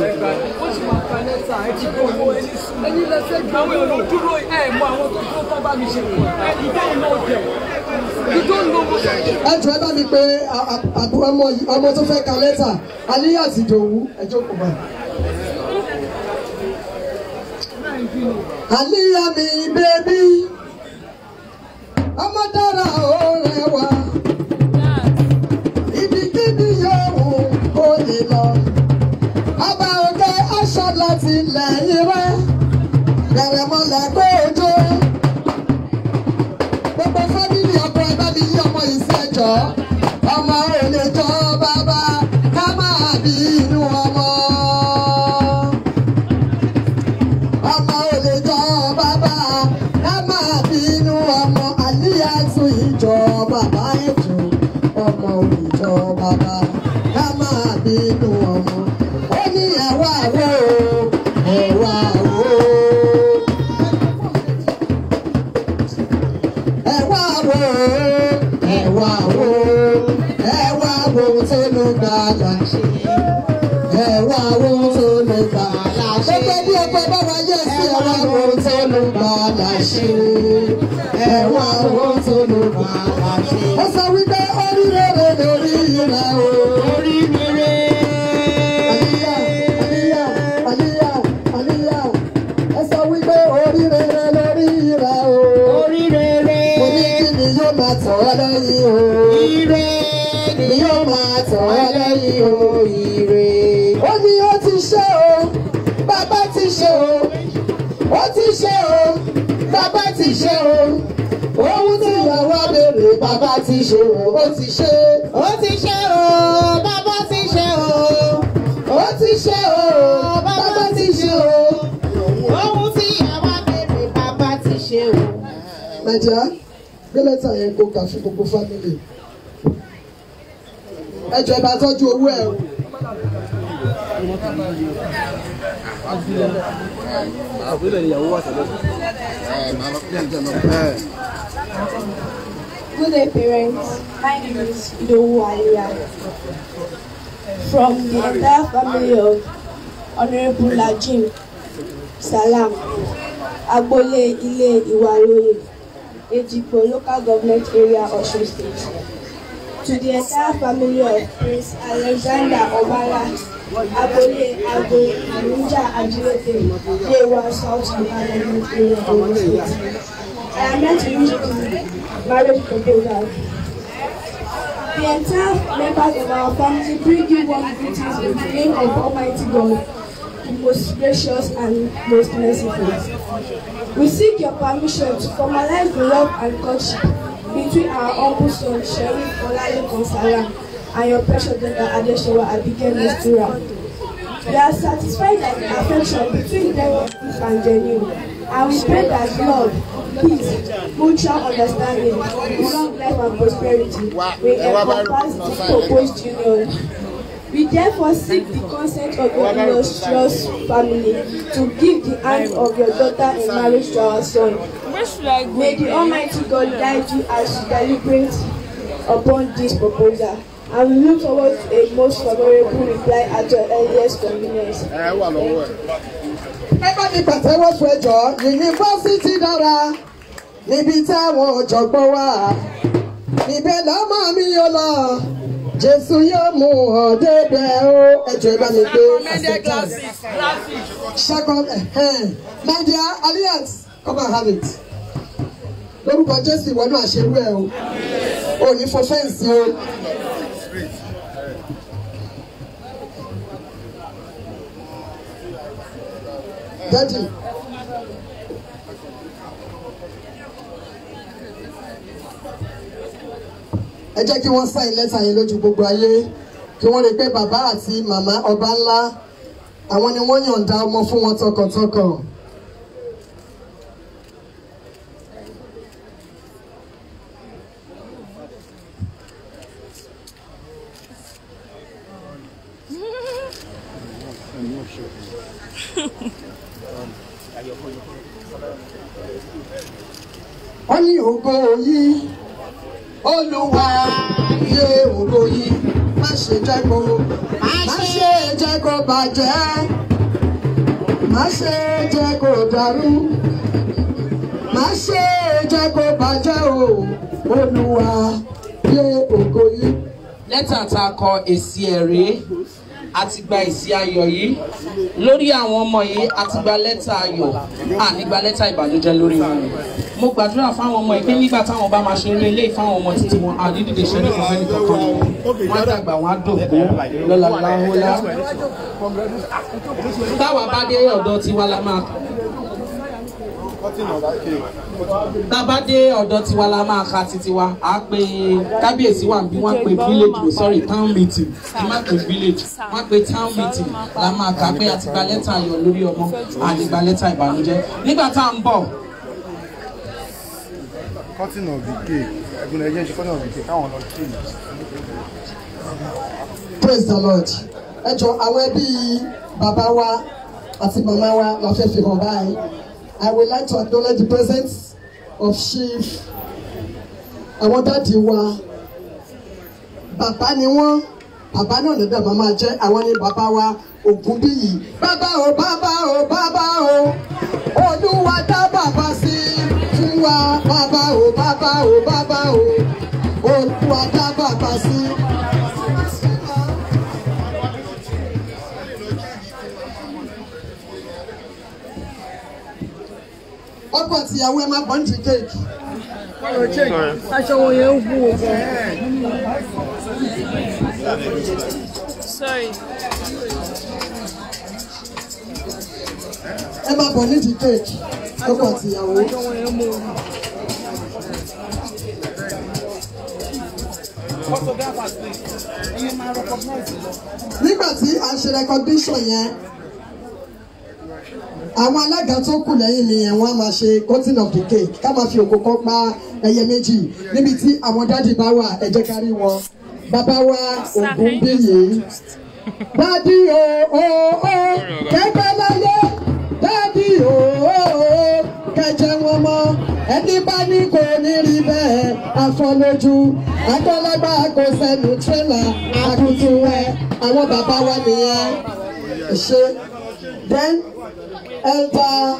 Speaker 14: àwọn èèyàn dúró ẹ mọ àwọn tó dúró tán bá mi ṣe pọ̀ you don't know them you don't know what I do.
Speaker 1: ẹ jọ ẹ bá mi pé a- a- àbú ọmọ yìí- ọmọ tó fẹ́ ka lẹ́tà Aliyat Ìdòwú ẹ jókòó báyìí. Aliyah mi bébí ọmọ dára ó rẹwà ibikíbi yòówù kó lè lọ ọba òkè aṣọ láti lẹ́yìn rẹ bẹ̀rẹ̀ mọ́lẹ̀ kó o jó gbogbo fámìlì ọkọ ẹ bá mi yí ọmọ yìí sí ẹjọ́ ọmọ ò lè jọ bàbá ká máa bí inú ọmọ ọmọ ò lè jọ bàbá ká máa bí inú ọmọ Aliyat ìjọ bàbá ètò ọmọ ò lè jọ bàbá ká máa bí inú ọmọ ó ní ẹwà wo ẹwà wo. ẹ wá wo ẹ wá wo ẹ wá wo tó ló gbà láṣẹ ẹ wá wo tó ló gbà láṣẹ gbogbo bí ọkọ bá wá yẹ sí ẹ wá wo tó ló gbà láṣẹ ẹ wá wo tó ló gbà láṣẹ. ó sọ wípé orí rere lórí rẹ o. orí rere. Aliyah, Aliyah, Aliyah, ẹ sọ wípé orí rere lórí rẹ o. orí rere. mo ní kí ni yóò máa tọ̀ ọ́ lẹ́yìn o. ire ni yóò máa tọ̀ ọ́ lẹ́yìn o. ire. ó ní ó ti ṣe o bàbá ti ṣe o ó ti ṣe o bàbá ti ṣe o ohun tí ìyàwó béèrè bàbá ti ṣe o ó ti ṣe ó ti ṣe o bàbá ti ṣe o ó ti ṣe o bàbá ti ṣe o ohun tí ìyàwó béèrè bàbá ti ṣe o. nàìjíríà gbé lẹ́tà yẹn kó kà fún gbogbo fámìlì ẹ jọ̀ọ́ ẹ bá tọ́jú owó ẹ o.
Speaker 16: Good day, parents. My name is Idowu Aliyah. From the entire family of Honorable Lajim Salam, Agbole Ile Iwaloye, Ejikpo Local Government Area, Osun State. To the entire family of Prince Alexander Obala, Agbole Agbo Arunja Ajilete, Yewa South Local Government Area, Osun State. I am here to read the marriage proposal. The entire members of our family bring you warm greetings in the name of Almighty God, the most gracious and most merciful. We seek your permission to formalize the love and courtship between our humble son Sheriff Olale Konsara and your precious daughter Adeshewa Abigail Mistura. We are satisfied that the affection between them is deep and genuine, and we pray that love, peace, mutual understanding, long life and prosperity will encompass this proposed union. We therefore seek the consent of your illustrious family to give the hand of your daughter in marriage to our son. May the Almighty God guide you as you deliberate upon this proposal. And we look forward to a most favorable reply at your earliest convenience.
Speaker 9: ẹ wà lọ́wọ́ ẹ̀.
Speaker 1: ẹ bá mi pàtẹ́wọ́ fún ẹjọ́ yunifásitì dára níbi táwọn ọ̀jọ̀gbọ́n wà níbẹ̀ lọ́mọ mi yóò lọ jésù yóò mú ọ débẹ̀ o ẹjọ́ ẹ bá mi gbé acceptance second nadia Aliyat come and have it lórúkọ jésù ìwọ náà ṣerú ẹ o ò ní fọ fẹ́ǹsì o. Daddy. ẹ jẹ́ kí wọ́n sáìn lẹ́tà yẹn lójú gbogbo ayé kí wọ́n rí i pé bàbá àti màmá ọba ńlá àwọn ni wọ́n yọ̀ǹda ọmọ fún wọn tọkàntọkàn. wọ́n ní ògo yìí olúwa yé ògo yìí má ṣe jẹ́ kó má ṣe jẹ́ kó bàjẹ́ má ṣe jẹ́ kó dàrú má ṣe jẹ́ kó bàjẹ́ o olúwa gbé ògo yìí.
Speaker 2: lẹ́tà tá a kọ èsì ẹ̀ rèé a ti gba èsì ayọ̀ yìí lórí àwọn ọmọ yìí a ti gba lẹ́tà ayọ̀ a ní gba lẹ́tà ìbànújẹ́ lórí wọn mo gbàdúrà fáwọn ọmọ yìí pé nígbà táwọn bá máa ṣe eré ilé ìfáwọn ọmọ títí wọn a ní dìde ṣe nípa fẹ́ni kankan wọn á dàgbà wọn á dògbò lọ́la láhólá táwa bá dé ọ̀dọ̀ tiwa la máa tá a bá dé ọ̀dọ̀ tiwa la máa ka titi wa à á pe kábíyèsí wa bí wọ́n pe village o sorry town meeting kí má pe village wọ́n pe town meeting la máa kà pé a ti gba lẹ́tà ayọ̀ lórí ọmọ a lè gba lẹ́tà ìbànújẹ́ nígbà tá à ń bọ̀
Speaker 12: cutting of the cake ẹ̀gbọ́n ẹ̀jẹ̀ ń ṣe cutting of the cake káwọn lọ kí ni.
Speaker 1: praise the lord ẹ jọ àwọn ẹbí bàbá wa àti màmá wa la fẹ́ fi hàn báyìí i would like to acknowledge the presence of chief àwọn dáàdi wa bàbá ni wọ́n bàbá náà lọ́dọ̀ màmá jẹ́ àwọn ni bàbá wa ògúnbíyì bàbá o bàbá o bàbá o olúwa dá bàbá sí fún wa bàbá o bàbá o bàbá o olúwa dá bàbá sí. ọkọ àtìyàwó ẹ máa bọ̀ ní ti kéèkì.
Speaker 11: aṣọ wọn yẹn ń wú o.
Speaker 5: Sorry.
Speaker 1: ẹ máa bọ̀ ní ti kéèkì ọkọ àtìyàwó.
Speaker 11: aṣọ wọn yẹn mú o.
Speaker 1: nígbà tí a ń ṣe recognition yẹn àwọn alága tó kù lẹ́yìn mi yẹn wọ́n á máa ṣe cutting of the cake ká máa fi òkò kan pa ẹyẹ méjì níbi tí àwọn dádì bá wà ẹ jẹ́ ká rí wọn bàbá wa Ògúnbíyì dádì o o o kẹgbẹ́ láyé dádì o o o kẹjẹ wọn mọ ẹni bá ní kò ní rí bẹ́ẹ̀ afọlójú àgbọ̀lagbà kò sẹ́nu tírélà àkùtù ẹ̀ àwọn bàbá wa nìyẹn ṣe then elder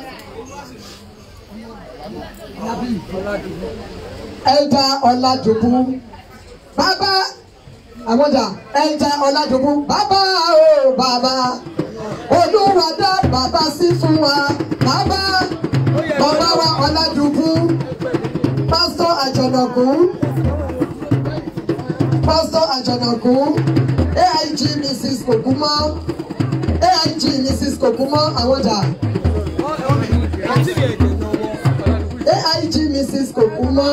Speaker 1: elder ọ̀làdùbú bàbá àmọ́jà elder ọ̀làdùbú bàbá o bàbá olúwa dá bàbá sí fún wa bàbá bàbá wa ọ̀làdùbú pásítọ̀ àjọ̀nàkú pásítọ̀ àjọ̀nàkú aig mrs kòkúmọ́ aig mrs kòkúmọ́ àwọ̀jà aig mrs kòkúmọ́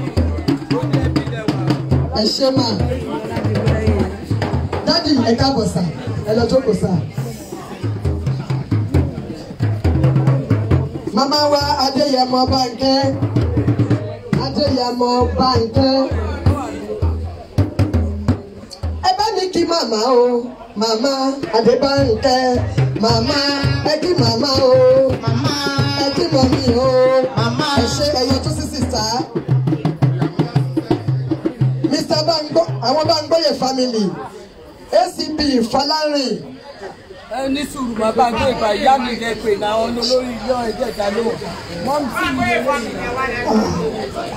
Speaker 1: ẹ ṣé mà dádì ẹ káàbọ̀ sà ẹ lọ jókòó sà. màmá wa adéyẹmọ bánkẹ́ adéyẹmọ bánkẹ́ ẹ bá mi kí màmá o màmá adébánkẹ́ màmá ẹ kí màmá o ẹ kí mọ̀mí o ẹ ṣe ẹyọ tó sí sísá mr bangbo àwọn bangboye family acb fọlárìn
Speaker 14: ẹ ní sùúrù máa bá gbé ìgbà ìyá mi lẹ pè náà àwọn olórí ilé ẹjẹ ìta ló mọ́mí sí mi lè lóyún.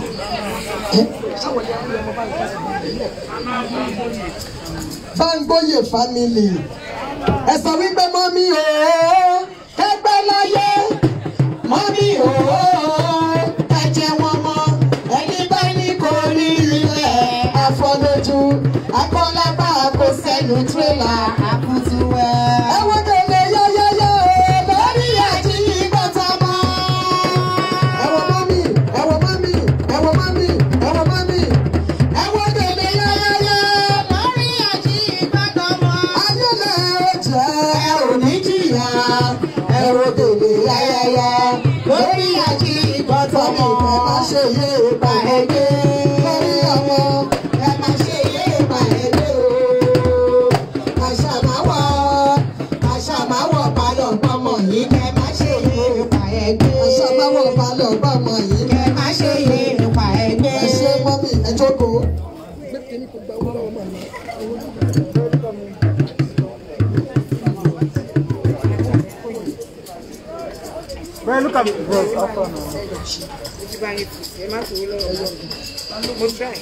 Speaker 1: bangboye family ẹ sọ wípé mọ́mí o ẹgbẹ́ láyé mọ́mí o ẹ jẹ́ wọn mọ́ ẹni bá ní kò rí ilẹ̀ àfọlójú akọ́lápá kò sẹ́nu tírélà àkútú ẹ̀. ẹ wo gèlè yọ́yọ́yọ́ lórí àjí gbọ́tà mọ́. ẹ wo mọ́mí ẹ wo mọ́mí ẹ wo mọ́mí ẹ wo mọ́mí ẹ wo gèlè yọ́yọ́yọ́ lórí àjí gbọ́tà mọ́. ayọ̀lẹ̀ ó jẹ́ ẹ ò ní jìyà ẹ wo gèlè yọ́yọ́yọ́ lórí àjí gbọ́tà mọ́. ẹ má ṣe yé ipa ẹgbẹ́ lórí ọmọ ẹ má ṣe yé ipa ẹgbẹ́ o. àṣà máa wọ̀ àṣà máa wọ̀ balọ̀ gbọ́mọ yìí kẹ́ má ṣe yé ipa ẹgbẹ́. àṣà máa wọ̀ balọ̀ gbọ́mọ yìí kẹ́ má ṣe yé ipa ẹgbẹ́. ẹ ṣe mọ́mí ẹ jókòó.
Speaker 12: Bro, look at me, bro. How far now?
Speaker 14: bá yín tù sí ẹ má tòwó lọ́wọ́ lọ́wọ́ mo try.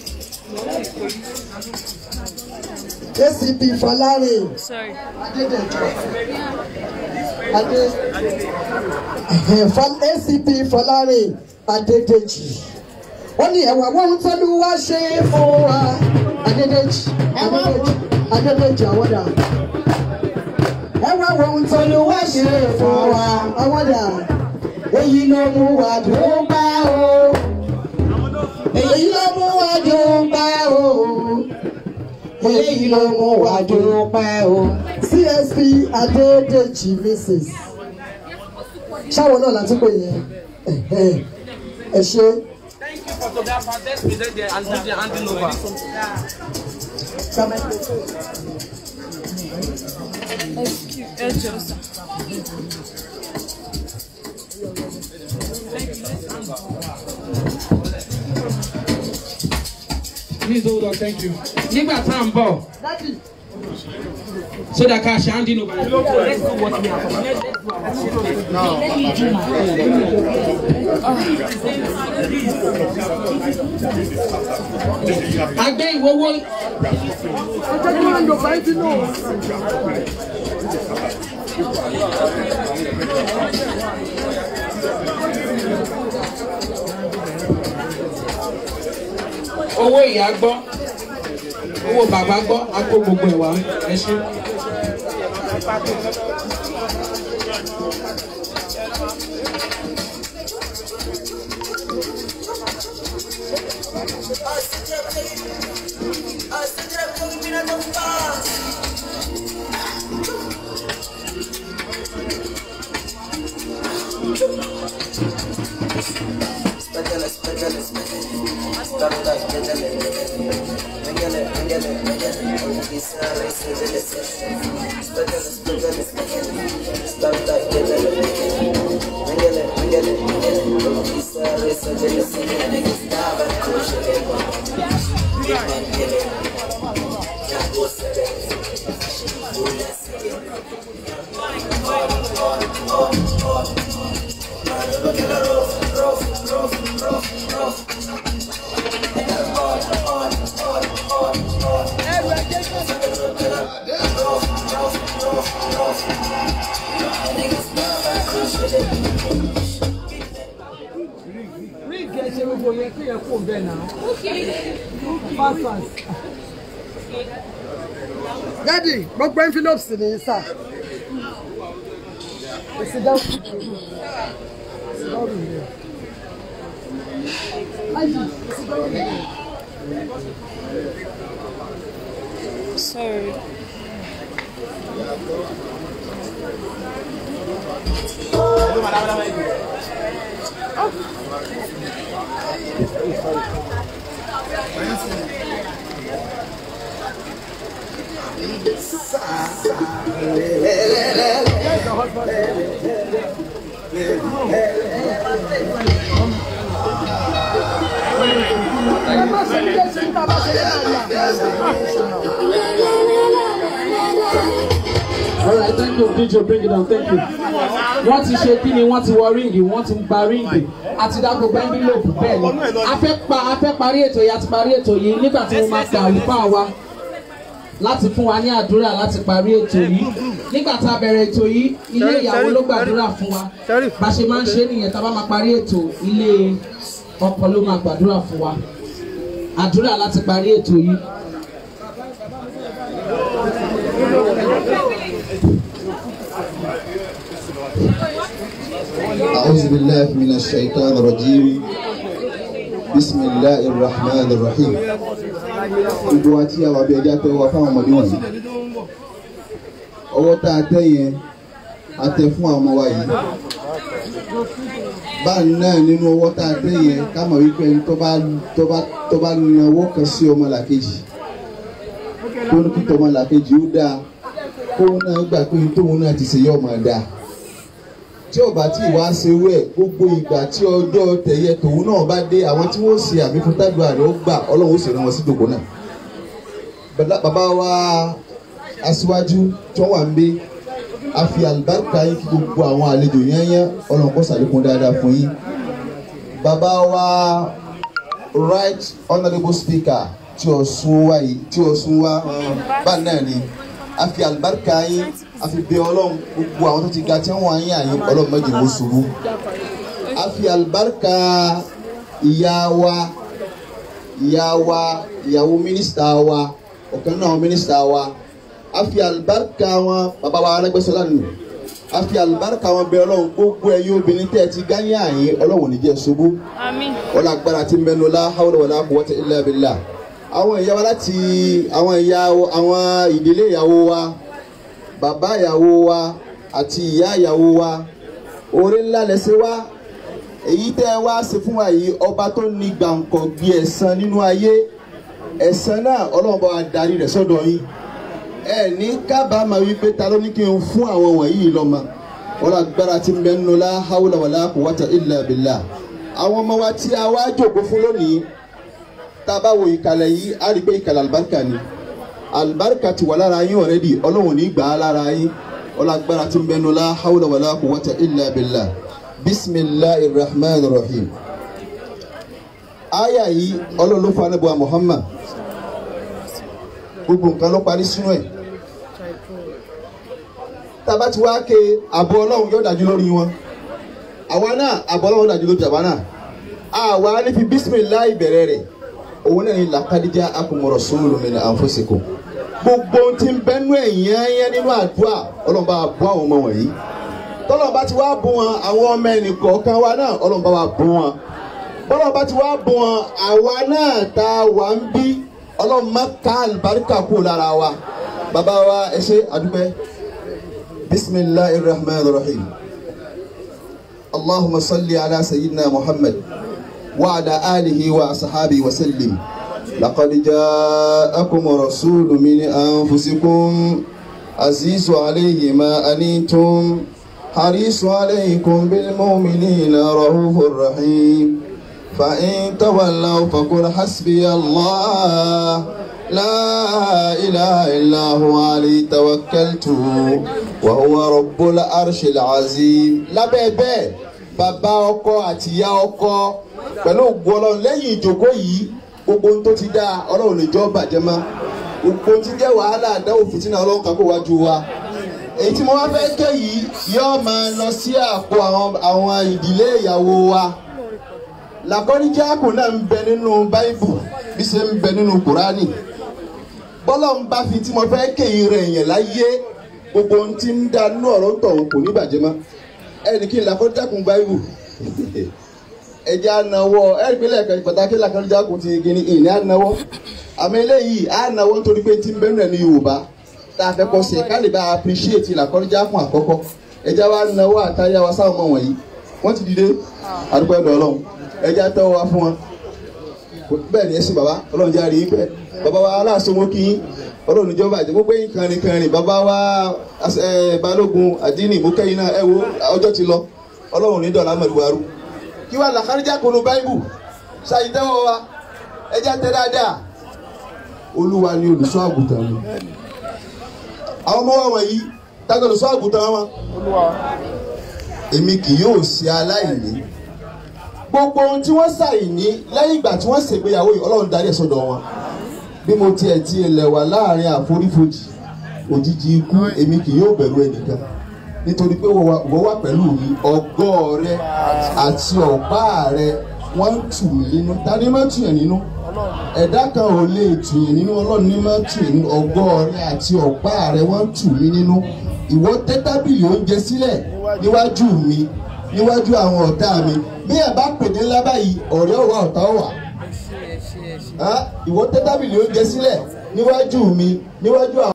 Speaker 1: acp fọlárin
Speaker 5: Sorry.
Speaker 1: adédèjọ adé ẹhẹn, Fọ- acp fọlárin adédèjì ó ní ẹwà wọn tọ́lú wá ṣe fún wa adédèjì adédèjì adédèjì àwọdà ẹwà wọn tọ́lú wá ṣe fún wa àwọdà èyí ló mú wa dúpẹ́ o èyí ló mú wa dúpẹ́ o èyí ló mú wa dúpẹ́ o. csp adédèjì mrs ṣáwọn náà láti pè yẹn Ẹ̀hẹ́n. ẹ ṣe
Speaker 2: Thank you, photographer. Let's present there and do the handing over.
Speaker 5: Excuse, ẹ jọ̀ọ́ sà.
Speaker 2: Please hold on, thank you. Nígbà tá à ń bọ̀, so that ká ṣe handing over. Let's do what we are for. Let's do Agbẹ́ ìwọ́wọ́.
Speaker 1: ọjọ́ tí wọ́n ń lò báyìí tí náà.
Speaker 2: owó ìyá gbọ́ owó bàbá gbọ́ a kó gbogbo ẹ̀ wá ẹ ṣe.
Speaker 14: ríìgì ẹ ṣe gbogbo yẹn kí yẹn kó bẹ́ẹ̀ náà. fast fast.
Speaker 1: dádì gbogbo envelopes ni sà. èsì dáhùn. èsì dáhùn ni. ayi èsì dáhùn ni.
Speaker 5: Sorry.
Speaker 1: ẹ má ṣe ní ẹsẹ̀ níta bá ṣe
Speaker 2: All right, thank you, DJ, bring it down, thank you. Wọ́n ti ṣe kí ni wọ́n ti wọ ríǹgì, wọ́n ti gba ríǹgì, àti dá gbogbo envelope bẹ́ẹ̀ ni. A fẹ́ pa a fẹ́ parí ètò yìí, a ti parí ètò yìí nígbà tí mo máa pe àlùfáà wa láti fún wa ní àdúrà láti parí ètò yìí. Nígbà tá a bẹ̀rẹ̀ ètò yìí, ilé ìyàwó ló gbàdúrà fún wa. Bá a ṣe máa ń ṣe nìyẹn tá a bá máa parí ètò, ilé ọkọ ló máa gbàdúrà fún wa. Àdúrà láti parí ètò yìí.
Speaker 17: أعوذ بالله من الشيطان الرجيم بسم الله الرحمن الرحيم gbogbo wa tí a wà bí ẹja tẹ wá fáwọn ọmọdé wọ̀nyí ọwọ́ tá a tẹ yẹn a tẹ fún àwọn ọmọ wa yìí báyìí náà nínú ọwọ́ tá a tẹ yẹn ká mọ̀ wípé ẹni tó bá tó bá tó bá na ọwọ́ kan sí ọmọ làkejì tó ní kí tọmọ làkejì ó dáa kóun náà gbà pé tóun náà ti ṣe yọ ọmọ dáa tí ọba tí ìwà ṣe wẹ̀ gbogbo ìgbà tí ọjọ́ tẹ̀yẹ tòun náà bá dé àwọn tí wọ́n ṣe àmì fún tágbà rẹ̀ ó gbà ọlọ́run ó sì rán wọn sí dòkó náà. bàbá wa aṣíwájú tí wọ́n wà ń gbé a fi àlùbáríkà yín kí gbogbo àwọn àlejò yányán ọlọ́run kó ṣàlékún dáadáa fún yín. bàbá wa right honourable speaker tí o sún wá yìí tí o sún wá bá náà ni a fi àlùbáríkà yín a fi bẹ ọlọ́run gbogbo àwọn tó ti ga tí wọ́n wá yín àyín ọlọ́run méjì ló ṣubú a fi àlùbáríkà ìyá wa ìyá wa ìyàwó mínísítà wa ọ̀kan náà mínísítà wa a fi àlùbáríkà wọn bàbá wa arẹ́gbẹ́sọlá nù a fi àlùbáríkà wọn bẹ ọlọ́run gbogbo ẹ̀yin obìnrin tẹ́ ẹ ti gáyé àyín ọlọ́run ò ní jẹ́ ṣubú
Speaker 5: Àmín.
Speaker 17: wọ́n agbára tí ń bẹnu la hawla wala quwwata illa billah àwọn ìyá wa láti àwọn ìyá àwọn ìdílé ìyàwó wa bàbá ìyàwó wa àti ìyá ìyàwó wa orí ńlá lẹ́sẹ̀ wa èyí tẹ́ ẹ wá ṣe fún wa yìí ọba tó ní gbàǹkọ̀ gbé ẹ̀san nínú ayé ẹ̀san náà ọlọ́run bá wa darí rẹ̀ sọ́dọ̀ yín ẹ ní kábàámà wípé ta ló ní kí n fún àwọn wọ̀nyí lọ́mọ wọ́n agbára tí ń bẹnu la hawla wala quwwata illa billah àwọn ọmọ wa tí a wá jòkó fún lónìí tá a bá wo ìkàlẹ̀ yìí á rí i pé ìkàlẹ̀ àlùbáríkà ni àlùbáríkà ti wà lára yín ọ̀rẹ́dì ọlọ́run ní gbà á lára yín ọlágbára tí ń bẹnu la hawla wala quwwata illa billah bisimilahi rahman rahim aya yìí ọlọ́run ló fún anábọ̀ muhammad gbogbo nǹkan ló parí sínú ẹ̀ tá a bá ti wá ké àbọ̀ ọlọ́run yóò dájú lórí wọn àwa náà àbọ̀ ọlọ́run dájú lórí àwa náà àwa ní fi bisimilahi bẹ̀rẹ̀ rẹ̀ òun náà ní làkàdíjà akumọ̀rọ̀ sóòlù mi ní ànfọ́sẹ̀kọ̀ gbogbo ohun tí ń bẹ́nu ẹ̀yìn ẹ̀yẹ nínú àdúrà ọlọ́run bá bọ́ àwọn ọmọ wọ̀nyí tọ́lọ́run bá ti wá bọ́ wọn àwọn ọmọ ẹnì kọ̀ọ̀kan wa náà ọlọ́run bá wa bọ́ wọn bọ́lọ́run bá ti wá bọ́ wọn àwa náà tá a wà ń bí ọlọ́run má ká àlùbáríkà kú lára wa bàbá wa ẹ ṣe àdúpẹ́ bisimilahi rahman rahim allahumma salli ala sayyidina muhammad. وعلى آله وأصحابه وسلم لقد جاءكم رسول من أنفسكم عزيز عليه ما أنيتم حريص عليكم بالمؤمنين رؤوف رحيم فإن تولوا فقل حسبي الله لا إله إلا هو عليه توكلت وهو رب العرش العظيم لا بيبي bàbá ọkọ àti ìyá ọkọ pẹ̀lú ògùn ọlọ́run lẹ́yìn ìjókòó yìí gbogbo ohun tó ti dá ọlọ́run lè jọ́ bàjẹ́ mọ́ gbogbo ohun tí jẹ́ wàhálà àdáwò fìtínà ọlọ́run kan kó wájú wa èyí tí mo wá fẹ́ ké yìí yóò máa lọ sí àpò àwọn ìdílé ìyàwó wa làkọ́níjáàkù náà ń bẹ nínú báíbù bí ṣe ń bẹ nínú kùránì bọ́lá ń bá fi tí mo fẹ́ ké yìí rẹ̀ yẹn láyé gbogbo ohun tí ń dá nínú ọ̀rọ̀ ń tọ̀hún kò ní bàjẹ́ mọ́ ẹnì kí n làkọ́níjáàkù báíbù ẹjẹ anáwọ ẹrí pé lẹ́ẹ̀kan pàtàkì làkànjáàkùn ti gini ìní anáwọ àmì eléyìí anáwọ nítorí pé tí ń bẹ́ẹ̀ náà ní yorùbá tá a fẹ́ kọ́ sí ẹ̀ ká lè bá appreciate làkànjáàkùn àkọ́kọ́ ẹjẹ wa náwó àtàyà wa sáwọn ọmọ wọ̀nyí wọ́n ti dìde àdúgbò ẹ̀dọ̀ ọlọ́run ẹjẹ atẹ́wọ́ wa fún wọn bẹ́ẹ̀ ni ẹ sì bàbá ọlọ́run jẹ́ àríyìn pẹ́ bàbá wa aláàsọmọ kí yín ọlọ́run níjọba àti gbogbo yín kànrin kànrin bàbá wa balógun àdínì mọ́kẹ́yìn náà ẹ wo ọjọ́ ti lọ ọlọ́run ní dọ̀là mẹ́rìwárú kí wàá làkàrìjà kunu báíbù ṣàyídẹ́wọ̀ wa ẹjẹ́ tẹ dáadáa olúwa ni olùṣọ́ àgùntàn mi àwọn ọmọ wa wọ̀nyí tágbà olùṣọ́ àgùntàn wọn èmi kì yóò ṣe aláìní gbogbo ohun tí wọ́n ṣàìní lẹ́yìn ìgbà tí wọ́n ṣègbéyàwó yìí ọlọ́run darí ẹ̀ sọ́dọ̀ wọn bí mo tiẹ̀ ti ilẹ̀ wà láàrin àforífojì òjijì ikú èmi kì yóò bẹ̀rù ẹnìkan nítorí pé wọ́n wà pẹ̀lú mi ọgọ́ rẹ àti ọ̀pá rẹ wọ́n ń tù mí nínú tani máa ń tù yẹn nínú ẹ̀dá kan ò lè tù yẹn nínú ọlọ́run ní máa ń tù yẹn nínú ọgọ́ rẹ àti ọ̀pá rẹ wọ́n ń tù mí nínú ìwọ tẹ́ tábìlì oúnjẹ sílẹ̀ níwájú mi níwájú àwọn ọ̀tá mi bí ẹ̀ bá pèdé ńlá báyìí ọ̀rẹ́ ọ̀wá ọ̀tá ọ̀wà ìwọ tẹ́ tábìlì oúnjẹ sílẹ̀ níwájú mi níwájú àwọn.